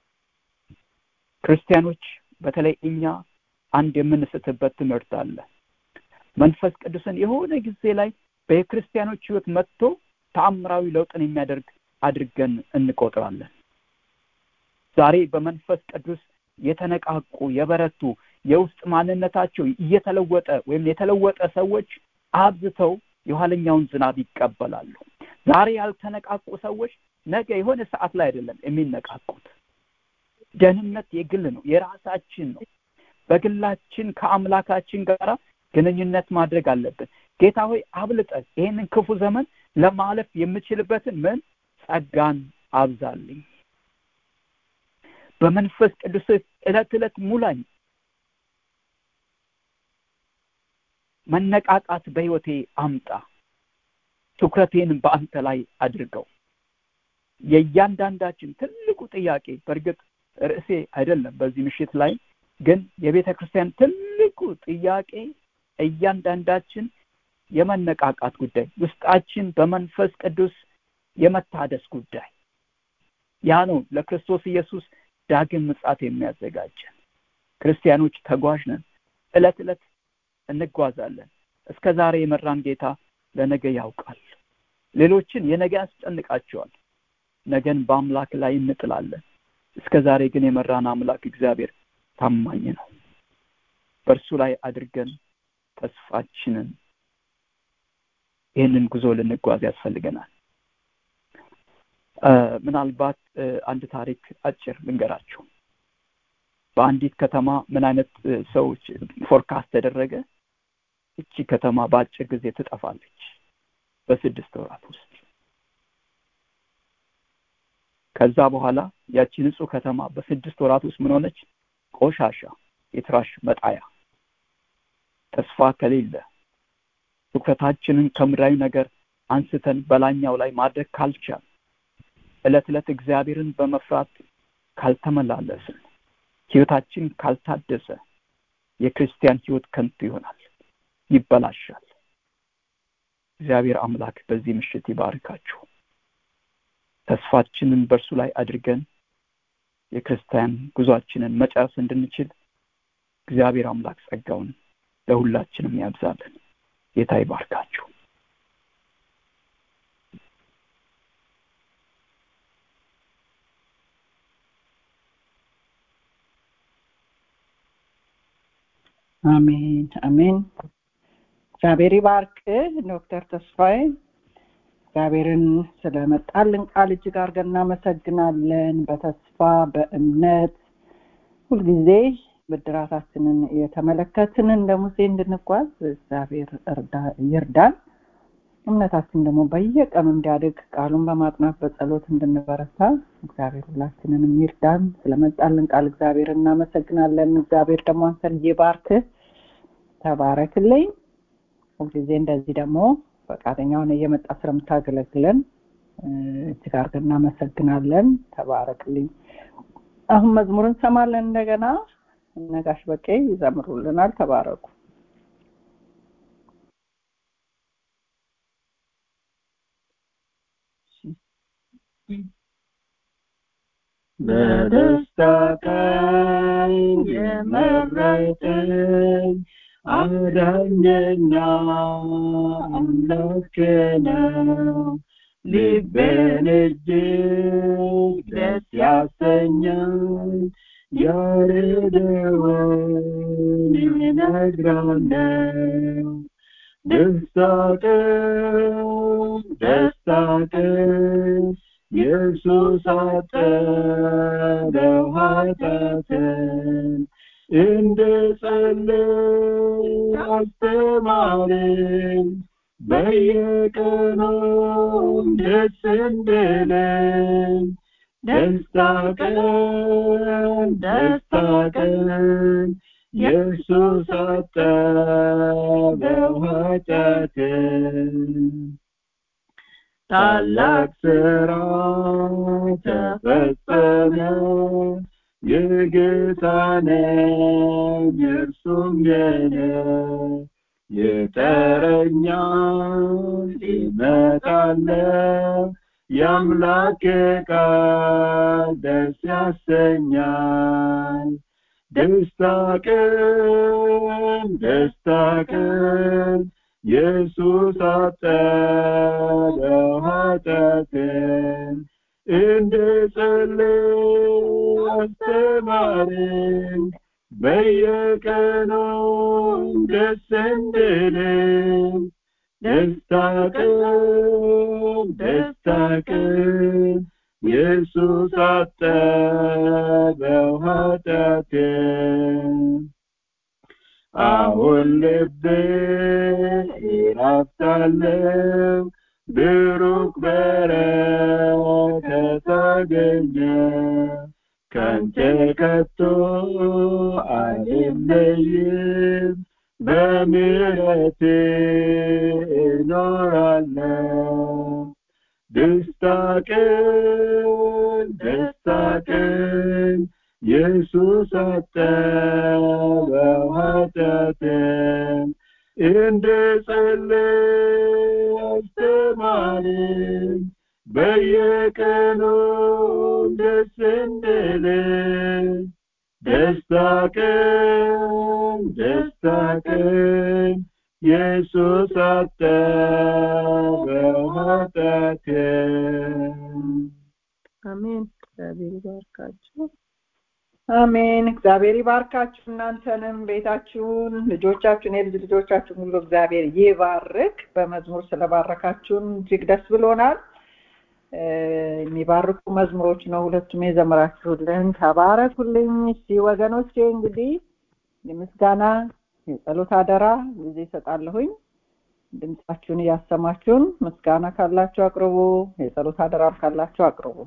ክርስቲያኖች በተለይ እኛ አንድ የምንስትበት ትምህርት አለ መንፈስ ቅዱስን የሆነ ጊዜ ላይ በክርስቲያኖች ህይወት መጥቶ ተአምራዊ ለውጥን የሚያደርግ አድርገን እንቆጥራለን ዛሬ በመንፈስ ቅዱስ የተነቃቁ የበረቱ የውስጥ ማንነታቸው እየተለወጠ ወይም የተለወጠ ሰዎች አብዝተው የኋለኛውን ዝናብ ይቀበላሉ ዛሬ ያልተነቃቁ ሰዎች ነገ የሆነ ሰዓት ላይ አይደለም የሚነቃቁት ደህንነት የግል ነው የራሳችን ነው በግላችን ከአምላካችን ጋር ግንኙነት ማድረግ አለብን ጌታ ሆይ አብልጠ ይህንን ክፉ ዘመን ለማለፍ የምችልበትን ምን ጸጋን አብዛልኝ በመንፈስ ቅዱስ እለት እለት ሙላኝ መነቃቃት በህይወቴ አምጣ ትኩረቴን በአንተ ላይ አድርገው የእያንዳንዳችን ትልቁ ጥያቄ በእርግጥ ርዕሴ አይደለም በዚህ ምሽት ላይ ግን የቤተ ክርስቲያን ትልቁ ጥያቄ እያንዳንዳችን የመነቃቃት ጉዳይ ውስጣችን በመንፈስ ቅዱስ የመታደስ ጉዳይ ያ ነው ለክርስቶስ ኢየሱስ ዳግም ምጻት የሚያዘጋጀን ክርስቲያኖች ተጓዥ ነን እለት እለት እንጓዛለን እስከ ዛሬ የመራን ጌታ ለነገ ያውቃል ሌሎችን የነገ ያስጨንቃቸዋል ነገን በአምላክ ላይ እንጥላለን እስከ ዛሬ ግን የመራን አምላክ እግዚአብሔር ታማኝ ነው በእርሱ ላይ አድርገን ተስፋችንን ይህንን ጉዞ ልንጓዝ ያስፈልገናል ምናልባት አንድ ታሪክ አጭር ልንገራችሁ በአንዲት ከተማ ምን አይነት ሰዎች ፎርካስት ተደረገ እቺ ከተማ በአጭር ጊዜ ትጠፋለች በስድስት ወራት ውስጥ ከዛ በኋላ ያቺ ንጹህ ከተማ በስድስት ወራት ውስጥ ምን ሆነች ቆሻሻ የትራሽ መጣያ ተስፋ ከሌለ ትኩረታችንን ከምድራዊ ነገር አንስተን በላኛው ላይ ማድረግ ካልቻል እለት እለት እግዚአብሔርን በመፍራት ካልተመላለስን ህይወታችን ካልታደሰ የክርስቲያን ህይወት ከንቱ ይሆናል ይበላሻል እግዚአብሔር አምላክ በዚህ ምሽት ይባርካችሁ ተስፋችንን በእርሱ ላይ አድርገን የክርስቲያን ጉዟችንን መጨረስ እንድንችል እግዚአብሔር አምላክ ጸጋውን ለሁላችንም ያብዛልን ጌታ ይባርካችሁ አሜን አሜን እግዚአብሔር ይባርክ ዶክተር ተስፋዬ እግዚአብሔርን ስለመጣልን ቃል እጅግ አድርገን እናመሰግናለን በተስፋ በእምነት ሁልጊዜ ብድራታችንን እየተመለከትን እንደ ሙሴ እንድንጓዝ እግዚአብሔር ይርዳን እምነታችን ደግሞ በየቀኑ እንዲያድግ ቃሉን በማጥናት በጸሎት እንድንበረታ እግዚአብሔር ሁላችንንም ይርዳን ስለመጣልን ቃል እግዚአብሔር እናመሰግናለን እግዚአብሔር ደግሞ አንተን ይባርክ ተባረክልኝ ሁልጊዜ እንደዚህ ደግሞ ፈቃደኛ ሆነ እየመጣ ስለምታገለግለን እጅግ አድርገን እናመሰግናለን ተባረክልኝ አሁን መዝሙር እንሰማለን እንደገና ነጋሽ በቄ ይዘምሩልናል ተባረኩ በደስታ ቀን የመረጠኝ አዳኘና አምላክ ነው ልቤን እጅግ ደስ ያሰኛል ያሬደውን እነግራለሁ ደስታ ቀን ደስታ ቀን ኢየሱስ አጠበው ኃጢአትን እንደ ጸለይ አስተማረን በየቀኑ ደስ እንድለን ደስታ ቀን ደስታ ቀን ኢየሱስ አጠበው ኃጢአትን ታላቅ ስራ ተፈጸመ የጌታ ነኝ እርሱም የኔ የጠረኛል ይመጣለው የአምላክ ቃል ደስ ያሰኛል ደስታ ቀን ደስታ ቀን ኢየሱስ አጠበው ኃጢአትን እንደ ጸለይ አስተማረን በየቀኑ ደስ እንድለን ደስታ ቀን ደስታ ቀን ኢየሱስ አጠበው ኃጢአትን አሁን ልቤ ይራፍታለው ብሩክ በረከት አገኘ ከንተ ከቶ አልለይም በምሕረት እኖራለሁ ደስታ ቀን ደስታ ቀን ኢየሱስ አጠበው ኃጢአትን እንደ ጸለይ አስተማረን በየቀኑ ደስ እንድለን ደስታ ቀን ደስታ ቀን ኢየሱስ አጠበው ኃጢአትን አሜን። እግዚአብሔር ይባርካችሁ። አሜን። እግዚአብሔር ይባርካችሁ እናንተንም ቤታችሁን፣ ልጆቻችሁን፣ የልጅ ልጆቻችሁን ሁሉ እግዚአብሔር ይባርክ። በመዝሙር ስለባረካችሁን እጅግ ደስ ብሎናል። የሚባርኩ መዝሙሮች ነው ሁለቱም የዘመራችሁልን። ተባረኩልኝ። እሺ ወገኖቼ እንግዲህ የምስጋና የጸሎት አደራ ጊዜ ይሰጣለሁኝ። ድምጻችሁን እያሰማችሁን ምስጋና ካላችሁ አቅርቡ፣ የጸሎት አደራም ካላችሁ አቅርቡ።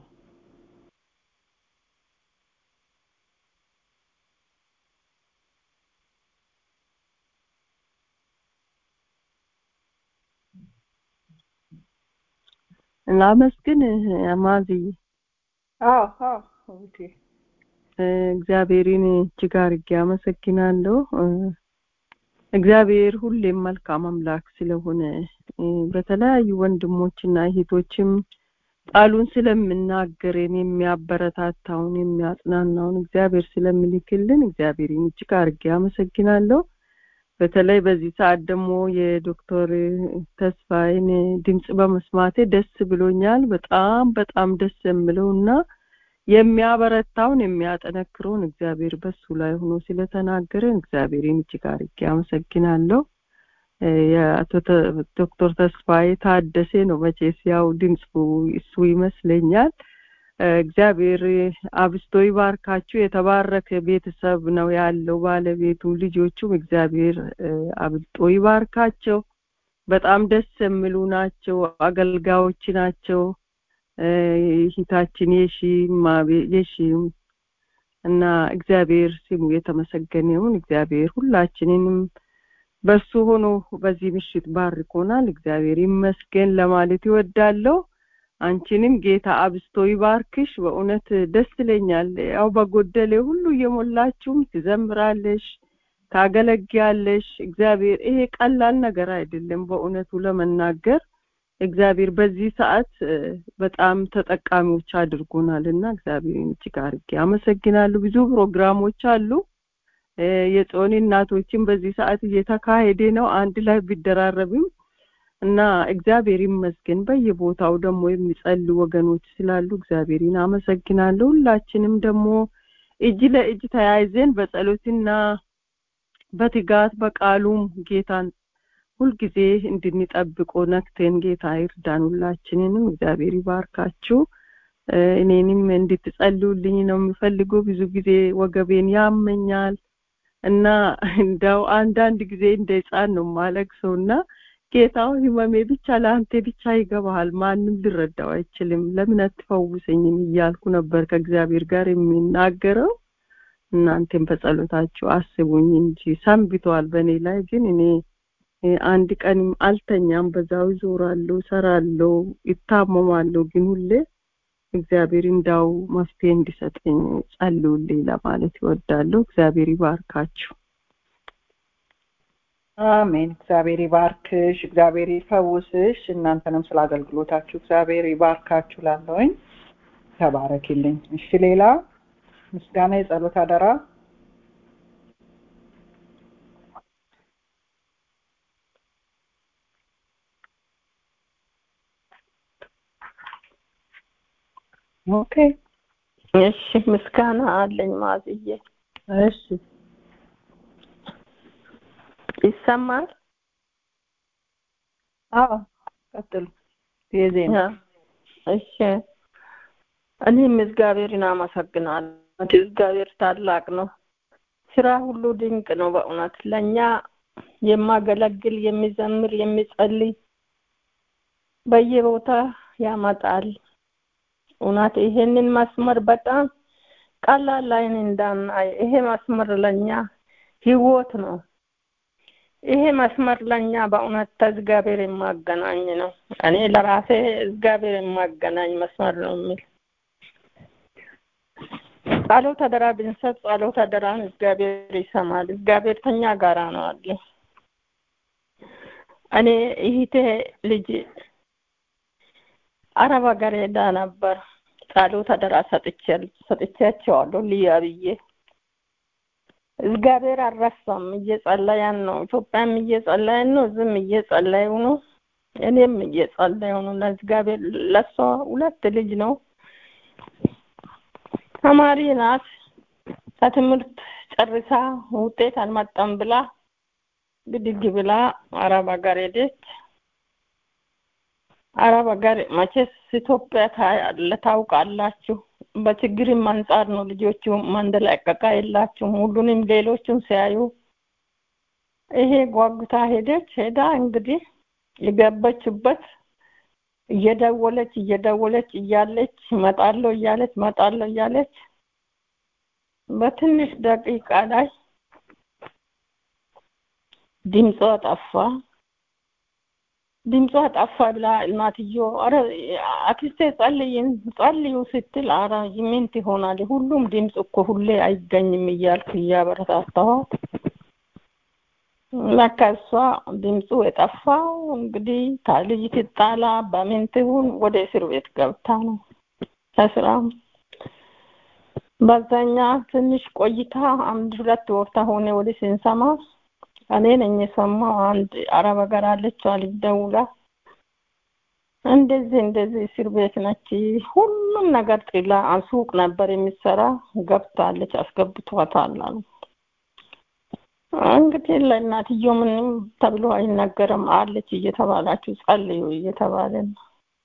ላመስግን አማዝዬ አዎ አዎ ኦኬ እግዚአብሔርን እጅግ አድርጌ አመሰግናለሁ። እግዚአብሔር ሁሌም መልካም አምላክ ስለሆነ በተለያዩ ወንድሞችና እህቶችም ቃሉን ስለምናገርን የሚያበረታታውን የሚያጽናናውን እግዚአብሔር ስለሚልክልን እግዚአብሔርን እጅግ አድርጌ አመሰግናለሁ። በተለይ በዚህ ሰዓት ደግሞ የዶክተር ተስፋዬን ድምጽ በመስማቴ ደስ ብሎኛል። በጣም በጣም ደስ የምለው እና የሚያበረታውን የሚያጠነክረውን እግዚአብሔር በሱ ላይ ሆኖ ስለተናገረን እግዚአብሔርን እጅግ አድርጌ አመሰግናለሁ። የአቶ ዶክተር ተስፋዬ ታደሴ ነው መቼስ ያው ድምፁ እሱ ይመስለኛል። እግዚአብሔር አብስቶ ይባርካችሁ። የተባረከ ቤተሰብ ነው ያለው ባለቤቱም ልጆቹም እግዚአብሔር አብልጦ ይባርካቸው። በጣም ደስ የሚሉ ናቸው፣ አገልጋዮች ናቸው። ሂታችን የሺ የሺም እና እግዚአብሔር ስሙ የተመሰገነ ይሁን። እግዚአብሔር ሁላችንንም በሱ ሆኖ በዚህ ምሽት ባርኮናል። እግዚአብሔር ይመስገን ለማለት ይወዳለሁ። አንቺንም ጌታ አብስቶ ይባርክሽ። በእውነት ደስ ይለኛል። ያው በጎደሌ ሁሉ እየሞላችሁም ትዘምራለሽ፣ ታገለግያለሽ። እግዚአብሔር ይሄ ቀላል ነገር አይደለም በእውነቱ ለመናገር እግዚአብሔር በዚህ ሰዓት በጣም ተጠቃሚዎች አድርጎናል እና እግዚአብሔርን እጅግ አድርጌ አመሰግናለሁ። ብዙ ፕሮግራሞች አሉ። የጾኒ እናቶችን በዚህ ሰዓት እየተካሄደ ነው አንድ ላይ ቢደራረብም እና እግዚአብሔር ይመስገን በየቦታው ደግሞ የሚጸልዩ ወገኖች ስላሉ እግዚአብሔርን አመሰግናለሁ ሁላችንም ደግሞ እጅ ለእጅ ተያይዘን በጸሎትና በትጋት በቃሉም ጌታን ሁልጊዜ እንድንጠብቆ ነክቴን ጌታ ይርዳን ሁላችንንም እግዚአብሔር ይባርካችሁ እኔንም እንድትጸልዩልኝ ነው የምፈልገው ብዙ ጊዜ ወገቤን ያመኛል እና እንደው አንዳንድ ጊዜ እንደ ህፃን ነው ማለቅሰው እና ጌታው ህመሜ ብቻ ለአንተ ብቻ ይገባሃል ማንም ሊረዳው አይችልም ለምን አትፈውሰኝም እያልኩ ነበር ከእግዚአብሔር ጋር የሚናገረው እናንተም በጸሎታችሁ አስቡኝ እንጂ ሰንብተዋል በእኔ ላይ ግን እኔ አንድ ቀንም አልተኛም በዛው ይዞራለሁ ሰራለሁ ይታመማለሁ ግን ሁሌ እግዚአብሔር እንዳው መፍትሄ እንዲሰጠኝ ጸልዩልኝ ለማለት ይወዳለሁ እግዚአብሔር ይባርካችሁ አሜን እግዚአብሔር ይባርክሽ እግዚአብሔር ይፈውስሽ እናንተንም ስለ አገልግሎታችሁ እግዚአብሔር ይባርካችሁ ላለውኝ ተባረኪልኝ እሺ ሌላ ምስጋና የጸሎት አደራ ኦኬ እሺ ምስጋና አለኝ ማዝዬ እሺ ይሰማል አዎ ቀጥሉ የዜና እሺ እኔም እግዚአብሔርን አመሰግናለሁ እግዚአብሔር ታላቅ ነው ስራ ሁሉ ድንቅ ነው በእውነት ለእኛ የማገለግል የሚዘምር የሚጸልይ በየቦታ ያመጣል እውነት ይሄንን መስመር በጣም ቀላል ላይን እንዳናይ ይሄ መስመር ለኛ ህይወት ነው ይሄ መስመር ለኛ በእውነት ከእግዚአብሔር የማገናኝ ነው እኔ ለራሴ እግዚአብሔር የማገናኝ መስመር ነው የሚል ጸሎት አደራ ብንሰጥ ጸሎት አደራን እግዚአብሔር ይሰማል እግዚአብሔር ከኛ ጋራ ነው አለ እኔ ይህቴ ልጅ አረብ ሀገር ሄዳ ነበር ጸሎት አደራ ሰጥቻቸዋለሁ ልያ ብዬ እግዚአብሔር አልረሳም እየጸለያን ነው ኢትዮጵያም እየጸለያን ነው ዝም እየጸለዩ ነው እኔም እየጸለዩ ነው ለእግዚአብሔር ለሷ ሁለት ልጅ ነው ተማሪ ናት ከትምህርት ጨርሳ ውጤት አልመጣም ብላ ብድግ ብላ አረብ ሀገር ሄደች አረብ ሀገር መቼስ ኢትዮጵያ ታያለ ታውቃላችሁ በችግርም አንጻር ነው ልጆቹ መንደላቀቃ የላችሁም ሁሉንም ሌሎቹን ሲያዩ ይሄ ጓጉታ ሄደች ሄዳ እንግዲህ የገበችበት እየደወለች እየደወለች እያለች መጣለሁ እያለች መጣለሁ እያለች በትንሽ ደቂቃ ላይ ድምጿ ጠፋ ድምጿ ጠፋ ብላ እናትዮ አረ አክስቴ ጸልይን ጸልዩ ስትል አረ ምንት ይሆናል ሁሉም ድምፅ እኮ ሁሌ አይገኝም እያልኩ እያበረታታኋት ለካ እሷ ድምፁ የጠፋው እንግዲህ ልጅ ትጣላ በምን ትሁን ወደ እስር ቤት ገብታ ነው ከስራም በዛኛ ትንሽ ቆይታ አንድ ሁለት ወር ሆነ ወደ ስንሰማ እኔ ነኝ የሰማው አንድ አረብ ሀገር አለች ልጅ ደውላ እንደዚህ እንደዚህ እስር ቤት ነች ሁሉም ነገር ጥላ ሱቅ ነበር የሚሰራ ገብታለች አስገብቷታል አሉ እንግዲህ ለእናትዮ ምንም ተብሎ አይነገርም አለች እየተባላችሁ ጸልዩ እየተባለ ነው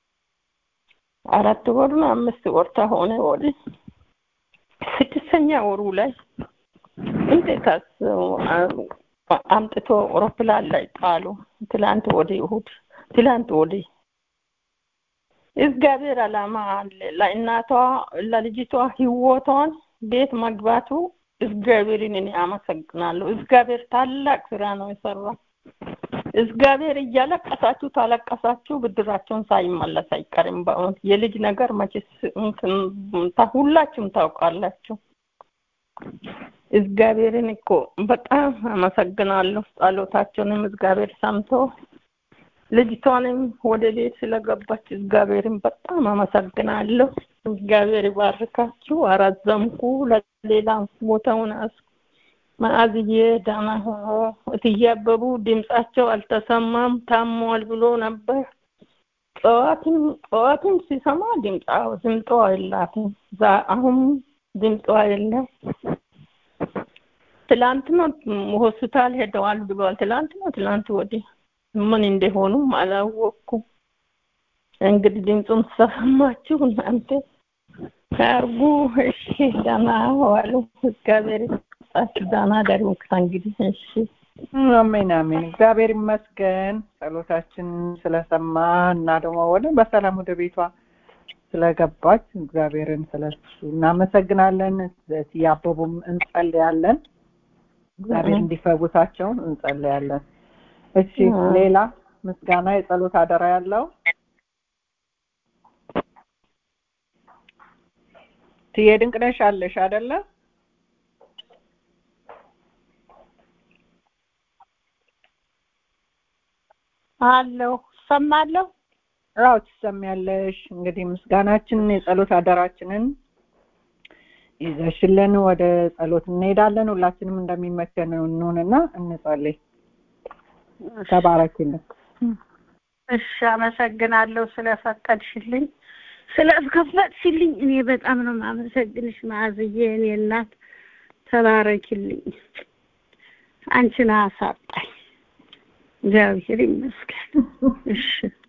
አራት ወር ነው አምስት ወር ሆነ ወደ ስድስተኛ ወሩ ላይ እንዴት አምጥቶ አውሮፕላን ላይ ጣሉ ትላንት ወደ እሁድ ትላንት ወደ እግዚአብሔር አላማ አለ ለእናቷ ለልጅቷ ህይወቷን ቤት መግባቱ እግዚአብሔርን እኔ አመሰግናለሁ እግዚአብሔር ታላቅ ስራ ነው የሰራ እግዚአብሔር እያለቀሳችሁ ታለቀሳችሁ ብድራቸውን ሳይመለስ አይቀርም በእውነት የልጅ ነገር መቼስ ሁላችሁም ታውቃላችሁ እግዚአብሔርን እኮ በጣም አመሰግናለሁ ጸሎታቸውንም እግዚአብሔር ሰምቶ ልጅቷንም ወደ ቤት ስለገባች እግዚአብሔርን በጣም አመሰግናለሁ እግዚአብሔር ይባርካችሁ አራዘምኩ ለሌላ ቦታውን መዓዝዬ ደህና ሆኖ እትዬ አበቡ ድምጻቸው አልተሰማም ታሟል ብሎ ነበር። ጠዋትም ጠዋትም ሲሰማ ድምጻ ድምጧ የላትም። ዛ- አሁን ድምጧ የለም። ትላንት ነው ሆስፒታል ሄደዋል ብሏል። ትላንት ነው ትላንት ወዲህ ምን እንደሆኑም አላወቅኩም። እንግዲህ ድምፁን ሰማችሁ እናንተ ካርጉ። እሺ ደህና ዋሉ። እግዚአብሔር ይስጣችሁ። ደህና ደሩ ከእንግዲህ እሺ። አሜን አሜን። እግዚአብሔር ይመስገን ጸሎታችን ስለሰማ እና ደግሞ ወደ በሰላም ወደ ቤቷ ስለገባች እግዚአብሔርን ስለሱ እናመሰግናለን። ያበቡም እንጸልያለን። እግዚአብሔር እንዲፈውሳቸው እንጸልያለን። እሺ ሌላ ምስጋና የጸሎት አደራ ያለው ትዬ ድንቅነሽ አለሽ አይደለ? አለሁ ሰማለሁ። አዎ ትሰሚያለሽ። እንግዲህ ምስጋናችንን የጸሎት አደራችንን ይዘሽልን ወደ ጸሎት እንሄዳለን። ሁላችንም እንደሚመቸን እንሆንና እንጸልይ። ተባረክልን። እሺ አመሰግናለሁ ስለፈቀድሽልኝ ስለከፈትሽልኝ እኔ በጣም ነው የማመሰግንሽ መዓዝዬ እኔ እናት ተባረኪልኝ አንቺን አሳጣኝ እግዚአብሔር ይመስገን እሺ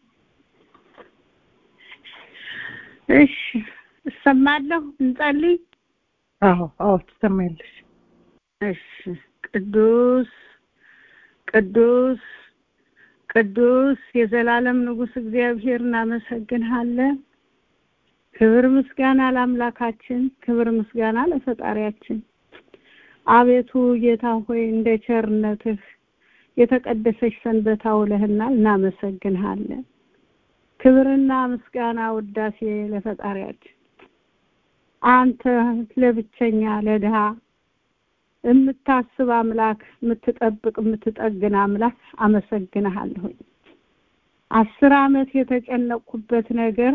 እሺ እሰማለሁ እንጸልይ አዎ አዎ ትሰሚያለሽ። እሺ ቅዱስ ቅዱስ ቅዱስ የዘላለም ንጉሥ እግዚአብሔር እናመሰግንሃለን። ክብር ምስጋና ለአምላካችን፣ ክብር ምስጋና ለፈጣሪያችን። አቤቱ ጌታ ሆይ እንደ ቸርነትህ የተቀደሰች ሰንበት አውለህናል፣ እናመሰግንሃለን። ክብርና ምስጋና ውዳሴ ለፈጣሪያችን። አንተ ለብቸኛ ለድሃ የምታስብ አምላክ፣ የምትጠብቅ የምትጠግን አምላክ አመሰግንሃለሁኝ። አስር አመት የተጨነቅኩበት ነገር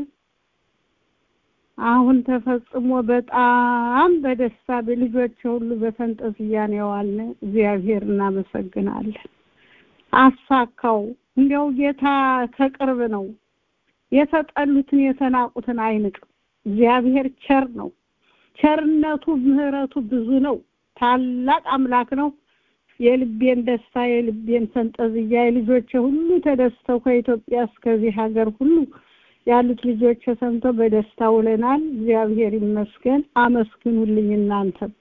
አሁን ተፈጽሞ በጣም በደስታ በልጆች ሁሉ በፈንጠዝያ ነው የዋልን። እግዚአብሔር እናመሰግናለን። አሳካው። እንዲያው ጌታ ከቅርብ ነው። የተጠሉትን የተናቁትን አይንቅም። እግዚአብሔር ቸር ነው። ቸርነቱ ምሕረቱ ብዙ ነው። ታላቅ አምላክ ነው። የልቤን ደስታ የልቤን ፈንጠዝያ የልጆቼ ሁሉ ተደስተው ከኢትዮጵያ እስከዚህ ሀገር ሁሉ ያሉት ልጆች ሰምተው በደስታ ውለናል። እግዚአብሔር ይመስገን። አመስግኑልኝ እናንተም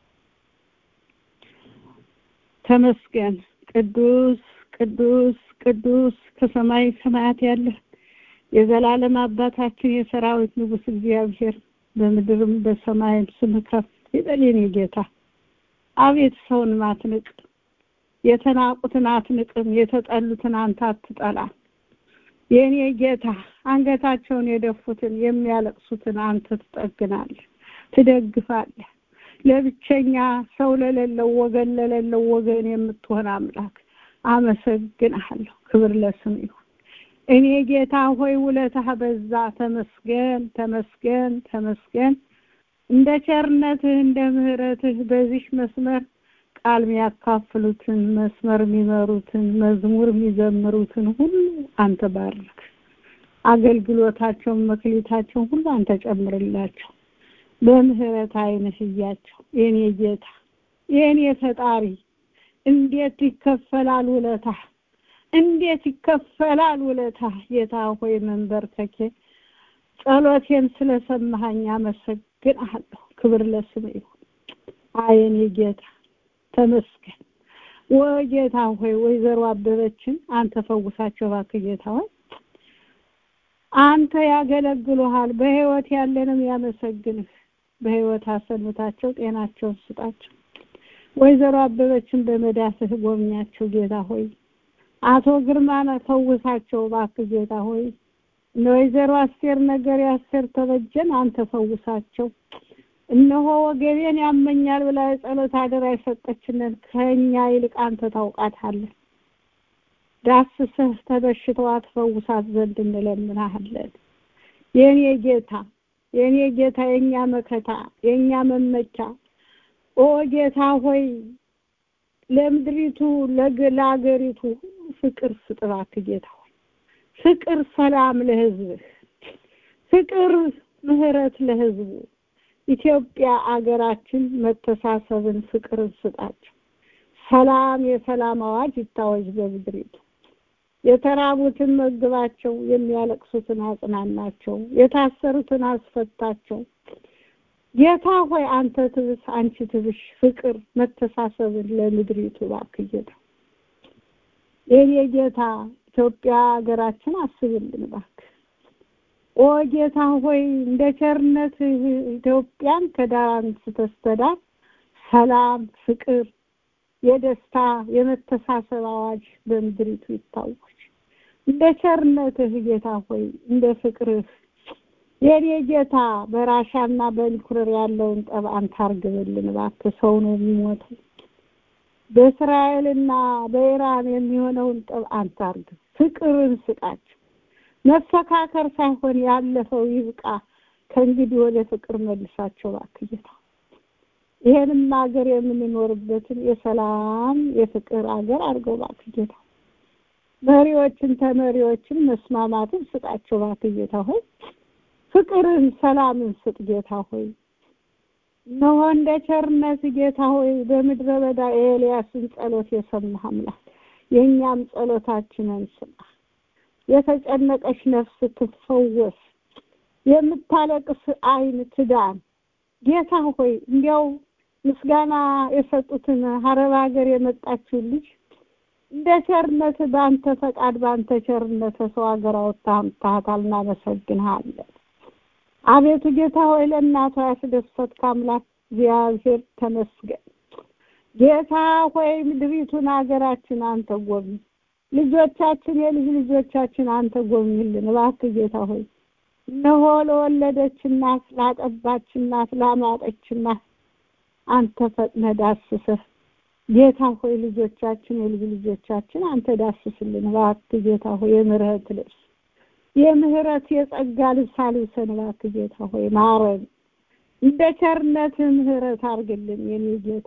ተመስገን። ቅዱስ ቅዱስ ቅዱስ ከሰማይ ሰማያት ያለ የዘላለም አባታችን የሰራዊት ንጉሥ እግዚአብሔር በምድርም በሰማይም ስም ከፍ ይበል የኔ ጌታ። አቤት ሰውን ማትንቅ የተናቁትን አትንቅም፣ የተጠሉትን አንተ አትጠላም። የኔ ጌታ አንገታቸውን የደፉትን የሚያለቅሱትን አንተ ትጠግናለህ፣ ትደግፋለህ። ለብቸኛ ሰው ለሌለው ወገን ለሌለው ወገን የምትሆን አምላክ አመሰግንሃለሁ። ክብር ለስም ይሁን። እኔ ጌታ ሆይ ውለታህ በዛ። ተመስገን ተመስገን ተመስገን። እንደ ቸርነትህ እንደ ምሕረትህ በዚህ መስመር ቃል የሚያካፍሉትን መስመር የሚመሩትን መዝሙር የሚዘምሩትን ሁሉ አንተ ባርክ። አገልግሎታቸውን መክሊታቸውን ሁሉ አንተ ጨምርላቸው። በምህረት ዓይንህ እያቸው። የኔ ጌታ የኔ ፈጣሪ እንዴት ይከፈላል ውለታ እንዴት ይከፈላል ውለታ ጌታ ሆይ መንበርከኬ ጸሎቴን ስለሰማኸኝ አመሰግንሃለሁ። ክብር ለስም ይሁን። አየኔ ጌታ ተመስገን። ወይ ጌታ ሆይ ወይዘሮ አበበችን አንተ ፈውሳቸው እባክህ ጌታ ሆይ አንተ ያገለግሉሃል። በህይወት ያለንም ያመሰግንህ። በህይወት አሰንብታቸው፣ ጤናቸውን ስጣቸው። ወይዘሮ አበበችን በመዳፍህ ጎብኛቸው ጌታ ሆይ አቶ ግርማን ፈውሳቸው እባክህ ጌታ ሆይ እነ ወይዘሮ አስቴር ነገር የአስቴር ተበጀን አንተ ፈውሳቸው። እነሆ ወገቤን ያመኛል ብላ የጸሎት አደራ የሰጠችንን ከእኛ ይልቅ አንተ ታውቃታለህ። ዳስሰህ ተበሽተዋ ትፈውሳት ዘንድ እንለምናሃለን። የኔ ጌታ የኔ ጌታ የኛ መከታ የኛ መመኪያ ኦ ጌታ ሆይ ለምድሪቱ ለአገሪቱ ፍቅር ስጥ እባክህ ጌታ ሆይ ፍቅር ሰላም ለህዝብህ ፍቅር ምህረት ለህዝቡ ኢትዮጵያ አገራችን መተሳሰብን ፍቅርን ስጣቸው ሰላም የሰላም አዋጅ ይታወጅ በምድሪቱ የተራቡትን መግባቸው የሚያለቅሱትን አጽናናቸው የታሰሩትን አስፈታቸው ጌታ ሆይ አንተ ትብስ አንቺ ትብሽ ፍቅር መተሳሰብን ለምድሪቱ እባክህ ጌታ የኔ ጌታ ኢትዮጵያ ሀገራችን አስብልን እባክህ ኦ ጌታ ሆይ እንደ ቸርነት ኢትዮጵያን ከዳር አንስተህ ስተዳር ሰላም ፍቅር የደስታ የመተሳሰብ አዋጅ በምድሪቱ ይታወጅ እንደ ቸርነትህ ጌታ ሆይ እንደ ፍቅርህ የኔ ጌታ በራሻና በዩክሬን ያለውን ጠብ አንተ አርግብልን እባክህ ሰው ነው የሚሞተው በእስራኤልና በኢራን የሚሆነውን ጠብ አንተ አርግብ ፍቅርን ስጣቸው መፈካከር ሳይሆን ያለፈው ይብቃ ከእንግዲህ ወደ ፍቅር መልሳቸው እባክህ ጌታ ይሄንም ሀገር የምንኖርበትን የሰላም የፍቅር ሀገር አድርገው እባክህ ጌታ መሪዎችን ተመሪዎችን መስማማትን ስጣቸው እባክህ ጌታ ሆይ ፍቅርን ሰላምን ስጥ ጌታ ሆይ እነሆ እንደ ቸርነት ጌታ ሆይ በምድረ በዳ የኤልያስን ጸሎት የሰማህ አምላክ የእኛም ጸሎታችንን ስማ የተጨነቀች ነፍስ ትፈወስ የምታለቅስ አይን ትዳን ጌታ ሆይ እንዲያው ምስጋና የሰጡትን ሀረብ ሀገር የመጣችውን ልጅ እንደ ቸርነት በአንተ ፈቃድ በአንተ ቸርነት ሰው ሀገር አወጣህ አምጥተሃታል እናመሰግንሃለን አቤቱ ጌታ ሆይ ለእናቷ ያስደሰትክ አምላክ እግዚአብሔር ተመስገን ጌታ ሆይ ምድሪቱን ሀገራችን አንተ ጎብኝ ልጆቻችን የልጅ ልጆቻችን አንተ ጎብኝልን እባክህ ጌታ ሆይ እነሆ ለወለደች እናት ላጠባች እናት ላማጠች እናት አንተ ፈጥነ ዳስሰህ ጌታ ሆይ ልጆቻችን የልጅ ልጆቻችን አንተ ዳስስልን እባክህ ጌታ ሆይ የምህረት ልብስ የምህረት የጸጋ ልብስ አልብሰን እባክህ ጌታ ሆይ ማረን እንደ ቸርነት ምህረት አርግልን የኔ ጌታ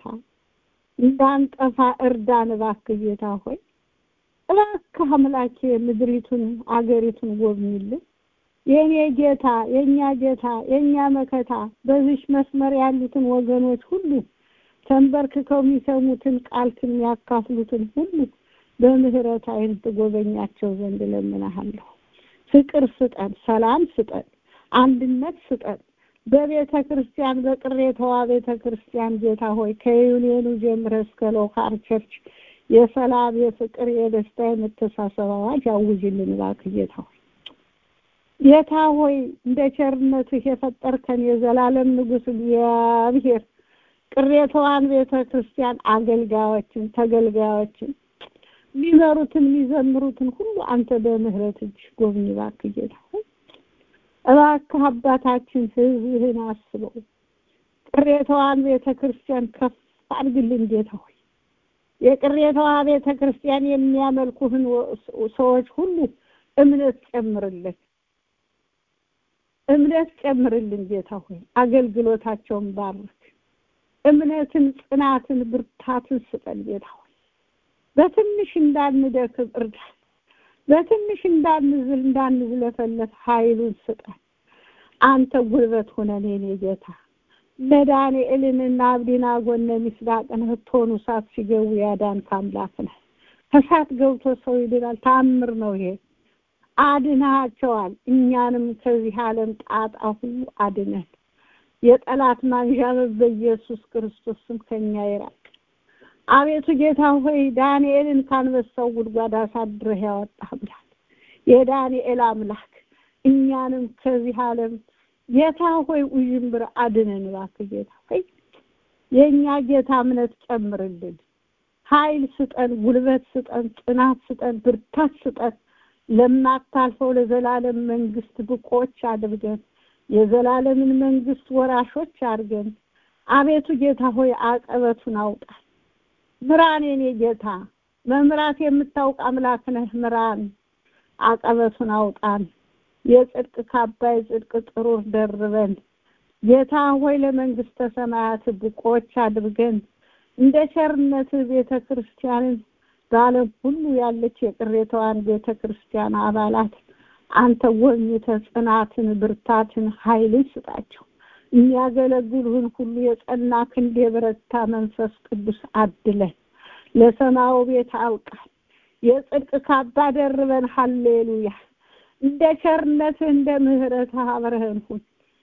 እንዳንጠፋ እርዳን እባክህ ጌታ ሆይ እባክህ አምላኬ ምድሪቱን አገሪቱን ጎብኝልን የኔ ጌታ የኛ ጌታ የኛ መከታ በዚህ መስመር ያሉትን ወገኖች ሁሉ ተንበርክከው የሚሰሙትን ቃልክን የሚያካፍሉትን ሁሉ በምህረት አይን ትጎበኛቸው ዘንድ ለምናሃለሁ ፍቅር ስጠን ሰላም ስጠን አንድነት ስጠን በቤተ ክርስቲያን በቅሬታዋ ቤተ ክርስቲያን ጌታ ሆይ ከዩኒየኑ ጀምረ እስከ ሎካል ቸርች የሰላም የፍቅር የደስታ የመተሳሰብ አዋጅ አውጅልን እባክህ ጌታ ሆይ ጌታ ሆይ እንደ ቸርነትህ የፈጠርከን የዘላለም ንጉስ እግዚአብሔር ቅሬታዋን ቤተ ክርስቲያን አገልጋዮችን ተገልጋዮችን የሚመሩትን የሚዘምሩትን ሁሉ አንተ በምህረት እጅ ጎብኝ እባክህ ጌታ ሆይ እባክህ አባታችን ህዝብህን አስበው ቅሬታዋን ቤተ ክርስቲያን ከፍ አድርግልን ጌታ ሆይ የቅሬታዋ ቤተ ክርስቲያን የሚያመልኩህን ሰዎች ሁሉ እምነት ጨምርልን እምነት ጨምርልን ጌታ ሆይ አገልግሎታቸውን ባርክ እምነትን ጽናትን ብርታትን ስጠን ጌታ ሆይ በትንሽ እንዳንደክም እርዳን በትንሽ እንዳንዝል እንዳንዝለፈለፍ ኃይሉን ስጠን አንተ ጉልበት ሁነን የኔ ጌታ ለዳንኤልንና አብዲናጎን ሚስራቅን ህቶኑ እሳት ሲገቡ ያዳንክ አምላክ ነህ ከእሳት ገብቶ ሰው ይድናል ታምር ነው ይሄ አድናቸዋል እኛንም ከዚህ ዓለም ጣጣ ሁሉ አድነን የጠላት ማንዣበብ በኢየሱስ ክርስቶስ ስም ከኛ ይራቅ አቤቱ ጌታ ሆይ ዳንኤልን ካንበሳው ጉድጓድ አሳድረህ ያወጣህ አምላክ የዳንኤል አምላክ እኛንም ከዚህ ዓለም ጌታ ሆይ ውዥንብር አድነን እባክህ ጌታ ሆይ የእኛ ጌታ እምነት ጨምርልን ኃይል ስጠን ጉልበት ስጠን ጽናት ስጠን ብርታት ስጠን ለማታልፈው ለዘላለም መንግስት ብቆች አድርገን የዘላለምን መንግስት ወራሾች አድርገን አቤቱ ጌታ ሆይ አቀበቱን አውጣል ምራን የኔ ጌታ መምራት የምታውቅ አምላክ ነህ ምራን አቀበቱን አውጣን የጽድቅ ካባ የጽድቅ ጥሩር ደርበን ጌታ ሆይ ለመንግስተ ሰማያት ብቆች አድርገን እንደ ቸርነት ቤተ ክርስቲያንን በዓለም ሁሉ ያለች የቅሬታዋን ቤተ ክርስቲያን አባላት አንተ ጎብኝተህ ጽናትን፣ ብርታትን፣ ኃይልን ስጣቸው። የሚያገለግሉህን ሁሉ የጸና ክንድ የበረታ መንፈስ ቅዱስ አድለን ለሰማዩ ቤት አብቃን። የጽድቅ ካባ ደርበን ሀሌሉያ። እንደ ቸርነትህ እንደ ምሕረትህ አብረህን ሁን።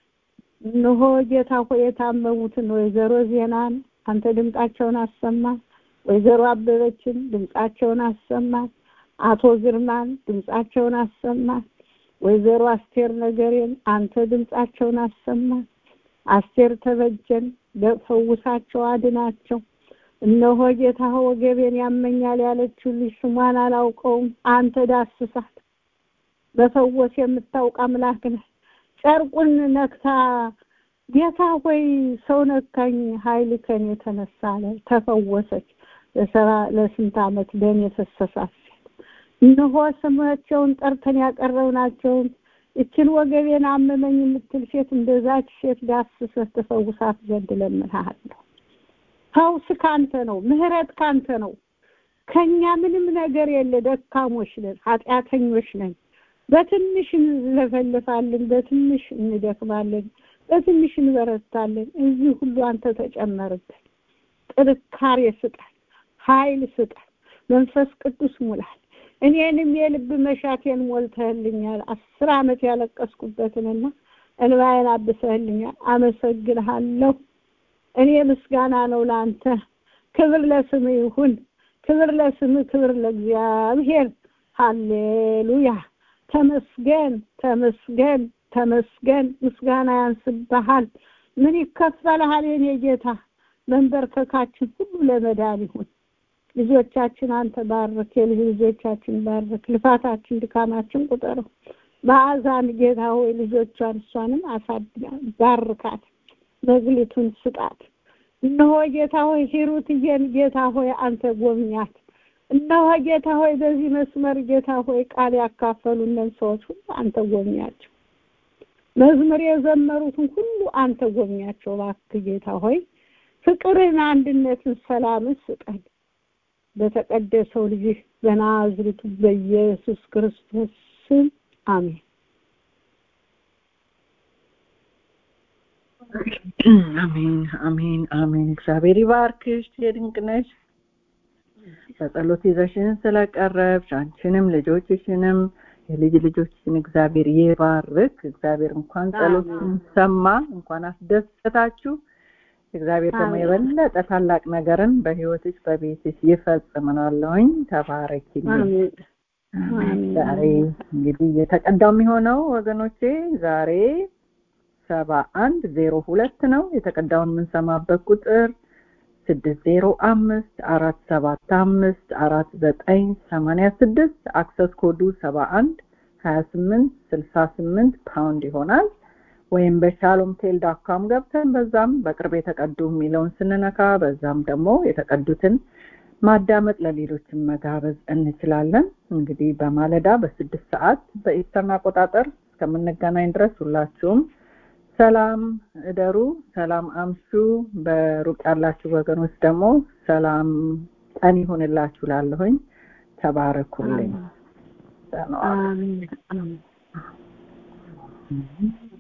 እነሆ ጌታ ሆይ የታመሙትን ወይዘሮ ዜናን አንተ ድምጣቸውን አሰማ። ወይዘሮ አበበችን ድምጻቸውን አሰማ። አቶ ግርማን ድምጻቸውን አሰማ። ወይዘሮ አስቴር ነገሬን አንተ ድምጻቸውን አሰማ። አስቴር ተበጀን ፈውሳቸው፣ አድናቸው። እነሆ ጌታ ወገቤን ያመኛል ያለችው ልጅ ስሟን አላውቀውም፣ አንተ ዳስሳት። በፈወስ የምታውቅ አምላክ ነህ። ጨርቁን ነክታ ጌታ ሆይ ሰው ነካኝ፣ ኃይል ከኔ የተነሳ አለ። ተፈወሰች። ለሰራ ለስንት ዓመት ደም የፈሰሳት ሴት እነሆ ስማቸውን ጠርተን ያቀረብናቸውን እችን ወገቤን አመመኝ የምትል ሴት እንደዛች ሴት ዳስሰህ ተፈውሳት ዘንድ እለምንሃለሁ። ፈውስ ካንተ ነው፣ ምህረት ካንተ ነው። ከኛ ምንም ነገር የለ። ደካሞች ነን፣ ኃጢአተኞች ነን። በትንሽ እንለፈልፋለን፣ በትንሽ እንደክማለን፣ በትንሽ እንበረታለን። እዚህ ሁሉ አንተ ተጨመርብን። ጥንካሬ ስጠን፣ ኃይል ስጠን፣ መንፈስ ቅዱስ ሙላል። እኔንም የልብ መሻቴን ሞልተህልኛል። አስር ዓመት ያለቀስኩበትንና እንባዬን አብሰህልኛል። አመሰግንሃለሁ። እኔ ምስጋና ነው ለአንተ። ክብር ለስም ይሁን። ክብር ለስም፣ ክብር ለእግዚአብሔር። ሃሌሉያ። ተመስገን፣ ተመስገን፣ ተመስገን። ምስጋና ያንስብሃል። ምን ይከፈልሃል የኔ ጌታ? መንበርከካችን ሁሉ ለመዳን ይሁን። ልጆቻችን አንተ ባርክ፣ የልጅ ልጆቻችን ባርክ፣ ልፋታችን ድካማችን ቁጠረው። በአዛን ጌታ ሆይ ልጆቿን እሷንም አሳድጋ ባርካት፣ መግሊቱን ስጣት። እነሆ ጌታ ሆይ ሂሩትዬን ጌታ ሆይ አንተ ጎብኛት። እነሆ ጌታ ሆይ በዚህ መስመር ጌታ ሆይ ቃል ያካፈሉንን ሰዎች ሁሉ አንተ ጎብኛቸው። መዝሙር የዘመሩትን ሁሉ አንተ ጎብኛቸው። እባክህ ጌታ ሆይ ፍቅርን፣ አንድነትን፣ ሰላምን ስጠን በተቀደሰው ልጅህ በናዝሬቱ በኢየሱስ ክርስቶስ ስም አሜን። አሜን አሜን አሜን። እግዚአብሔር ይባርክሽ የድንቅ ነሽ። በጸሎት ይዘሽን ስለቀረብሽ አንቺንም ልጆችሽንም የልጅ ልጆችሽን እግዚአብሔር ይባርክ። እግዚአብሔር እንኳን ጸሎትን ሰማ፣ እንኳን አስደሰታችሁ። እግዚአብሔር ደግሞ የበለጠ ታላቅ ነገርን በህይወትሽ በቤትሽ ይፈጽምናለሁኝ። ተባረኪ። ዛሬ እንግዲህ የተቀዳው የሚሆነው ወገኖቼ ዛሬ ሰባ አንድ ዜሮ ሁለት ነው። የተቀዳውን የምንሰማበት ቁጥር ስድስት ዜሮ አምስት አራት ሰባት አምስት አራት ዘጠኝ ሰማንያ ስድስት አክሰስ ኮዱ ሰባ አንድ ሀያ ስምንት ስልሳ ስምንት ፓውንድ ይሆናል። ወይም በሻሎም ቴል ዳካም ገብተን በዛም በቅርብ የተቀዱ የሚለውን ስንነካ በዛም ደግሞ የተቀዱትን ማዳመጥ ለሌሎችን መጋበዝ እንችላለን። እንግዲህ በማለዳ በስድስት ሰዓት በኢስተርን አቆጣጠር እስከምንገናኝ ድረስ ሁላችሁም ሰላም እደሩ፣ ሰላም አምሹ። በሩቅ ያላችሁ ወገኖች ደግሞ ሰላም ቀን ይሁንላችሁ ላለሁኝ ተባረኩልኝ። አሜን።